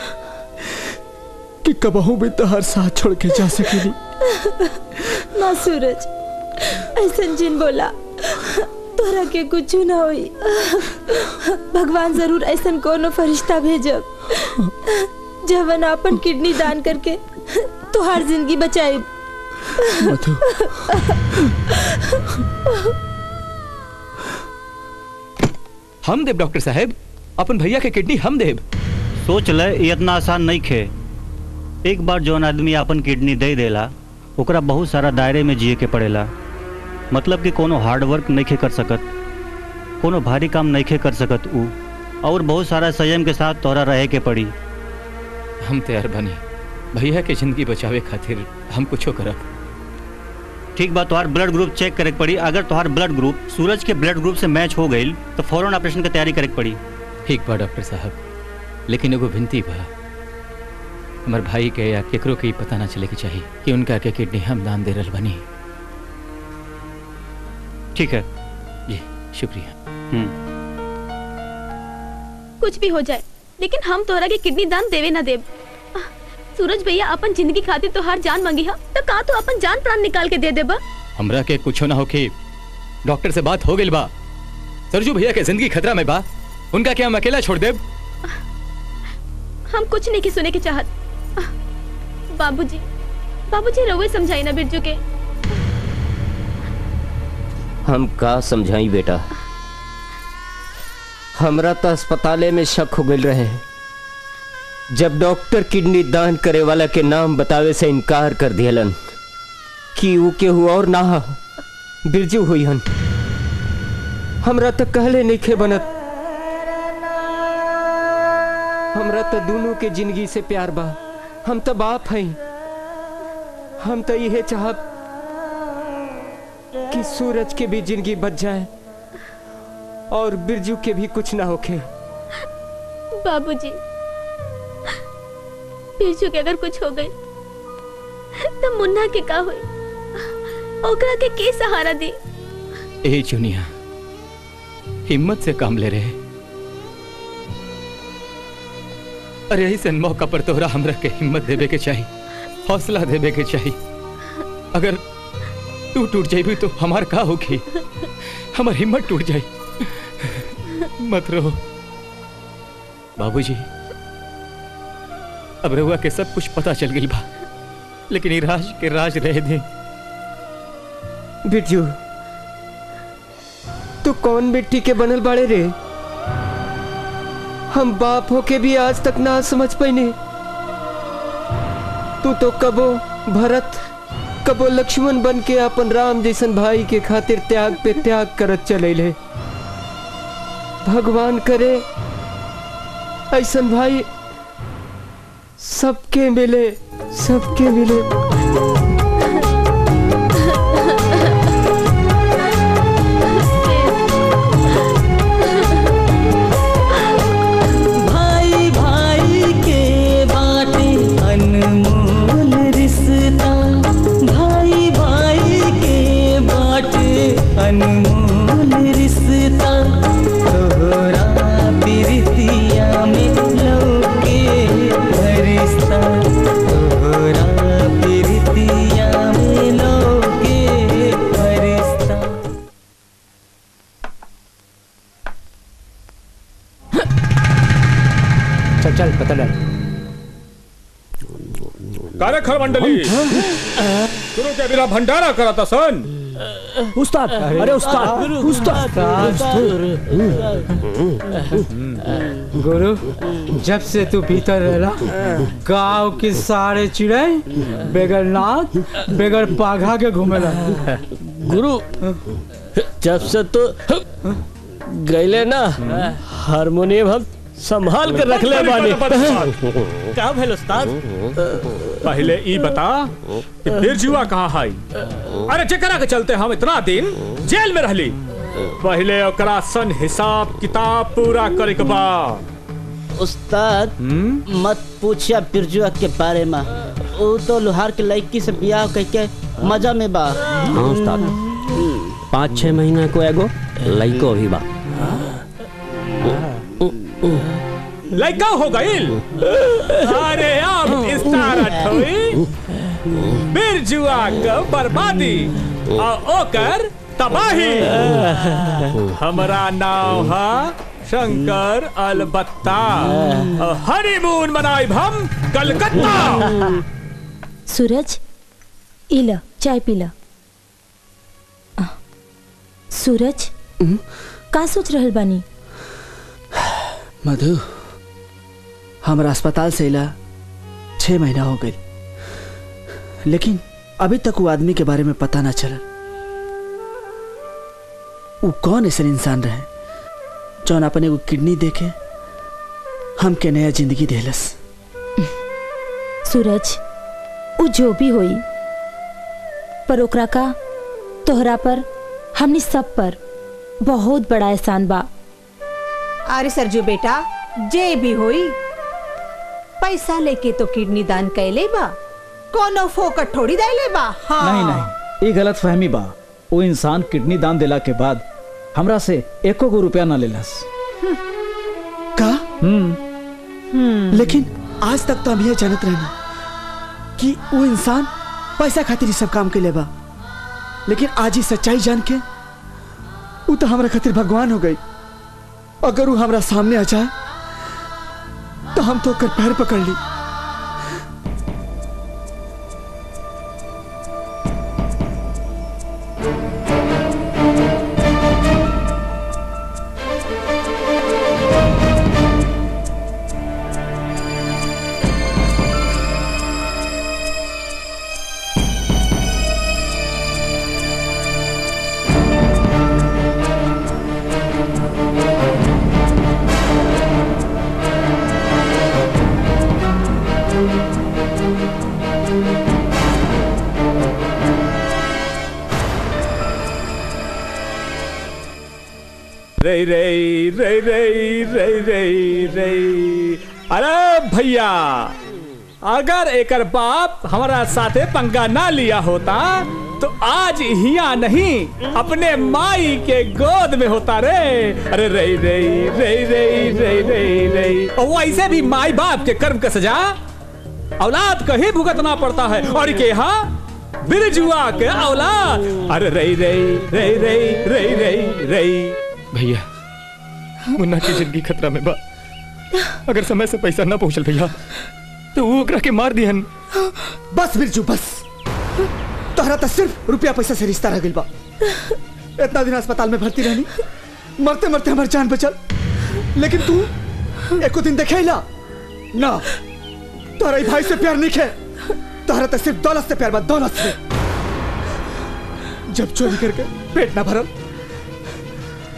कि कबहू भी तो हर साथ छोड़ के जा सकेली ना सूरज ऐसा जिन बोला तोहरा के कुछ ना हुई भगवान जरूर ऐसा कोनो फरिश्ता भेजब जवन अपन किडनी दान करके तोहार जिंदगी बचाए मधु हम देव डॉक्टर साहब अपन भैया के किडनी हम देव सोच ले ये इतना आसान नहीं खे एक बार जौन आदमी अपन किडनी दे देला ओकरा बहुत सारा दायरे में जिए के पड़ेला मतलब कि कोनो हार्ड वर्क नहीं खे कर सकत कोनो भारी काम नहीं खे कर सकत ऊ और बहुत सारा संयम के साथ तोरा रहे के पड़ी हम तैयार बनी भैया के जिंदगी बचावे खातिर हम कुछो करब ठीक बा तोहार ब्लड ग्रुप चेक करे के पड़ी अगर तोहार ब्लड ग्रुप सूरज के ब्लड ग्रुप से मैच हो गई तो फौरन ऑपरेशन की तैयारी करे के पड़ी ठीक बा डॉक्टर साहब लेकिन एगो विनती बा हमार भाई के या केकरो के ई पता ना चले के चाहिए कि उनका के किडनी हम दान दे रहल बनी ठीक है जी शुक्रिया कुछ भी हो जाए लेकिन हम तोहरा के किडनी दान देवे ना देव आह, सूरज भैया अपन जिंदगी खातिर तोहार जान मांगी हा तो का तू अपन जान प्राण निकाल के दे देबा हमरा के कुछो ना होके डॉक्टर से बात हो गई बा सरजू भैया के जिंदगी खतरा में बा उनका क्या हम अकेला छोड़ देब हम कुछ नहीं के सुने के चाहत आह, बाबूजी बाबूजी रउए समझाई ना बिरजू के हम का समझाई बेटा हमरा तो अस्पताले में शक हो गई रहे जब डॉक्टर किडनी दान करे वाला के नाम बतावे से इनकार कर दियलन कि ऊ केहू और ना हा, बिरजू हुई हन हमरा तो कहले नहीं खे बनत हमरा तो दोनों के जिंदगी से प्यार बा हम तो बाप हई हम तो यह चाहब कि सूरज के भी जिंदगी बच जाए और बिरजू के भी कुछ ना होके बाबूजी बिरजू के अगर कुछ हो गई तो मुन्ना के का हुई ओकरा के के सहारा दी ए चुनिया हिम्मत से काम ले रहे अरे ऐसे मौका पर तोहरा हमरा के हिम्मत देवे के चाहिए हौसला देवे के चाहिए अगर तू टूट जाइबी तो हमार का होगी हमार हिम्मत टूट जाई मत रहो बाबूजी अब रहुआ के सब कुछ पता चल गई बा लेकिन ये राज के राज रह दे बिरजू तू कौन मिट्टी के बनल बाड़े रे हम बाप होके भी आज तक ना समझ पैने तू तो कबो भरत कबो लक्ष्मण बन के अपन राम जैसन भाई के खातिर त्याग पे त्याग करत चले भगवान करे ऐसन भाई सबके मिले सबके मिले भाई भाई के बाटे अनमोल रिश्ता भाई भाई के बाटे अनमोल रिश्ता तोहरा प्रीतिया में लौके रिश्ता तोहरा प्रीतिया में लौके रिश्ता चल चल पता डाल कार्यखर मंडली गुरु के बिना भंडारा कराता सन उस्ताद अरे उस्ताद उस्ताद गुरु जब से तू भीतर रहला गांव की सारे चिड़ै बेगर नाक बेगर पाघा के घूमेला गुरु जब से तो गईले ना हारमोनियम हम संभाल कर रख ले बानी क्या भेल उस्ताद पहले ई बता कि बिरजुआ कहाँ हाई अरे जेकरा के चलते हम इतना दिन जेल में रहली पहले ओकरा सन हिसाब किताब पूरा करे के बा उस्ताद मत पूछिया बिरजुआ के बारे में वो तो लोहार के लड़की से बियाह करके मजा में बा हाँ उस्ताद पाँच छह महीना को एगो लइको भी बा लड़का हो गईल अरे अब स्टार्ट हुई बिरजुआ के बर्बादी और ओकर तबाही हमरा नाम है शंकर अलबत्ता और हनीमून मनाई हम कलकत्ता सूरज इला चाय पीला आ, सूरज का सोच रहल बानी मधु हमारा अस्पताल से इला छह महीना हो गई लेकिन अभी तक वो आदमी के बारे में पता ना चला वो कौन ऐसा इंसान रहे जौन अपने को किडनी देके हमके नया जिंदगी देलस सूरज उ जो भी होई पर ओकरा का तोहरा पर हमनी सब पर बहुत बड़ा एहसान बा अरे सरजू बेटा जे भी होई पैसा लेके तो किडनी दान कैले बा कोनो फोकट थोड़ी देले बा हाँ नहीं नहीं ये गलत फहमी बा वो इंसान किडनी दान दिला के बाद हमरा से एको गो रुपया ना लेलस का हम्म लेकिन आज तक तो हम यह जानत रहना कि वो इंसान पैसा खातिर ही सब काम के बा लेकिन आज ही सच्चाई जान के वो तो हमारा खातिर भगवान हो गई अगर वो हमारा सामने आ जाए तो हम तो कर पैर पकड़ ली रे रे रे रे रे रे रे अरे भैया अगर एकर बाप हमारा साथे पंगा ना लिया होता तो आज हिया नहीं अपने माई के गोद में होता रे अरे रे रे रे रे रे रे रे और वैसे भी माई बाप के कर्म का सजा औलाद का ही भुगतना पड़ता है और के यहाँ बिरजुआ के औलाद अरे रे रे रे रे रे रे रे भैया मुन्ना की जिंदगी खतरा में बा अगर समय से पैसा ना पहुंचल भैया तो वो ओकरा के मार दिहन बस बिरजू बस तोहरा तो सिर्फ रुपया पैसा से रिश्ता रह गइल बा इतना दिन अस्पताल में भर्ती रहनी मरते मरते हमारी जान बचल लेकिन तू एको दिन देखेला ना तोहरा ई भाई से प्यार नहीं खे तोहरा तो सिर्फ दौलत से प्यार बा दौलत से जब चोरी करके पेट ना भरल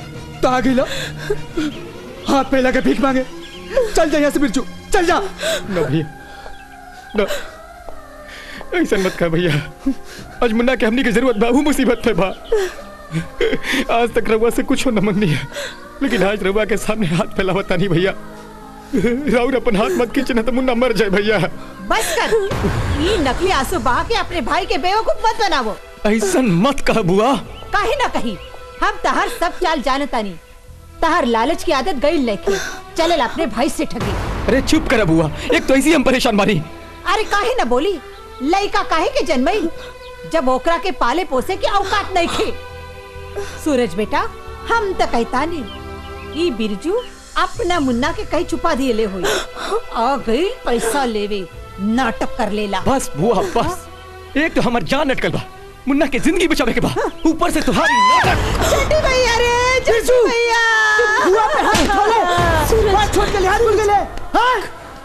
तो आ गई लो हाथ पे लगे भीख मांगे चल जा यहाँ से बिरजू चल जा न भैया न ऐसा मत कर भैया आज मुन्ना के हमनी की जरूरत बा वो मुसीबत पे बा आज तक रउआ से कुछ न मंगनी है लेकिन आज रउआ के सामने हाथ फैलावता नहीं भैया राउर अपन हाथ मत खींचना तो मुन्ना मर जाए भैया बस कर ये नकली आंसू बहा के अपने भाई के बेवकूफ मत बनावो ऐसा मत कह बुआ काहे ना कही हम तहर सब चाल जानता नहीं तहर लालच की आदत गई लेके चले अपने भाई से ठगी अरे चुप कर बुआ एक तो ऐसी हम परेशान बानी अरे काहे ना बोली लड़का काहे के जन्मई जब ओकरा के पाले पोसे के औकात नहीं खे सूरज बेटा हम तो कहता नहीं ई बिरजू अपना मुन्ना के कहीं छुपा दिए ले हुई आ गई पैसा लेवे नाटक कर लेला बस बुआ बस एक तो हमार जान अटकल बा मुन्ना के जिंदगी बचावे के बा ऊपर से तुम्हारी नाटक छोटी भैया रे छोटी भैया बुआ पे हाथ उठा ले सूरज। बात छोड़ के ले हाथ भूल गए हाँ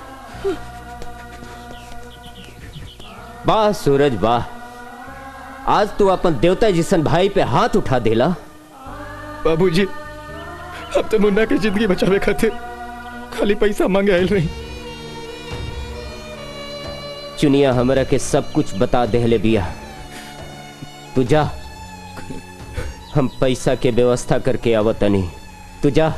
वाह सूरज वाह आज तू अपन देवता जिसन भाई पे हाथ उठा देला बाबूजी अब तो मुन्ना के जिंदगी बचावे खातिर खाली पैसा मांगे आयल नहीं चुनिया हमरा के सब कुछ बता देहले बिया तू जा हम पैसा के व्यवस्था करके आवतनी तू जा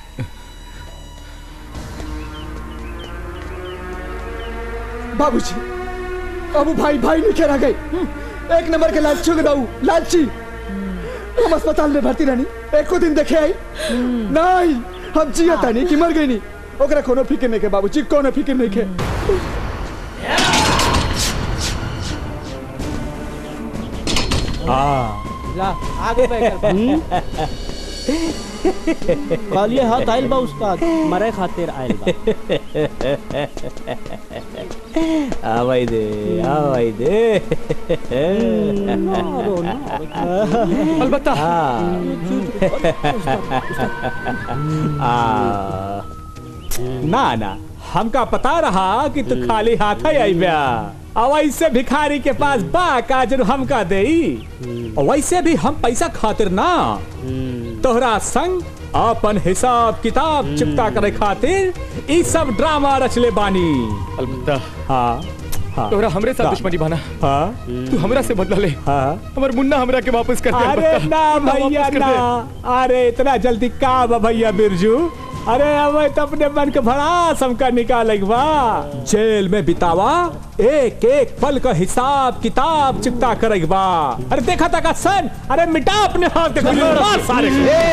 बाबूजी अब भाई भाई नहीं रह गए एक नंबर के लालची हो गए बाबू लालची हम अस्पताल में भर्ती रहनी एक को दिन देखे आई नहीं हम जिया तानी कि मर गई नहीं ओकरा कोनो फिक्र नहीं के बाबूजी कोनो फिक्र नहीं के ला आगे कालिए हाथ आइल बा उस्ताद मरे खातिर आइल बा आवाई दे आवाई दे अलबत्ता आ, ना ना हमका पता रहा कि तू खाली हाथ ही आई ब्या और वैसे भिखारी के पास बा काजर हमका देई और वैसे भी हम पैसा खातिर ना तोहरा संग अपन हिसाब किताब चिपता करे खातिर ई सब ड्रामा रचले बानी अलबत्ता हाँ हाँ तोरा हमरे साथ दुश्मनी बना हाँ तू हमरा से बदला ले हाँ हमार मुन्ना हमरा के वापस कर दे अरे अलबत्ता। ना मुन्ना भैया वापस कर ना दे। अरे इतना जल्दी का बा भैया बिरजू अरे अब तो अपने मन के भड़ा समका निकाल बा जेल में बितावा एक एक पल का हिसाब किताब चिपता कर बा अरे देखा था का सन अरे मिटा अपने हाथ के खुले मार सारे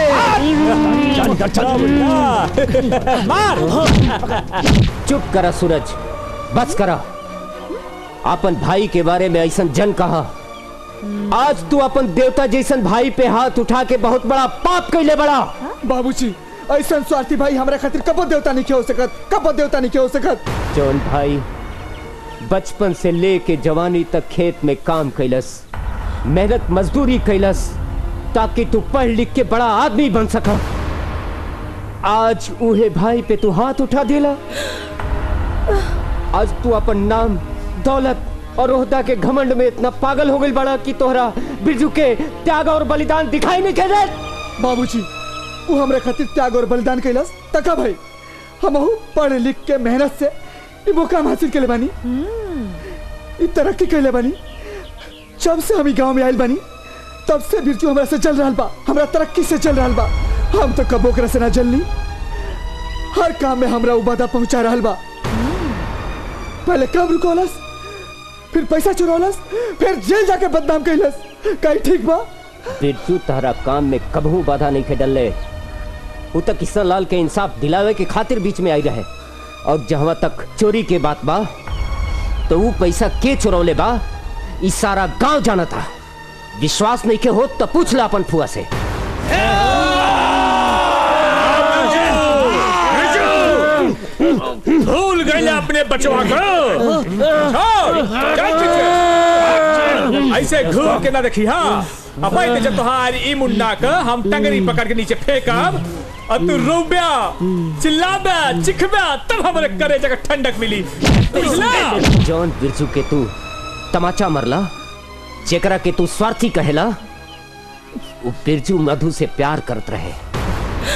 को। मार चुप करा सूरज बस करा अपन भाई के बारे में ऐसा जन कहा आज तू अपन देवता जैसन भाई पे हाथ उठा के बहुत बड़ा पाप कैले बड़ा बाबूजी ऐसा स्वार्थी भाई हमरा खातिर कबो देवता नहीं हो सकत कबो देवता नहीं हो सकत जौन भाई बचपन से लेके जवानी तक खेत में काम कैलस मेहनत मजदूरी कैलस ताकि तू पढ़ लिख के बड़ा आदमी बन सका आज उहे भाई पे तू हाथ उठा देला आज तू अपन नाम दौलत और ओहदा के घमंड में इतना पागल हो गई बड़ा कि तोहरा बिरजू के त्याग और बलिदान दिखाई नहीं दे बाबूजी वो हमरा खातिर त्याग और बलिदान कैलस तका भाई हम पढ़ लिख के मेहनत से ई मुकाम हासिल कैले बानी ई तरक्की कैले बानी जब से हम ई गांव में आइल बानी तब से बिरजू हमरा से चल रहा बा हमरा तरक्की से चल रहा बा हम तो कबो ओकरा से ना जलनी हर काम में हमरा उबादा पहुंचा रहा बा पहले कब रुकोलस फिर पैसा चुरौलस फिर जेल जाके बदनाम कैलस कहीं ठीक बा बिरजू तहरा काम में कबहू बाधा नहीं खेडल ले वो तक किशन लाल के इंसाफ दिलावे के खातिर बीच में आई रहे और जहां तक चोरी के बात बा तो वो पैसा के चुरौले बा ई सारा गांव जाना था विश्वास नहीं के हो तो पूछ ला अपन फुआ से भूल गए अपने बचवा को छोड़, चल पीछे। ऐसे घूर के ना देखी हाँ अब आई जब तुम्हारी ई मुन्ना का हम टंगरी पकड़ के नीचे फेंकब और तू रोब्या चिल्लाबा चिखबा तब हमारे करे जगह ठंडक मिली बुझला जॉन बिरजू के तू तमाचा मरला जेकरा के तू स्वार्थी कहेला वो बिरजू मधु से प्यार करत रहे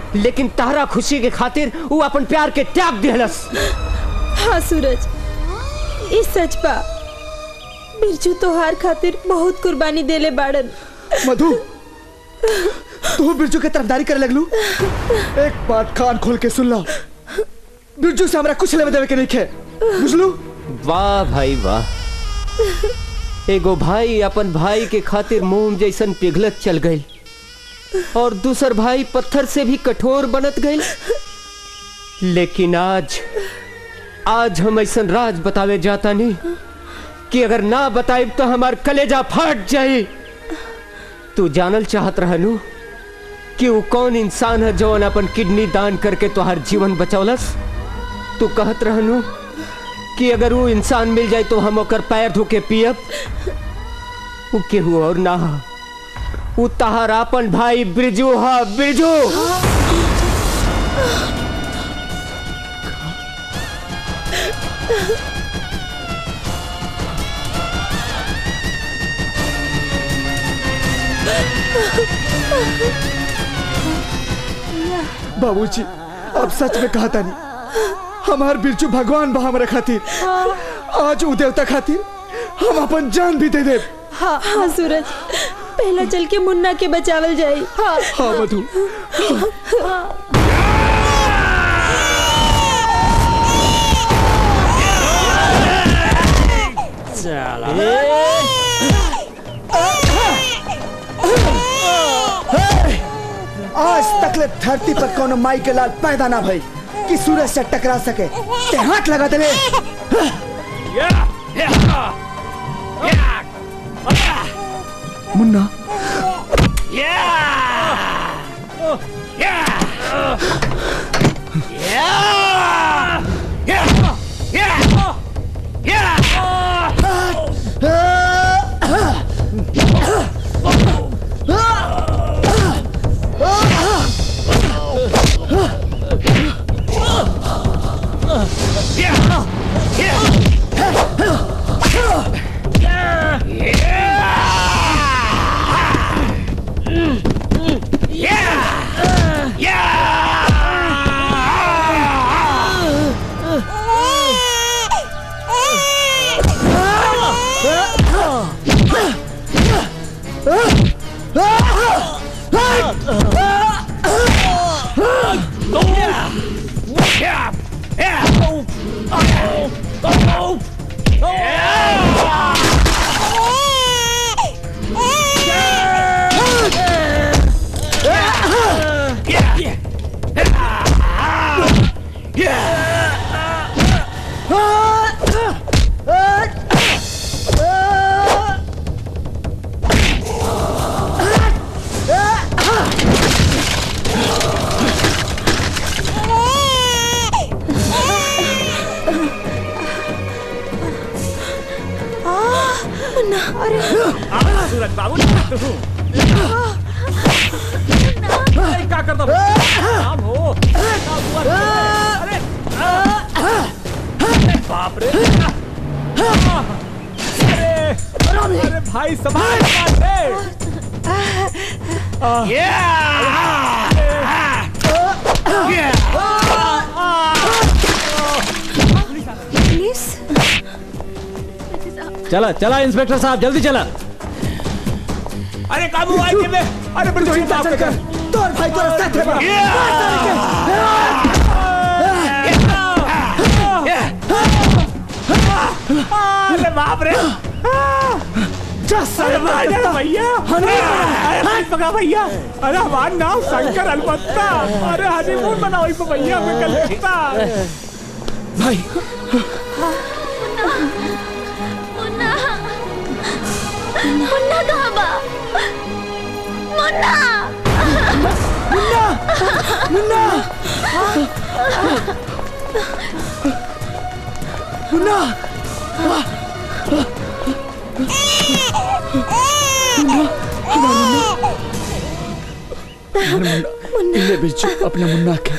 लेकिन तारा खुशी के खातिर वो अपन प्यार के त्याग दिहलस हाँ सूरज इस सच बा बिरजू तोहार खातिर बहुत कुर्बानी देले बाड़न मधु तू बिरजू के तरफदारी करे लगलू एक बात कान खोल के सुन लो बिरजू से हमरा कुछ लेवे देवे के नहीं खे बुझलू वाह भाई वाह एगो भाई अपन भाई के खातिर मोम जैसन पिघलत चल गई और दूसर भाई पत्थर से भी कठोर बनत गई लेकिन आज आज हम ऐसा राज बतावे जाता नहीं कि अगर ना बताए तो हमार कलेजा फाट जाए तू जानल चाहत रहनू कि वो कौन इंसान है जो अपन किडनी दान करके तुहार जीवन बचौलस तू कहत रहनू कि अगर वो इंसान मिल जाए तो हम ओकर पैर धो के पियब वो केहू और ना हा वो तहार अपन भाई बिरजू हा बिरजू बाबूजी अब सच में कहा था नहीं हमार बिरजू भगवान बा हमरा खातिर आज उ देवता खातिर हम अपन जान भी दे दे हाँ हाँ सूरज पहला चल के मुन्ना के बचावल जाई हाँ हाँ मधु आज तक ले धरती पर कोनो माई के लाल पैदा ना भई कि सूरज से टकरा सके ते हाथ लगा दे मुन्ना मुन्ना अरे सूरज बाबू तू अरे क्या करता काम हो काम हुआ अरे अरे बाप रे अरे अरे भाई संभाल संभाल रे पुलिस चला चला इंस्पेक्टर साहब जल्दी चला अरे काबू आए के ले अरे बिल्कुल चिंता चल कर तोर भाई तो रास्ता थे बड़ा अरे बाप रे अरे भाई भैया अरे भाई पका भैया अरे हमारा नाम शंकर अलबत्ता अरे हनीमून मनाओ इस भैया मैं कलकत्ता भाई मुन्ना मुन्ना कहाँ बा मुन्ना मुन्ना मुन्ना मुन्ना मुन्ना ले बिरजू अपने मुन्ना के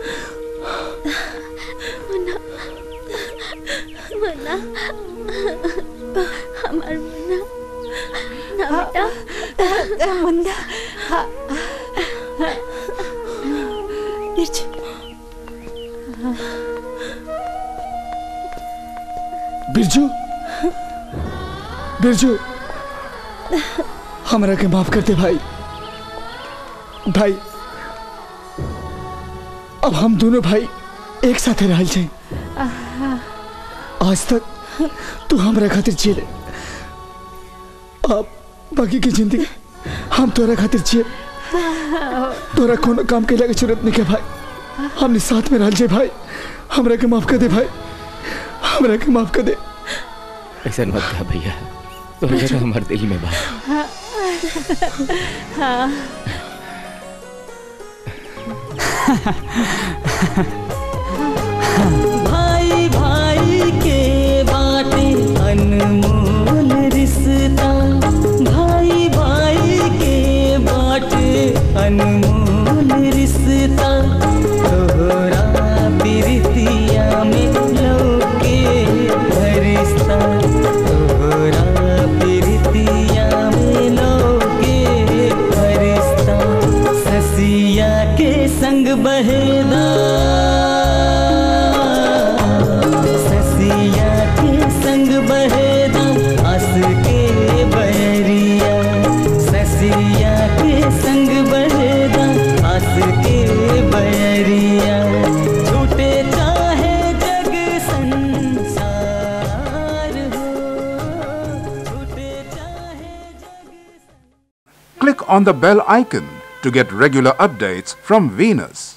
मुन्ना मुन्ना हमार मुन्ना ना बेटा मुन्ना बिरजू बिरजू हमरा के माफ कर दे भाई भाई अब हम दोनों भाई एक साथ रहल जाए आज तक तू हमरा खातिर जिए अब बाकी की जिंदगी हम तोरा खातिर जिए तोरा कोनो काम के लगे जरूरत नहीं के भाई हमने साथ में रहल जाए भाई हमरा के माफ कर दे भाई हमरा के माफ कर दे ऐसा मत कहा भैया तो जगह हमारे दिल में बा हाँ भाई भाई के बाटे अनमोल रिश्ता भाई भाई के बाटे अनमोल रिश्ता तोहरा प्रीतिया में लौके रिश्ता तोहरा प्रीतिया में लौके रिश्ता ससिया के संग बहेदा ससिया के संग बहेदा आस के बहरिया ससिया के संग बहेदा आस के बहरिया छूटे चाहे जग संसार हो छूटे Click on the bell icon to get regular updates from Venus.